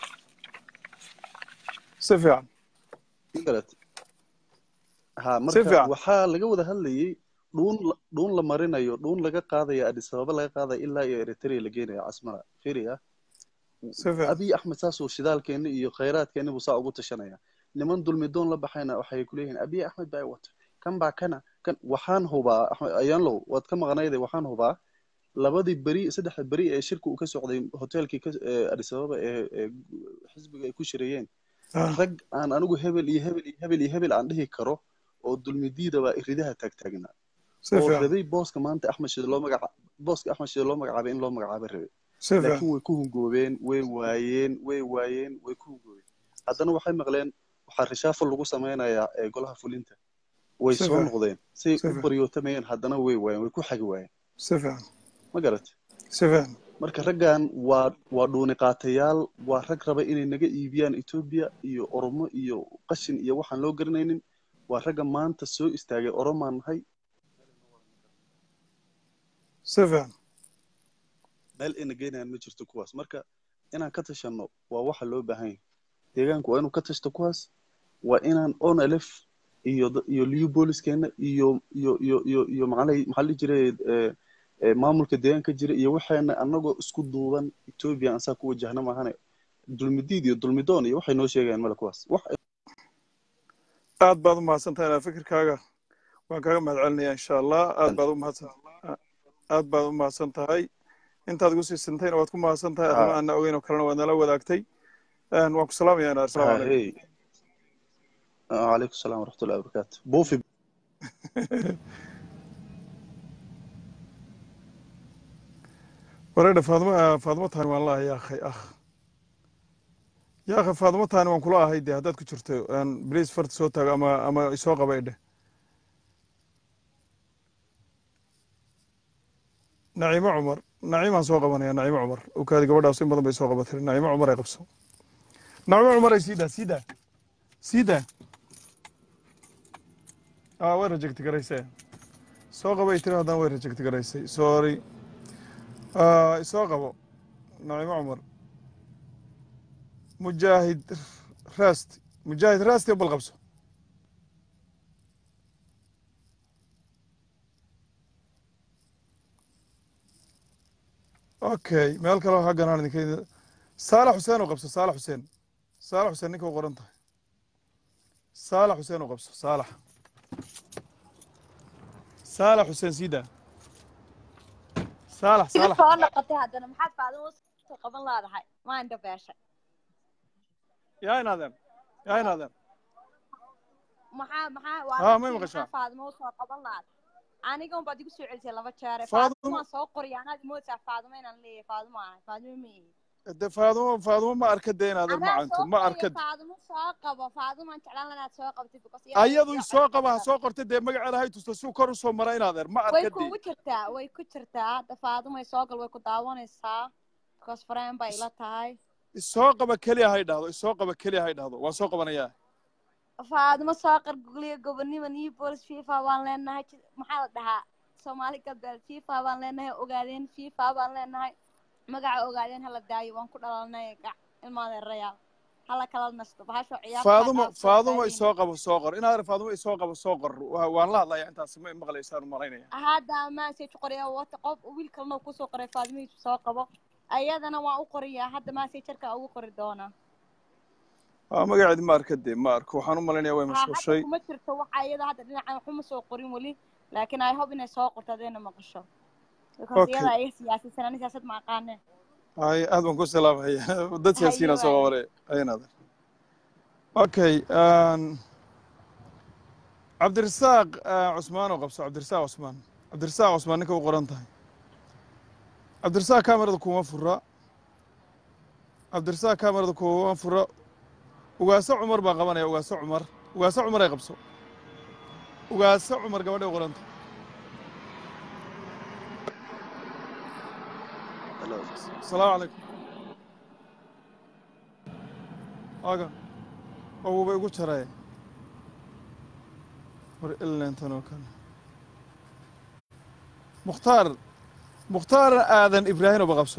si fiican garat ha Si marka fiican. waxaa laga wada hadlayay dhuun la- dhuun la marinayo dhuun laga qaadaya adis ababa laga qaadaya ilaa iyo eritrea la geenaya casmara fiiriya si fiican abiy axmed saasuu shidaalkeeni iyo khayraadkeeni buu saa ugu tashanaya niman dulmidoon la baxayna waxay ku leeyihiin abiy axmed baa wata kan baa kana kan waxaan hubaa axmed ayaanlow waad ka maqnayde waxaan hubaa labadii beri saddexda beri ee shirka uu ka socday hoteelkii ka ee adis ababa ee ee xisbiga ay ku shirayeen Ah, rag aan anigu hebel iyo hebel iyo hebel iyo hebel aan dhihi karo oo dulmidiida baa iridaha taagtaagnaa si oo fiican rabay booska maanta axmed shide loo magaca booska axmed shide loo magacaabay in loo magacaabo rabay si fiican laakiin way ku hungoobeen way waayeen way waayeen way ku hungoobeen haddana waxay maqleen waxaa reshuffle lagu sameynayaa ee golaha fulinta way Si soo fiican. noqdeen say Si u fiican. baryootamayeen haddana way waayeen way ku xagi waayeen si fiican ma garat si fiican marka raggan waa waa dhuuni qaatayaal waa rag raba inay naga iibiyaan etoobiya iyo oromo iyo qashin iyo waxaan loo garanaynin waa ragga maanta soo istaagay oromaan nahay si fiican meel ayna geynayaan ma jirto kuwaas marka inaan ka tashanno waa waxa loo baahan yahay deegaanku waa inuu ka tashto kuwaas waa inaan onlf iyo da- iyo liu booliskeenna iyo iyo iyo iyo iyo macalay maxaa la dhihi jiray eh, eh, maamulka deegaanka jira iyo waxayna anagoo isku duuban etoobiya aan saa ku wajahna maahane dulmidiid iyo dulmidoon iyo waxay noo sheegayaan male kuwaas wax aad baad u mahadsantahay inaa fikirkaaga waan kaaga mahad celinaya insha allah aad baad u mahadsan aad baad u mahadsan tahay intaad igu sii sintayna waad ku mahadsan tahay Ha. arrimo aana ogeyn oo kalena waad nala wadaagtay Een, waan ku salaamaya inaar asalaamu calaykum hey calaykum salaam waraxmatullahi wabarakaatu buufi wareedha faadimo faadimo taani waan laahay yaa akhay akh yaa akhay faadimo taani waan kula ahay dee haddaad ku jirto bliis farta soo taago ama ama isoo qaba idhe naciimo cumar naciimaan soo qabanaya naciimo cumar okaadi gabadhaas in badan bay soo qabatay naciimo cumar ay qabso naciimo cumar ay siidaa siidaa siidaa ah way rejecti garaysee soo qabay tiri haddana way rejecti garaysay sorry Ah, soo qabo naciimo cumar mujaahid raasti mujaahid raasti bal qabso okay meel kale waxaa ganaan idinka saalax xuseen u qabso saalax xuseen saalax xuseen ninka u qoran tahay saalax xuseen u qabso saalax saalax xuseen siida saalax iga saalax soo noqotay haddana maxaad faadimo soo qaban laadahay maa indha beeshay yaa inaadeen yaa inaadeen maxaa maxaa Ah, waa may dadkii maqashaa? maxaa faadimo soo qaban laada aniga unbaad igu soo celisay laba jeere Faadimo- faadimo waan soo qoriya anaad moodaa faadimo inaan leeyahay faadimo ahay faadimo ma ihi de faadumo faadumo ma arka de inaadeen anaa macanto soo ma qoriya arka faadimo soo qabo faadimo aan jeclaan lahaa inaad soo qabtid because ayadu soo qaba ha soo qortay dee magaceeda hay tusta suu kor usoo mara inaadeer ma way arka de kugu jirtaa way ku jirtaa hadda faadimo ay soo gal way ku daawanaysaa because friend bay ila tahay isoo qaba keliya hay dhahdo isoo qaba keliya hay dhahdo waan soo qabanayaa faadimo soo qargugliya gobonimo new bolis fifa baan leenahay ji- maxaa la dhahaa soomaali galbeed fifa baan leenahay ogaadeen fifa baan leenahay magaca ogaadeen hala daayo waan ku dhalanay gac ilmaadeerayaal hala kala nasto bahasho ciyaar faadumo faadumo isoo qabo soo qor inaadeer faadumo isoo qabo soo qor Waa- waan la hadlaya intaas ma maqlaysaan u malaynaya hadda message qoraya wata qof wiil kalena kusoo qoray faadimihiisu soo qabo ayadana waan u qoriyaa hadda messengerka ugu qori doonaa waa magaceedi ma arka de ma arko waxaan u malaynaya way Ha, mashquushay hadda kuma jirto waxa iyada hadda dhinacan waxuma soo qorin weli laakiin i hope inay soo qorto hadayna maqasho because Okay. iyada ay siyaasisan ani siyaasad ma aqaane ay aad baan ku salaamaya dad siyaasiyiina soo qabanaya ay inaadeer okay um, cabdirasaaq ah, cusmaan oo qabso cabdirasaaq cusmaan cabdirasaaq cusmaan ninka u qoran tahay cabdirasaaq kamerada kuma fura cabdirasaaq kamerada kuma fura ugaaso cumar baan qabanaya ugaaso cumar ugaaso cumar ay qabso ugaaso cumar gabadhay u qoran tahay Hello. asalaamu calaykum aga awuba igu jaray war ilentan oo kale mukhtaar mukhtaar aadan ibraahim oba qabso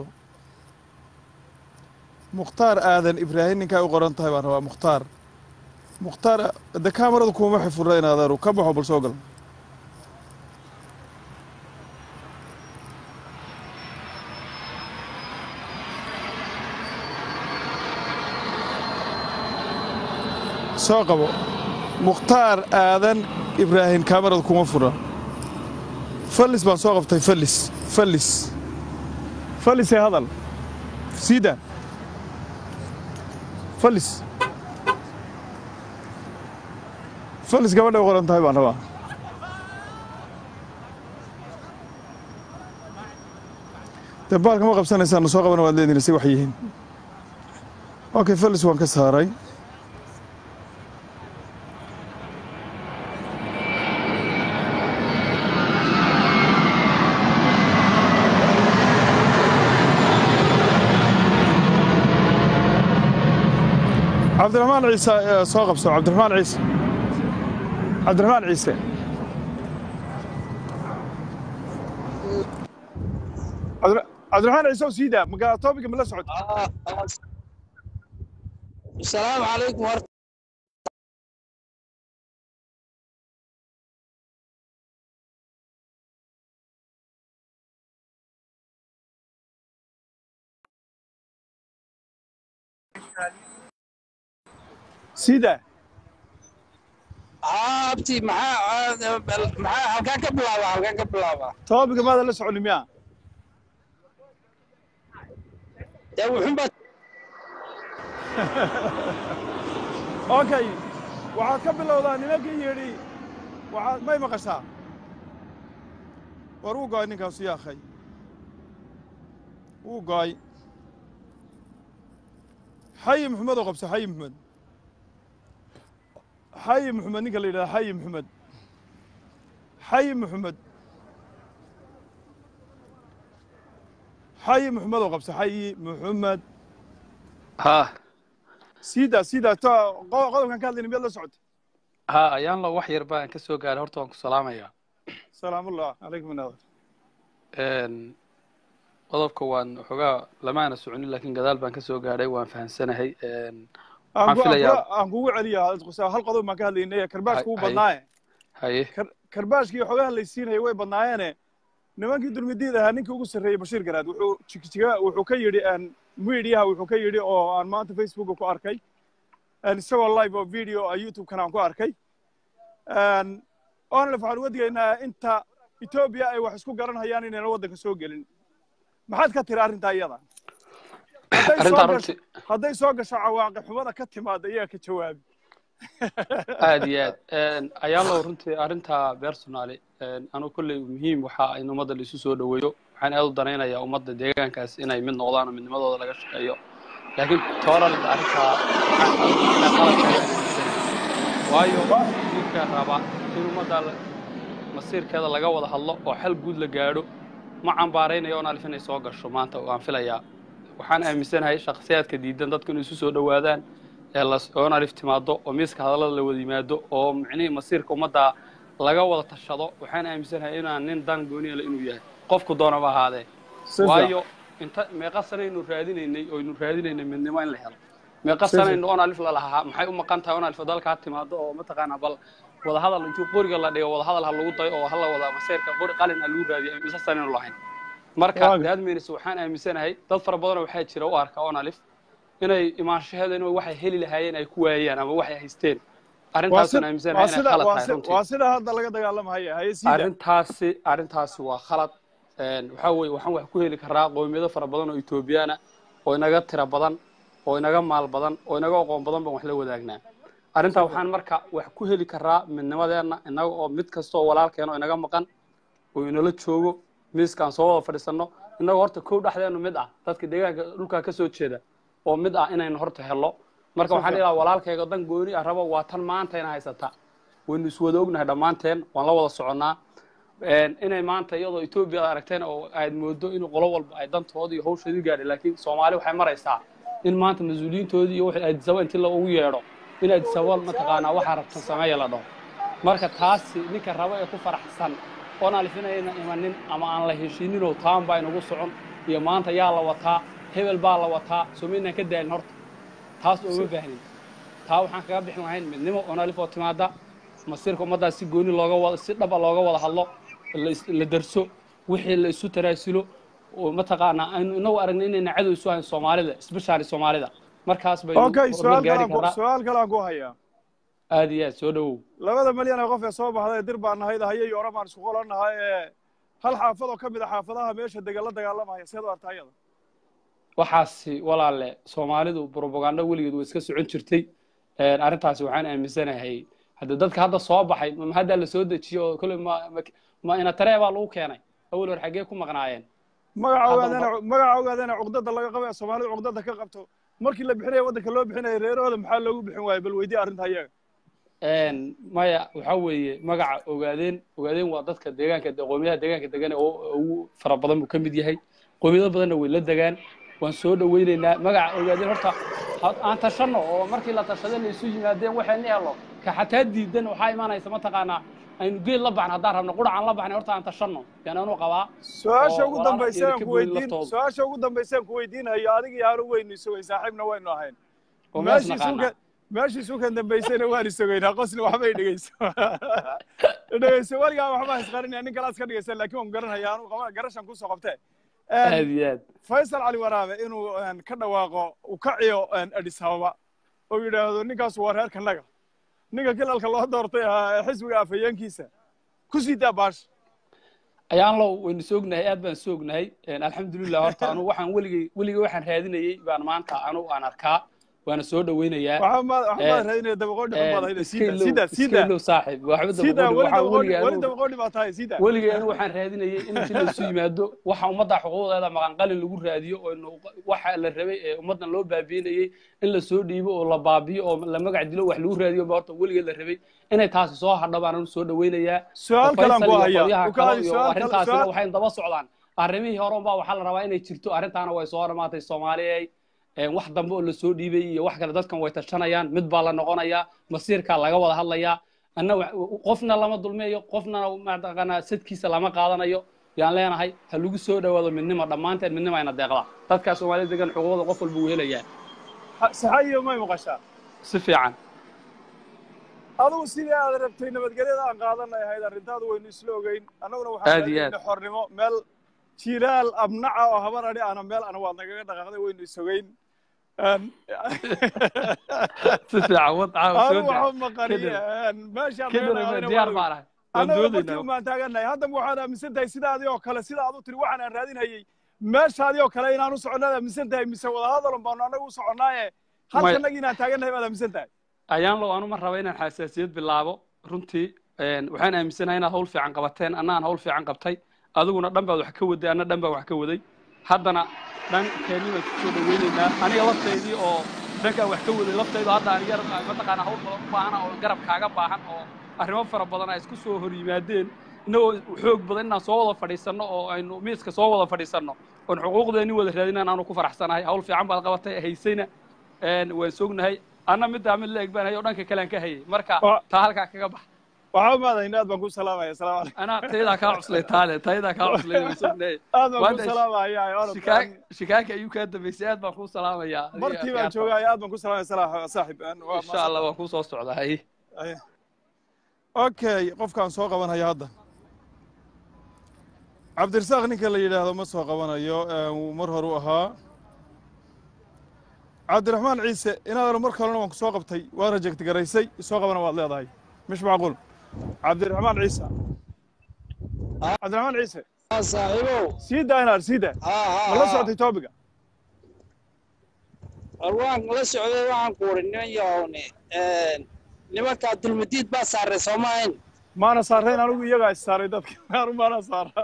mukhtaar aadan ibraahim ninkaa u qoran tahay baan rabaa mukhtaar mukhtaar de kaamarada kuma xifura inaadeeru ka baxo bal soo gal soo qabo mukhtaar aadan ibraahim kaamarada kuma fura fallis baan soo qabtay fallis fallis fallisee hadal siida fallis fallis gabadhay u qoran tahay baan rabaa dee baalka ma qabsanaysaan na soo qabana waad leedihin say wax yihiin okay fallis waan ka saaray cabdiraxmaan ciise ee soo qabso cabdiraxmaan ciise cabdiraxmaan ciise Cabdira- cabdiraxmaan ciise oo sii daa magaa topiga ma la socod السلام عليكم ورحمة sii daa عابتي معاه معاه halkaan ka bilaabaa halkaan ka bilaabaa topiga maada la soconi miya dee wuxuunbaa okay waxaad ka bilowdaa nimankii yidhi waxaad may maqashaa war wuu go'ay ninkaasu yaakhay wuu go'ay xayi maxamed oo qabso xayi maxamed xayi maxamed ninka la yidhahda xayi maxamed xayi maxamed xayi maxamed oo qabsa xayi maxamed ha siida siida ta qo- qodobkan ka hadlayna miyaad la socota ha ayaan lo wax yar baan ka soo gaaray horta waan ku salaamayaa salaamullah calaykum naadir Een, qodobka waan waxoogaa lamaana soconin laakiin gadaal baan ka soo gaadhay waan fahamsanahay Een, aan waxaan ku- aan filayaa ku- aan kugu celiya hal qodob baan ka hadlaynay karbaashka wuu Hay- hay. badnaaye haye Kar- karbaashkii xogaha laysiinaya way badnaayeene nimankii dulmidiid ahaa ninkii ugu sarreeyey bashiir garaad wuxuu jigjiga wuxuu ka yidhi aan miidiyaha wuxuu ka yidhi oo aan maanta facebooka ku arkay aan isagoo live oo video ah youtube-kana aan ku arkay Aan- oona waxaan uga digaynaa inta etoobiya ay wax isku garanhayaan inayna waddanka soo gelin maxaad ka tiri arrintaa iyada Hadday soo arrintaa gasho- runtii hadday soo gasho cawaaqi xumada ka timaada iyaga ka jawaabi aad iyo aad Een, ayaan lo runtii arrintaa personally een, anu kolley muhiim waxa in ummadda laisu soo dhoweeyo waxaan aad u danaynayaa ummadda deegaankaas inay mid noqdaan oo midnimadooda laga shaqeeyo laakiin tooral arrintaa waxaan anigu inay qalad tahay baan aaminsanahay. waayo ninka raba in ummadda la- masiirkeeda laga wada hadlo oo xal guud la gaadho ma cambaaraynayo oon alif inay soo gasho maanta waan filayaa waxaan aaminsanahay shakhsiyaadka diidan dadku inay isu soo dhowaadaan ee la oon alif timaado oo miiska hadallada la wada yimaado oo micnihii masiirka ummadda laga wada tashado waxaan aaminsanahay inaan nin dan gooniyala inuu yahay qofku doonaba ahaadee waayo inta meeqa sanaynu raadinaynay oynu raadinaynay midnimo in la helo meeqa sanaynu oon alif la lahaa maxay u maqan tahay oon alif dalka ha timaado oo mataqaanaa bal wada hadal intuu qoriga la dhigo wada hadal ha lagu dayo oo hala wada masiirka qori qalin ha lagu raadiyo isa sanaynu lahayn marka Waaga. daadmeynis waxaan aaminsanahay dad fara badanoo waxaa jira u arka oon alif inay imaanshaheeda in waxay heli lahaayeen ay ku waayaan ama waxay haysteen waa arrintaasaan si- aaminsanahay waa inay sida khalad waa tahay si- runtii waa sida hadda laga dagaalamahaya haye siida arrintaasi arrintaasi waa khalad Een, waxaa weeye waxaan wax ku heli karaa qowmiyado fara badan oo etoobiyaana oo inaga tira badan oo inaga maal badan oo inaga aqoon badan baan wax la wadaagnaa arrintaa waxaan marka wax ku heli karaa midnimadeenna inaga oo mid kasta oo walaalkeena oo inaga maqan oo inala joogo miiskaan soo wada fadhiisanno inagoo horta kow dhexdeenu mid ah dadka deegaanka dhulkaa ka soo jeeda oo mid ah inaynu horta hello marka waxaan dhihi lahaa walaalkayga dan gooni ah rabo waa tan maanta ina haysata waynu iswada ognahay dhammaanteen waan la wada soconnaa Een, inay maanta iyadoo etoobiya aad aragteen oo aad moodo in qolo walba ay dantooda iyo hawshoodii gaadhay laakiin soomaali waxay maraysaa in maanta mas-uuliyiintoodii iyo wixii addisaba intii la ugu yeedho in addisaba mataqaanaa waxaa rabtan sameeya la dhaho marka taasi ninka raba ee ku faraxsan oon alifinayna imanin ama aan la heshiininoo taan baa inagu socon iyo maanta yaa la wataa hebel baa la wataa soo maynaan ka daalin horta taas ooma baahnin taa waxaan kaga bixin lahayn midnimo oon alif oo timaada masiirka ummaddaas si gooni looga wada si dhaba looga wada hadlo la is- la darso wixii la isu taraasilo oo mataqaanaa aynu inagu aragna inayna cadow isu hayn soomaalida especially soomaalida markaas baynu okay horumar su-aal gaari kalaan ku- karaa su-aal kalaan ku hayaa aad iyo aad soo dhowow labada malyan ee qof ee soo baxday dir baan nahayd haye iyo ore baan isku qolannahay ee hal xaafad oo ka mid a xaafadaha meesha degan la dagaalamaya seed u artaa iyada waxaasi walaale soomaalidu propaganda weligeed way iska socon jirtay Een, arrintaasi waxaan aaminsanahay hadda dadka hadda soo baxay ma hadda la soo dejiyo oo kolley ma ma- ma ina taree baa lagu keenay awal hor xaggee ku maqnaayeen magaca Hadda ogaadana magaca ogaadana cuqdada laga qabo ee soomaalidu cuqdada ka qabto markii la bixinaya waddanka loo bixinaya reerahooda maxaa loogu bixin waayay bal weydii arrinta iyaga Een, maya waxaa weeye magaca ogaadeen ogaadeen waa dadka deegaanka qowmiyadaha deegaanka degan ee u- ugu fara badan buu ka mid yahay qowmiyado badanna way la degaan waan soo dhaweynaynaa magaca ogaadeen horta ha- aan tashanno oo markii la tashada la isu yimaadeen waxayna helo ka xataa diidan waxaa imaanaysa mataqaanaa aynu geel la baxna haddaan rabno qurac aan la baxnay horta aan tashanno yaan anu qabaa su-aasha oo ugu walaalaha dambaysa iyo aan ka ku boodin weydiin laftooda. su-aasha ugu dambaysa aan ku weydiinayo adiga iyo anu weynu isogay saaxiibna waynu ahayn oo mees meeshii naqaanaa suukan meeshii suukan dambaysayna waan isogaynaa qosna waxbay dhegeyso dhegeyso weligaa waxbaa isqarinaya nin kalaas ka dhegeysa laakiin waan garanaya anu qaba garashan kusoo qabtee aad iyo aad faysal cali waraabe inuu een, ka dhawaaqo uu ka ciyo een, adis ababa oo yidhaahdo ninkaas waa reerka naga ninka kilalka loo doortay ahaa ee xisbiga afhayeenkiisa ku sii daa baash ayaan low waynu soognahay aad baan soognahay alxamdulilah horta anu waxaan weligay weligay waxaan raadinayey baan maanta anu aan arkaa waana soo dhaweynayaa waxaa ma waxaa Eh, maad raadinaya dabaqoodhi xun baad hayda iska sida ilow sida iska sida ilow saaxiib waxba sida dabaqoodhi weli dabaqoodhi waxaa weligay weli anu dabaqoodhi baa tahay sida weligay anu waxaan raadinayay in intii laisu yimaado waxa ummadda xuquuqdeeda maqanqalin lagu raadiyo oo nu- waxa la rabay ee ummaddan loo baabiinayey in la soo dhiibo oo la baabiyo oo la magac dilo wax lagu raadiyo ba horta weligeed la rabay inay taasi soo hadho baan anu soo dhaweynayaa su-aal kalaan ku Faysal iyo hayaa qolyaha u kaadi kale iyo su-aal kale arrintaasina su-aal waxay daba socdaan arrimihii hore unbaa waxaa la rabaa inay jirto arrintaana way soo dhamaatay soomaaliyey wax dambe oo lasoo dhiibay iyo wax kale dadkan way tashanayaan mid baa la noqonayaa masiirkaa laga wada hadlayaa anna qofna lama dulmeeyo qofna mataqaanaa sadkiisa lama qaadanayo yaan leenahay ha lagu soo dhowaado midnimo dhammaanteen midnimo ayna deeqda dadkaa soomaalida degan xuquuqda qof walba wuu helayaa saxayo may maqashaa si fiican adigu sidii aad rabtay nabadgelyada aan qaadanay ahayd arrintaadu waynu isla ogeyn annaguna Aad iyo waxaan aad. xornimo meel jilaal abnaca oo habar adhi ana meel ana waad nagaga dhaqaaqday waynu isogeyn si fiican wad caawa soo anu daa waxu maqaniye meeshaan kadib diyaar baan ahay waan annaga doodaynaa markii umaan taaganahay haddaba waxaad aaminsan tahay sidaadii oo kale sida aad u tiri waxaan aan raadinhayey meeshaadii oo kale inaan u soconnaad aaminsan tahay mise wadahadalun baanu annaga u soconnaaye halkanagi inaan taagannahay baad aaminsan tahay ayaan low anu ma raba inaan xasaasiyad bilaabo runtii een, waxaan aaminsanahay inaad hawl fiican qabateen annaan hawl fiican qabtay adiguna dhan baad wax ka waday anna dhan baa wax ka waday haddana dhan keeni baan kusoo dhaweynaynaa aniga laftaydii oo dhankaan wax ka waday laftaydu hadda aniga mataqaana hawl badan u baahana oo garab kaaga baahan oo arrimo fara badan ay isku soo hor yimaadeen innagoo xoog badan inaan soo wada fadhiisanno oo aynu miiska soo wada fadhiisanno oon xuquuqdeenni wada raadinaan aanu ku faraxsanahay hawl fiican baad qabatay haysayna een, waan sognahay anna middaa mid la eg baan hayay oo dhanka kalean ka hayay marka Wa- taa halkaa kaga bax waxaa umaadayna aad baan ku salaamaya asalaamu calaykum anaa taydaa kaa cuslay taale taydaa kaa cuslay waan sognahay aad baan ku Waanta- salaamaya shikaak shikaaka ayuu kaa dambaysay aad baan kuu salaamayaa adiga markii baan akhyaarta. joogaya aad baan ku salaamaya salaa- saaxib Aan- waa insha allah waan kuu soo socdaa hay Ay. okay qofkaan soo qabanaya hadda cabdirasaaq ninka la yidhaahdo ma soo qabanayo ee, wuu mar hore u ahaa cabdiraxmaan ciise inaadana mar kalena waan ku soo qabtay waan rajegti garaysay soo qabana waad leedahay mish macquul cabdiraxmaan ciise cabdiraxmaan ciise saaxiibow sii daa inaad sii daa ma la socotay toobiga waan la socday waxaan ku uri niman yahowne nimankaa dulmadiid baa saaray soomahayn maana saarayn anigu iyagaa issaaray dadka anu maana saara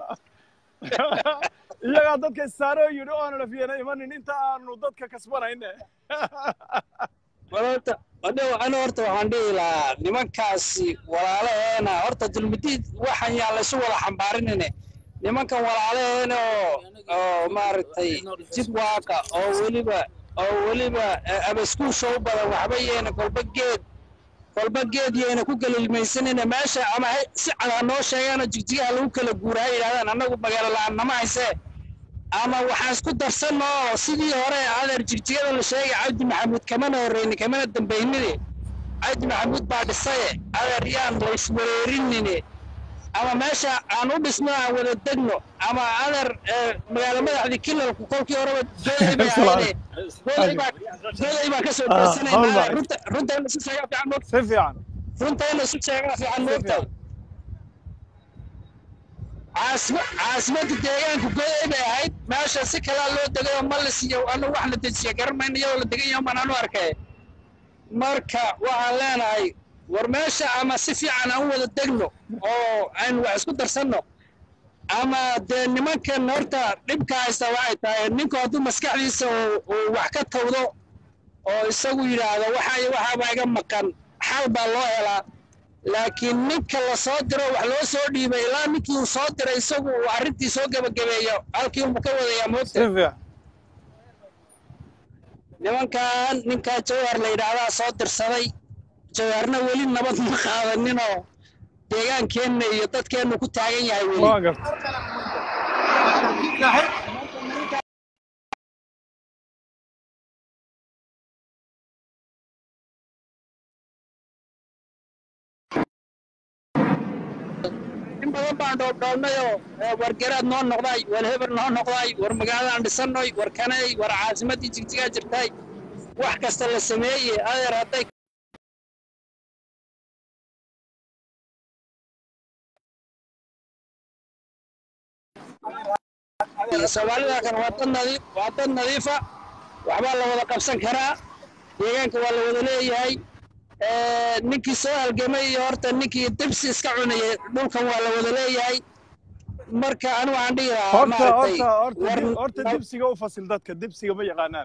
iyagaa dadka issaaray oo yidhi oona lafiyana imanin inta aanu dadka kasbanayne bal horta adhow ana horta waxaan dhihi lahaa nimankaasi walaalaheena horta dulmadiid waxaan yaa laysu wada xambaarinine nimankan walaalaheena oo oo maaragtay jid waaqa oo weliba oo weliba eh, abaskuusha u badan waxba yeena kolba geed kolba geed yeena ku galilmaysanina meesha ama hay- si cad ha noo sheegaanoo jigjigaha lagu kala guura ha yidhahdaan annagu magaalo la'aan nama haysee ama waxaan isku darsanno oo sidii hore adeer jigjigada la sheegay cabdi maxamuud kamana horreyni kamana dambaynine cabdi maxamuud baa dhisaye adeer yaan la iswareerinine ama meesha aan u dhisno aan wada degno ama adeer eh, magaalo madaxdii kilalku kolkii horeba goday bay ahayne goday baa goday baa kasoo Ah, hawl deersanayna baa- runta runta in la isu sheegaa fiican moogta si fiican runta in la isu sheegaa fiican moogta caasima caasimadda deegaanka goday bay ahayd meesha si kalaa loo degay oo malis iyo anu wax la dejiya garan mayno iyadoo la degan yaho baan anu arkay marka waxaan leenahay war meesha ama si fiican aan u wada degno oo aynu wax isku darsanno ama dee nimankan horta dhibka haysta waxay tahay ninku hadduu maskaxdiisa uu uu wax ka tawdo oo isagu yidhaahdo waxa iyo waxaa baa iga maqan xal baa loo helaa laakiin ninka la soo diro wax loo soo dhiibay ilaa ninkii uu soo diray isagu uu arrintii soo gebagabeeyo halkii unbu ka wadayaa si moogta fiican nimankan ninkaa jawhar la yidhaahdaa soo dirsaday jawharna weli nabad ma qaadaninoo deegaankeenna iyo dadkeennu ku taagan yahay weli waan garta in badan baan dhoobdhoobnayoo eh, war garaad noo noqday war heber noo noqday war magaaladaan dhisannoy war kanay war caasimaddii jigjigaa jirtay wax kasta la sameeye adeer hadday soomaalida kan waa dad nadiif waa dad nadiifa waxbaa la wada qabsan karaa deegaanka waa la wada leeyahay Eh, ninkii soo halgamay iyo horta ninkii dibsi iska cunayay dhulkan waa la wada leeyahay marka anigu waxaan dhihi lahaa horta maaragtay horta horta war dib- horta dibsiga u fasil dadka dibsiga ma yaqaanaan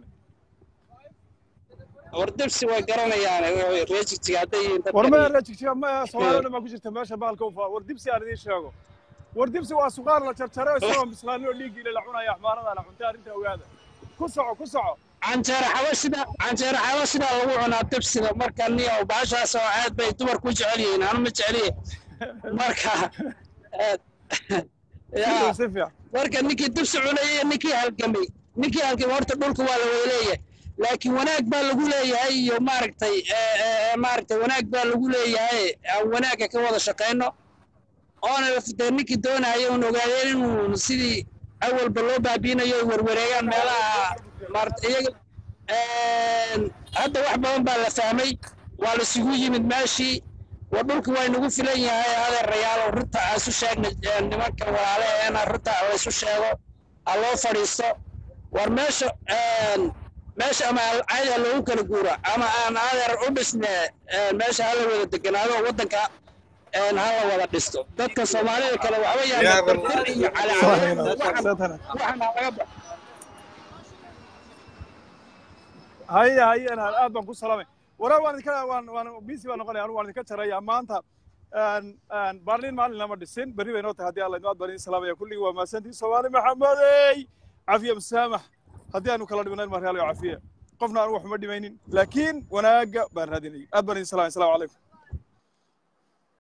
war dibsi way garanayaan reer jigjiga hadday yihiin war ma dadkan rajigjiga ma soomaalida dhan baa ku jirta meesha bahalka u fa war dibsi aan idiin sheego war dibsi waa suqaar la jarjaray isagoo bislaanin oo dhiiggiile la cunaya axmaarada la cuntay arrinta ogaada ku soco ku soco canjeero xabashida canjeero xabashida lagu cunaa dibsida marka niyo baashaas oo aad bay dumarku jecel yihiin anu ma jeceliye marka eh, yaa si fiican marka ninkii dibsi cunayay iyo ninkii halgamay ninkii halgamay horta dhulka waa la wada leeyahay laakiin wanaag baa lagu leeyahay iyo maaragtay eh, eh, maaragtay wanaag baa lagu leeyahay aan wanaagga ka wada shaqayno oona dee ninkii doonaya un ogaadeen inuu sidii awalba loo baabiinayo ay warwareegaan meelaha maarata iyaga een, hadda wax badan baa la fahmay waa la isugu yimid meeshii waa dhulka waa inagu filan yahay adeerayaal oo runta aan isu sheegna ee, nimanka walaalaheena runta la isu sheego ha loo fadhiisto war meesha een, meesha ama caadi ha loogu kala guuro ama aan adeer u dhisne een, meesha hala wada deganaado waddanka een, hala wada dhisto dadka soomaalida kale waxba yaana bartir iyo calaacalayn waxan waxan ha laga baxo haye haye inaad aad baan ku salaamay waraa waan idinka waan waan bisi baan noqonaya anu waan idinka jaraya maanta een een baarlin maalin lama dhisin berri bay noo tahay haddii alla idin aad baan idin salaamaya kulligii waa mahadsantihin soomaali maxamedey cafiya masaamax haddii aanu kala dhimanayn ma real cafiya qofna aan wax uma dhimaynin laakiin wanaagga baan raadinayay aad baan idin salaamay asalaamu calaykum